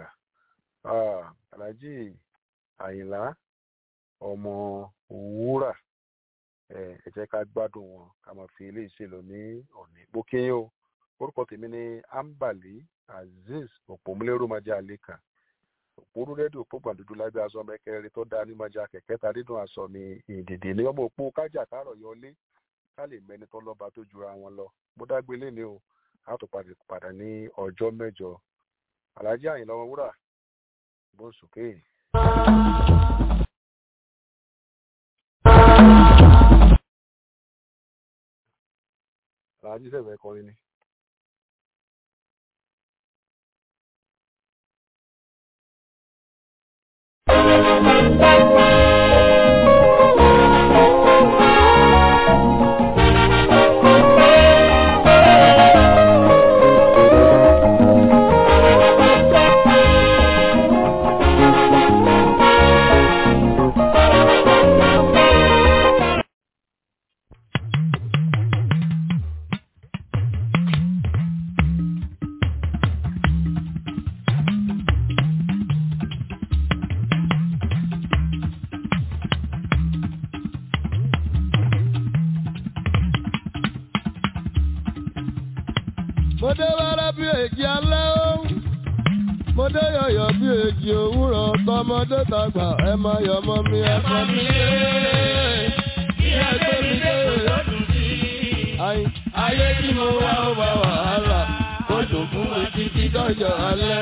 alhaji àyìnlá ọmọ wúrà ẹ jẹ́ ká gbádùn wọn ká máa fi ilé ìṣèlú ní òní bókè o orúkọ tèmi ni ambali azeez òpómúlérò májà àlékà òpórú rédíò pópà dúdú lábẹ́ aṣọ mẹ́kẹ́rin tó dáa ní májà kẹ̀kẹ́ ta dídùn aṣọ mi ìdìdì ní ọmọ òpó kájà kárọ̀ yọlé ká lè mẹ́ni tó lọ́ba tó jura wọn lọ mo dágbélé ní o a tó padà ní ọjọ́ mẹ́jọ alájí àyìnlá ọmọ wúrà gbósùké. alájí sẹ̀fẹ̀ kọrin ni. mo dé wẹ́rẹ́ bí èjì alẹ́ ó mo dé yọ̀yọ̀ bí èjì òwúrọ̀ tọmọdé tàgbà ẹ máa yọ̀ mọ́ mi ẹ fọ́ mi lé kí ẹ gbé mi dé lọ́dún sí i. ayé tí mo wá ó bá wàhálà ó dùn fún mi títí dọ́jọ́ alẹ́.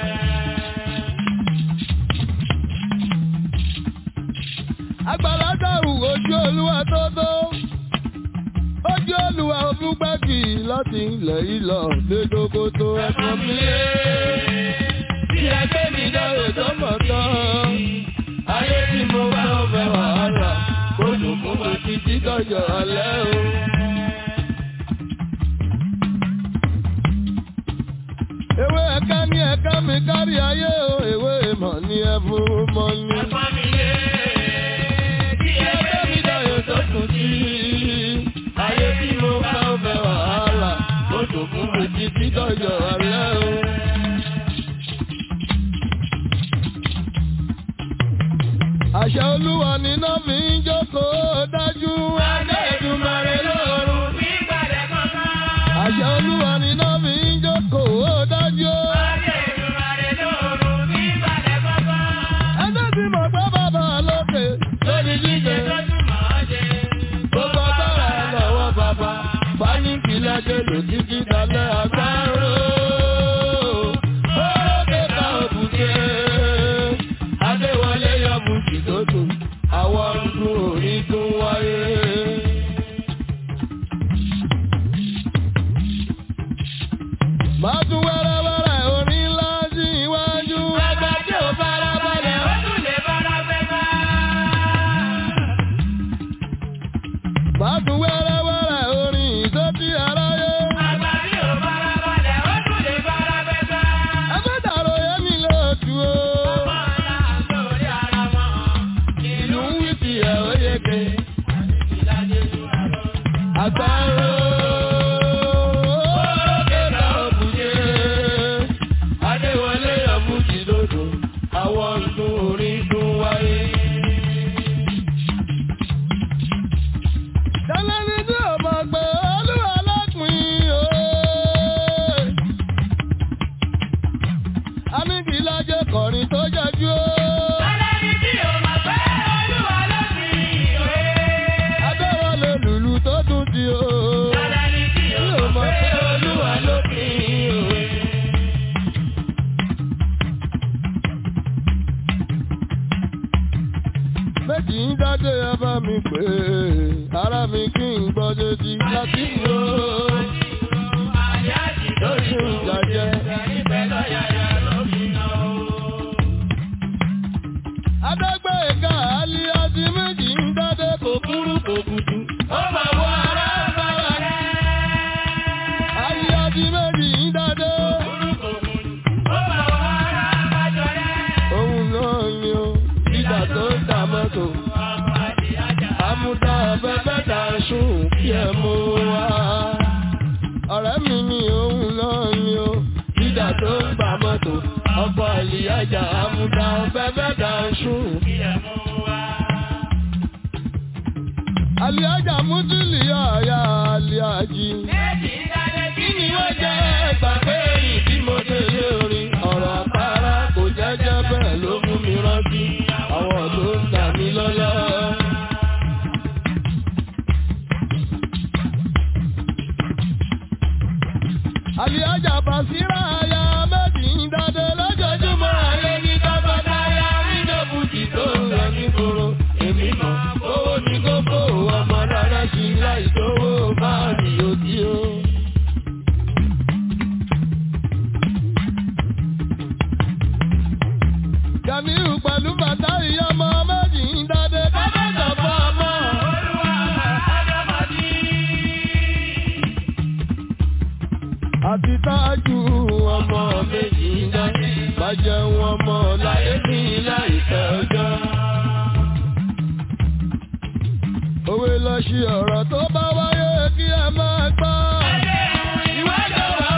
àgbàlá dàrú ojú olúwa tó tó ojú olùwà olùgbàgì láti ilẹ̀ ìlọ lédógó tó ẹ̀fọ́ mi lé. Bí ẹgbẹ́ mi dáre tó mọ̀ tán, ayé tí mo bá ń fẹ́ wàhálà, kó dùn fún mi títí dọ́jọ́ alẹ́ o. Ewé ẹ̀ka ní ẹ̀ka mi kárí ayé o, ewé ìmọ̀ ní ẹ̀fún mọ́ ní. Ẹ̀fọ́ mi lé. Bí ẹgbẹ́ mi dáre tó tún sí ayé tí mo bá ń fẹ́ wàhálà ó tó fún mi títí dọ́jọ́ alẹ́ o. àṣẹ olúwa níná fi ń jókòó dájú. Adéjúmọ̀rẹ́ lóru bí gbàdé kankan. àṣẹ olúwa níná fi ń jókòó dájú. Adéjúmọ̀rẹ́ lóru bí gbàdé kankan. ẹjẹ́ tí mo gbọ́ bàbá lókè lórí jíjẹ. Gbogbo agbára ẹ lọ́wọ́ bàbá, báníkì lẹ́jẹ̀ lò títí dalẹ̀ agbárò. Ó kéka òbúté, Adéwọlé yọ bùkì tó dùn, àwọn ọdún òní tún wáyé. Máa tún wẹ́rẹ́wẹ́rẹ́ orin ńlá sí iwájú. Àgbà tí ò fara balẹ̀, ó tún lè fara fẹ́ bá. Máa tún wẹ́rẹ́wẹ́rẹ́ orin ìsọ́tí aráyé. Àgbà tí ò fara balẹ̀, ó tún lè fara fẹ́ bá. Ẹgbẹ́ dàrú yẹ́mi lóòtú o. Ọmọ ọ̀la lórí ara wọn. Ìlú ń wí ti ẹ̀ ó yege. Àgbáyé. Kéka òbúyé. Adéwọlé ọ̀bùjì lòdò. Àwọn ọdún orin tún wáyé. Tẹ́lẹ́ni tí ò mọ̀ pé olúwa lọ́pìn o. Amíkìlájẹ́ kọrin tó jọjú o. Tẹ́lẹ́ni tí ò mọ̀ pé olúwa lọ́pìn o. Adéwọlé lùlù tó dùn sí o. Tẹ́lẹ́ni tí ò mọ̀ pé olúwa lọ́pìn o. méjì ń dájọ́ ẹ bá mi pè é ara mi kí n gbọ́ létí láti lò ó. lóṣù ìjàjẹ́. Adẹ́gbẹ́ ìka àlì àti méjì ń dádé kò kúrú kò kùtù. Ó máa wọ ara bára rẹ̀. Àlì àti méjì ń dádé. Ó máa wọ ara bájọ rẹ̀. Òun náà ni ó ìgbà tó ń ta mọ́tò. Àmúdá afẹ́fẹ́ ta sùn kí ẹ mú wá. Ọ̀rẹ́ mi ni òun náà ni ó ìgbà tó ń gba mọ́tò. Ọkọ̀ àlìyájà àmúdá afẹ́fẹ́ ta sùn kí ẹ mú wá. Àlìyájà mútìlì ọ̀yà àlìyájì. Kí ni wọ́n jẹ́ gbàgbé ìdí mo dé oríṣiríṣi ọ̀rọ̀ tó bá wáyé kí ẹ máa gbọ́. ìwádìí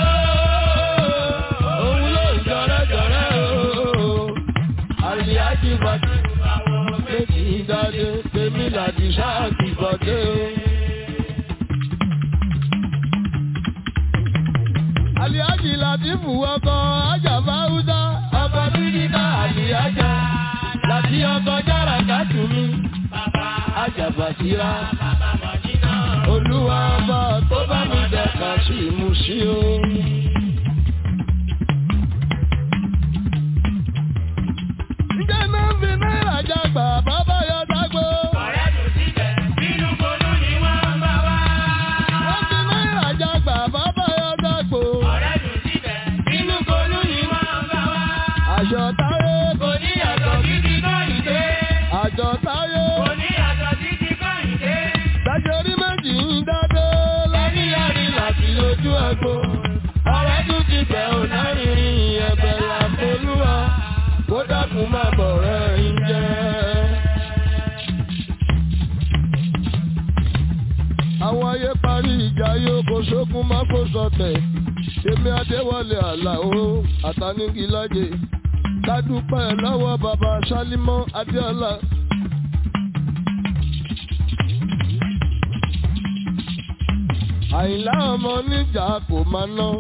òun ló ń jọrẹ́jọrẹ́ o. àlìyájí bàtí méjì dáadé tèmi làdí sáàkì bọ̀dé o. àlìyájí làtìfù ọkọ̀ ajáfà húsá ọkọ̀ bíríkà àlìyájà láti ọkọ̀ jára kátù mi. Ajàbàtìrá. Olúwa ọba tó bá mi dẹ̀ka sí ìmúsí o. Ǹjẹ́ máa ń fi náírà jágbà bàbá yọ dágbó? Wọ́n fi náírà jágbà bàbá yọ dágbó. Àjọ táyé kò ní yàtọ̀ títí náà ìdé. Àjọ táyé. Lájọrí méjì ń dádé lẹ́yìn yàrí láti lójú ẹ̀gbọ́. Ọ̀rẹ́ tún ti bẹ̀ ò náírìn ẹ̀bẹ̀ làfolúwa. Kó dákun má bọ̀ rẹ̀ ń jẹ́. Àwọn ayé parí ìjà yóò kó sókun má kó sọtẹ̀. Èmi Adéwọlé Àlàó Àtàníkìlájẹ. Kádúpẹ́ lọ́wọ́ bàbá Sálímọ́ Adéọlá. àyìnlá ọmọ oníjà kò máa ná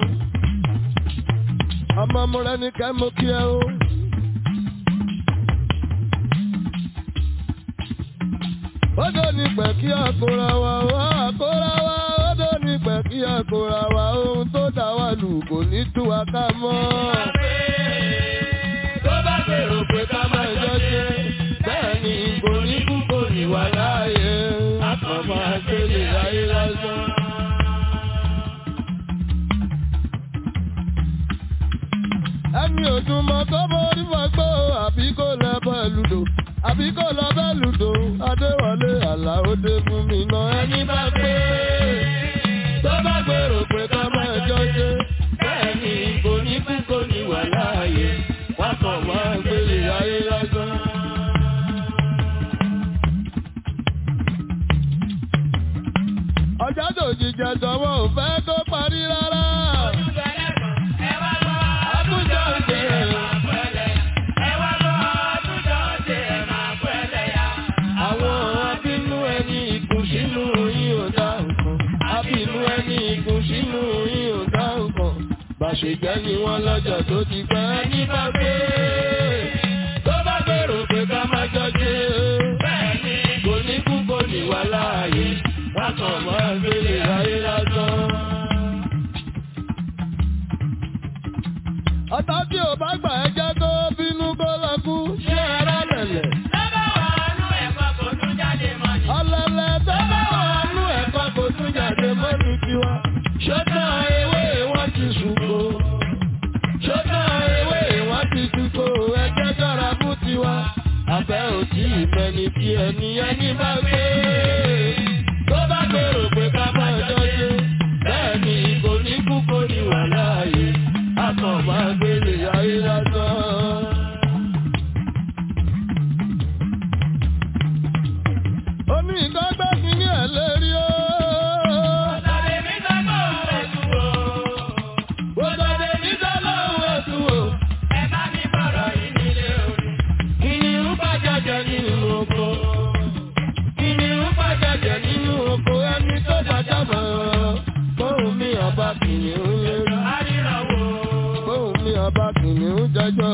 ọmọ múra ní kẹ́mú kí ẹ ó. Odò ní pẹ̀ kí àkóra wa wá àkóra wa odò ní pẹ̀ kí àkóra wa ohun tó dá wa lù kò ní tú wa ká mọ́. Tó bá gbèrò pé ká máa jọ ṣe bẹ́ẹ̀ ni kò ní kú kò ní wà láàyè. Àkànmọ́ àgbélé ayé lásán. ẹni òdùnmọ̀ tó borí fagbó àbí kò lọ bọ́ lùdò àbí kò lọ bẹ́ lùdò adéwọlé àlàódé fún mi ná ẹni bá gbé tó bá gbèrò pé ká máa jọ ṣe bẹ́ẹ̀ ni kò ní kú kò ní wà láàyè wá kàn wá gbélé ayé lásán. ọjà tó jíjẹ sọwọ́ ò fẹ́ kó parí rárá. Àtúnjọ ṣe àwọn abínú ẹni ìkùn sínú yín ò dá nǹkan. Abínú ẹni ìkùn sínú yín ò dá nǹkan. Bàṣẹ̀jẹ́ ni wọ́n lọ́jọ́ tó ti pẹ́ ní bá gbé. Tó bá gbèrò pé ká má jọ ṣe. Bẹ́ẹ̀ni kò ní kú kò ní wà láàyè. Wákàn máa gbélé ayé lásán. Ọ̀tá tí ò bá gbà ẹ́ jẹ́ kó bínú kó lọ kú. Ṣé ara lẹ̀lẹ̀? Ọlọ́lẹ̀ tó bá wà nú ẹ̀kọ́ kò tún jáde mọ́nu tiwa. Ṣọ́tàn ewé wọ́n ti ṣùkò. Ṣọ́tàn ewé wọ́n ti ṣùkò. Ẹgbẹ́ dára fún tiwa. Àbẹ́ òtí ìfẹ́ni tí ẹni ẹni bá gbé. Tó bá gbèrò pé ká máa jọ ṣe. Bẹ́ẹ̀ni kò ní kú kò ní wà láàyè. A kàn máa gbélé ayé lásán. Omi ìgbàgbọ́ kí ní ẹ̀ lérí o. Bọ́sọ̀dé mi sọ́lọ́ òun ẹ̀tù o. Kìnìún pàjájẹ nínú oko. Kìnìún pàjájẹ nínú oko ẹni tó dájá mọ́. Bóun mi ọba kìnìún lérí. Bóun mi ọba kìnìún jẹjọ́.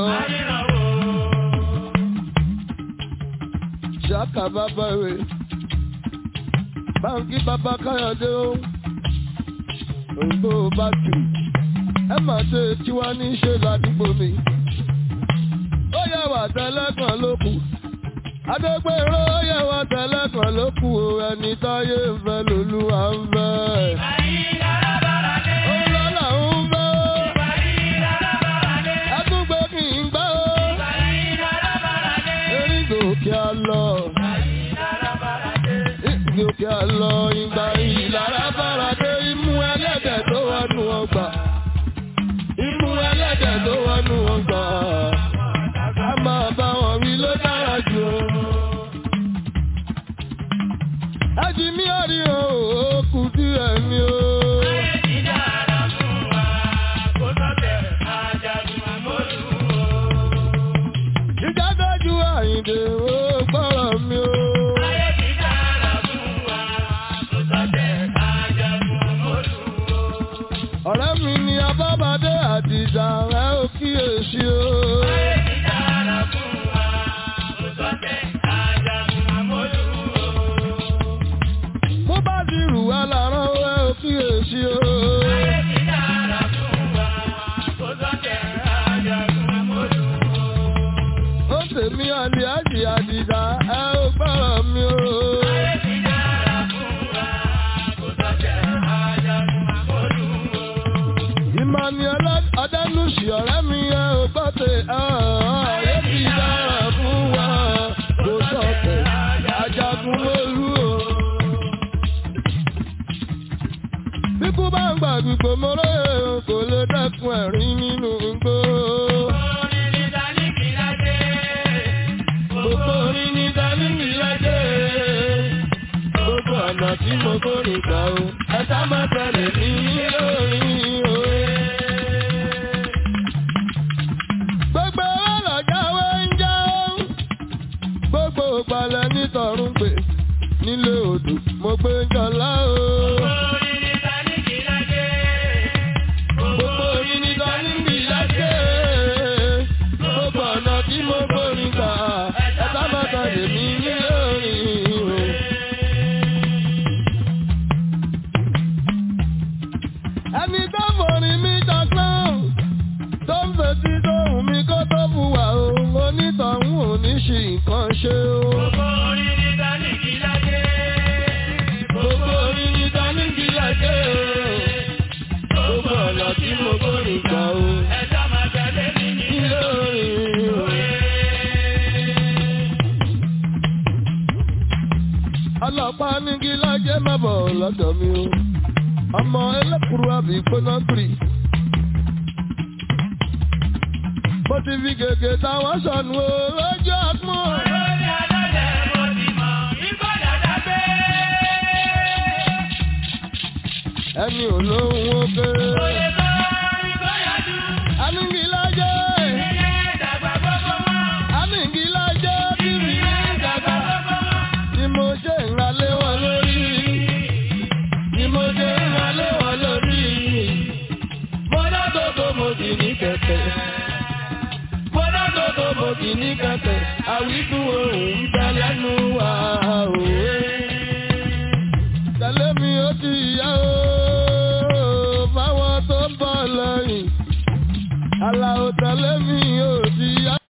Ṣáka bàbá rẹ̀. Báńkì bàbá Káyọ̀dé o. Òyìnbó bá tù. Ẹ máa ṣe tiwa ní ṣe ládùúgbò mi. Ó yẹ wà tẹ́lẹ̀kan ló kù. Adégbèrò ó yẹ wà tẹ́lẹ̀kan ló kù o. Ẹni táyé ń fẹ́ lolúwa ń fẹ́. Òun lọ́la ń fẹ́ o. Ẹkúngbé kì í gbá o. Erin gòkè á lọ. Gòkè á lọ ìgbà ìlara fáradé imú ẹlẹ́dẹ̀ tó wọnú ọgbà. Imú ẹlẹ́dẹ̀ tó wọnú ọgbà. A máa bá wọn wí ló dára jù o. Ẹjì mi ò rí ládùúgbò mọ́rẹ́ kò lè dẹ́kun ẹ̀rín nínú igbó. Gbogbo orin ní Dálímì lájẹ́. Gbogbo ọ̀nà tí mo kórè gbà o. Ẹ̀ta máa tẹ̀lé ní lórí òwe. Gbogbo ọlọ́jàwé ń jẹ́ ó. Gbogbo ìpàlẹ̀ nítọ̀run pè nílé odò mo gbé jọlá o. Gbogbo orin ní Dálímì lájẹ́. Gbogbo ọ̀nà tí mo kórè gbà. Ẹ̀ta máa tẹ̀lé ní lórí òwe. ẹni tó forin mi jọgbọ́n tó ń fetí tóhùn mi kó tó fùwà o onítọ̀hún ò ní ṣì nǹkan ṣe o. gbogbo orin ní dáníkì lájẹ́ gbogbo ọ̀nà tí mo kórè gbà o. Ilé orin o. ọlọ́pàá ní kí lájẹ́ má bọ̀ lọ́dọ̀ mi o ọmọ ẹlẹ́kùrú àbí gbóná gbìrì. mo ti fi gègé táwọn sọnù o lójú ọgbọ́n. ẹni olóhùn oge. amíngílájẹ́. amíngílájẹ́ bíbí dàgbà. ni mo ṣe ń ralé wọn lórí ni mo ṣe ń wọlé wọn lórí. mo dágbogbo mo sì ní kẹ̀kẹ́. mo dágbogbo mo sì ní kẹ̀kẹ́. àwíkún ohun ń bẹ lẹ́nu wa òwe. tẹ̀lé mi ó ti yá o fáwọn tó ń bọ̀ lẹ́yìn. àlàó tẹ̀lé mi ó ti yá.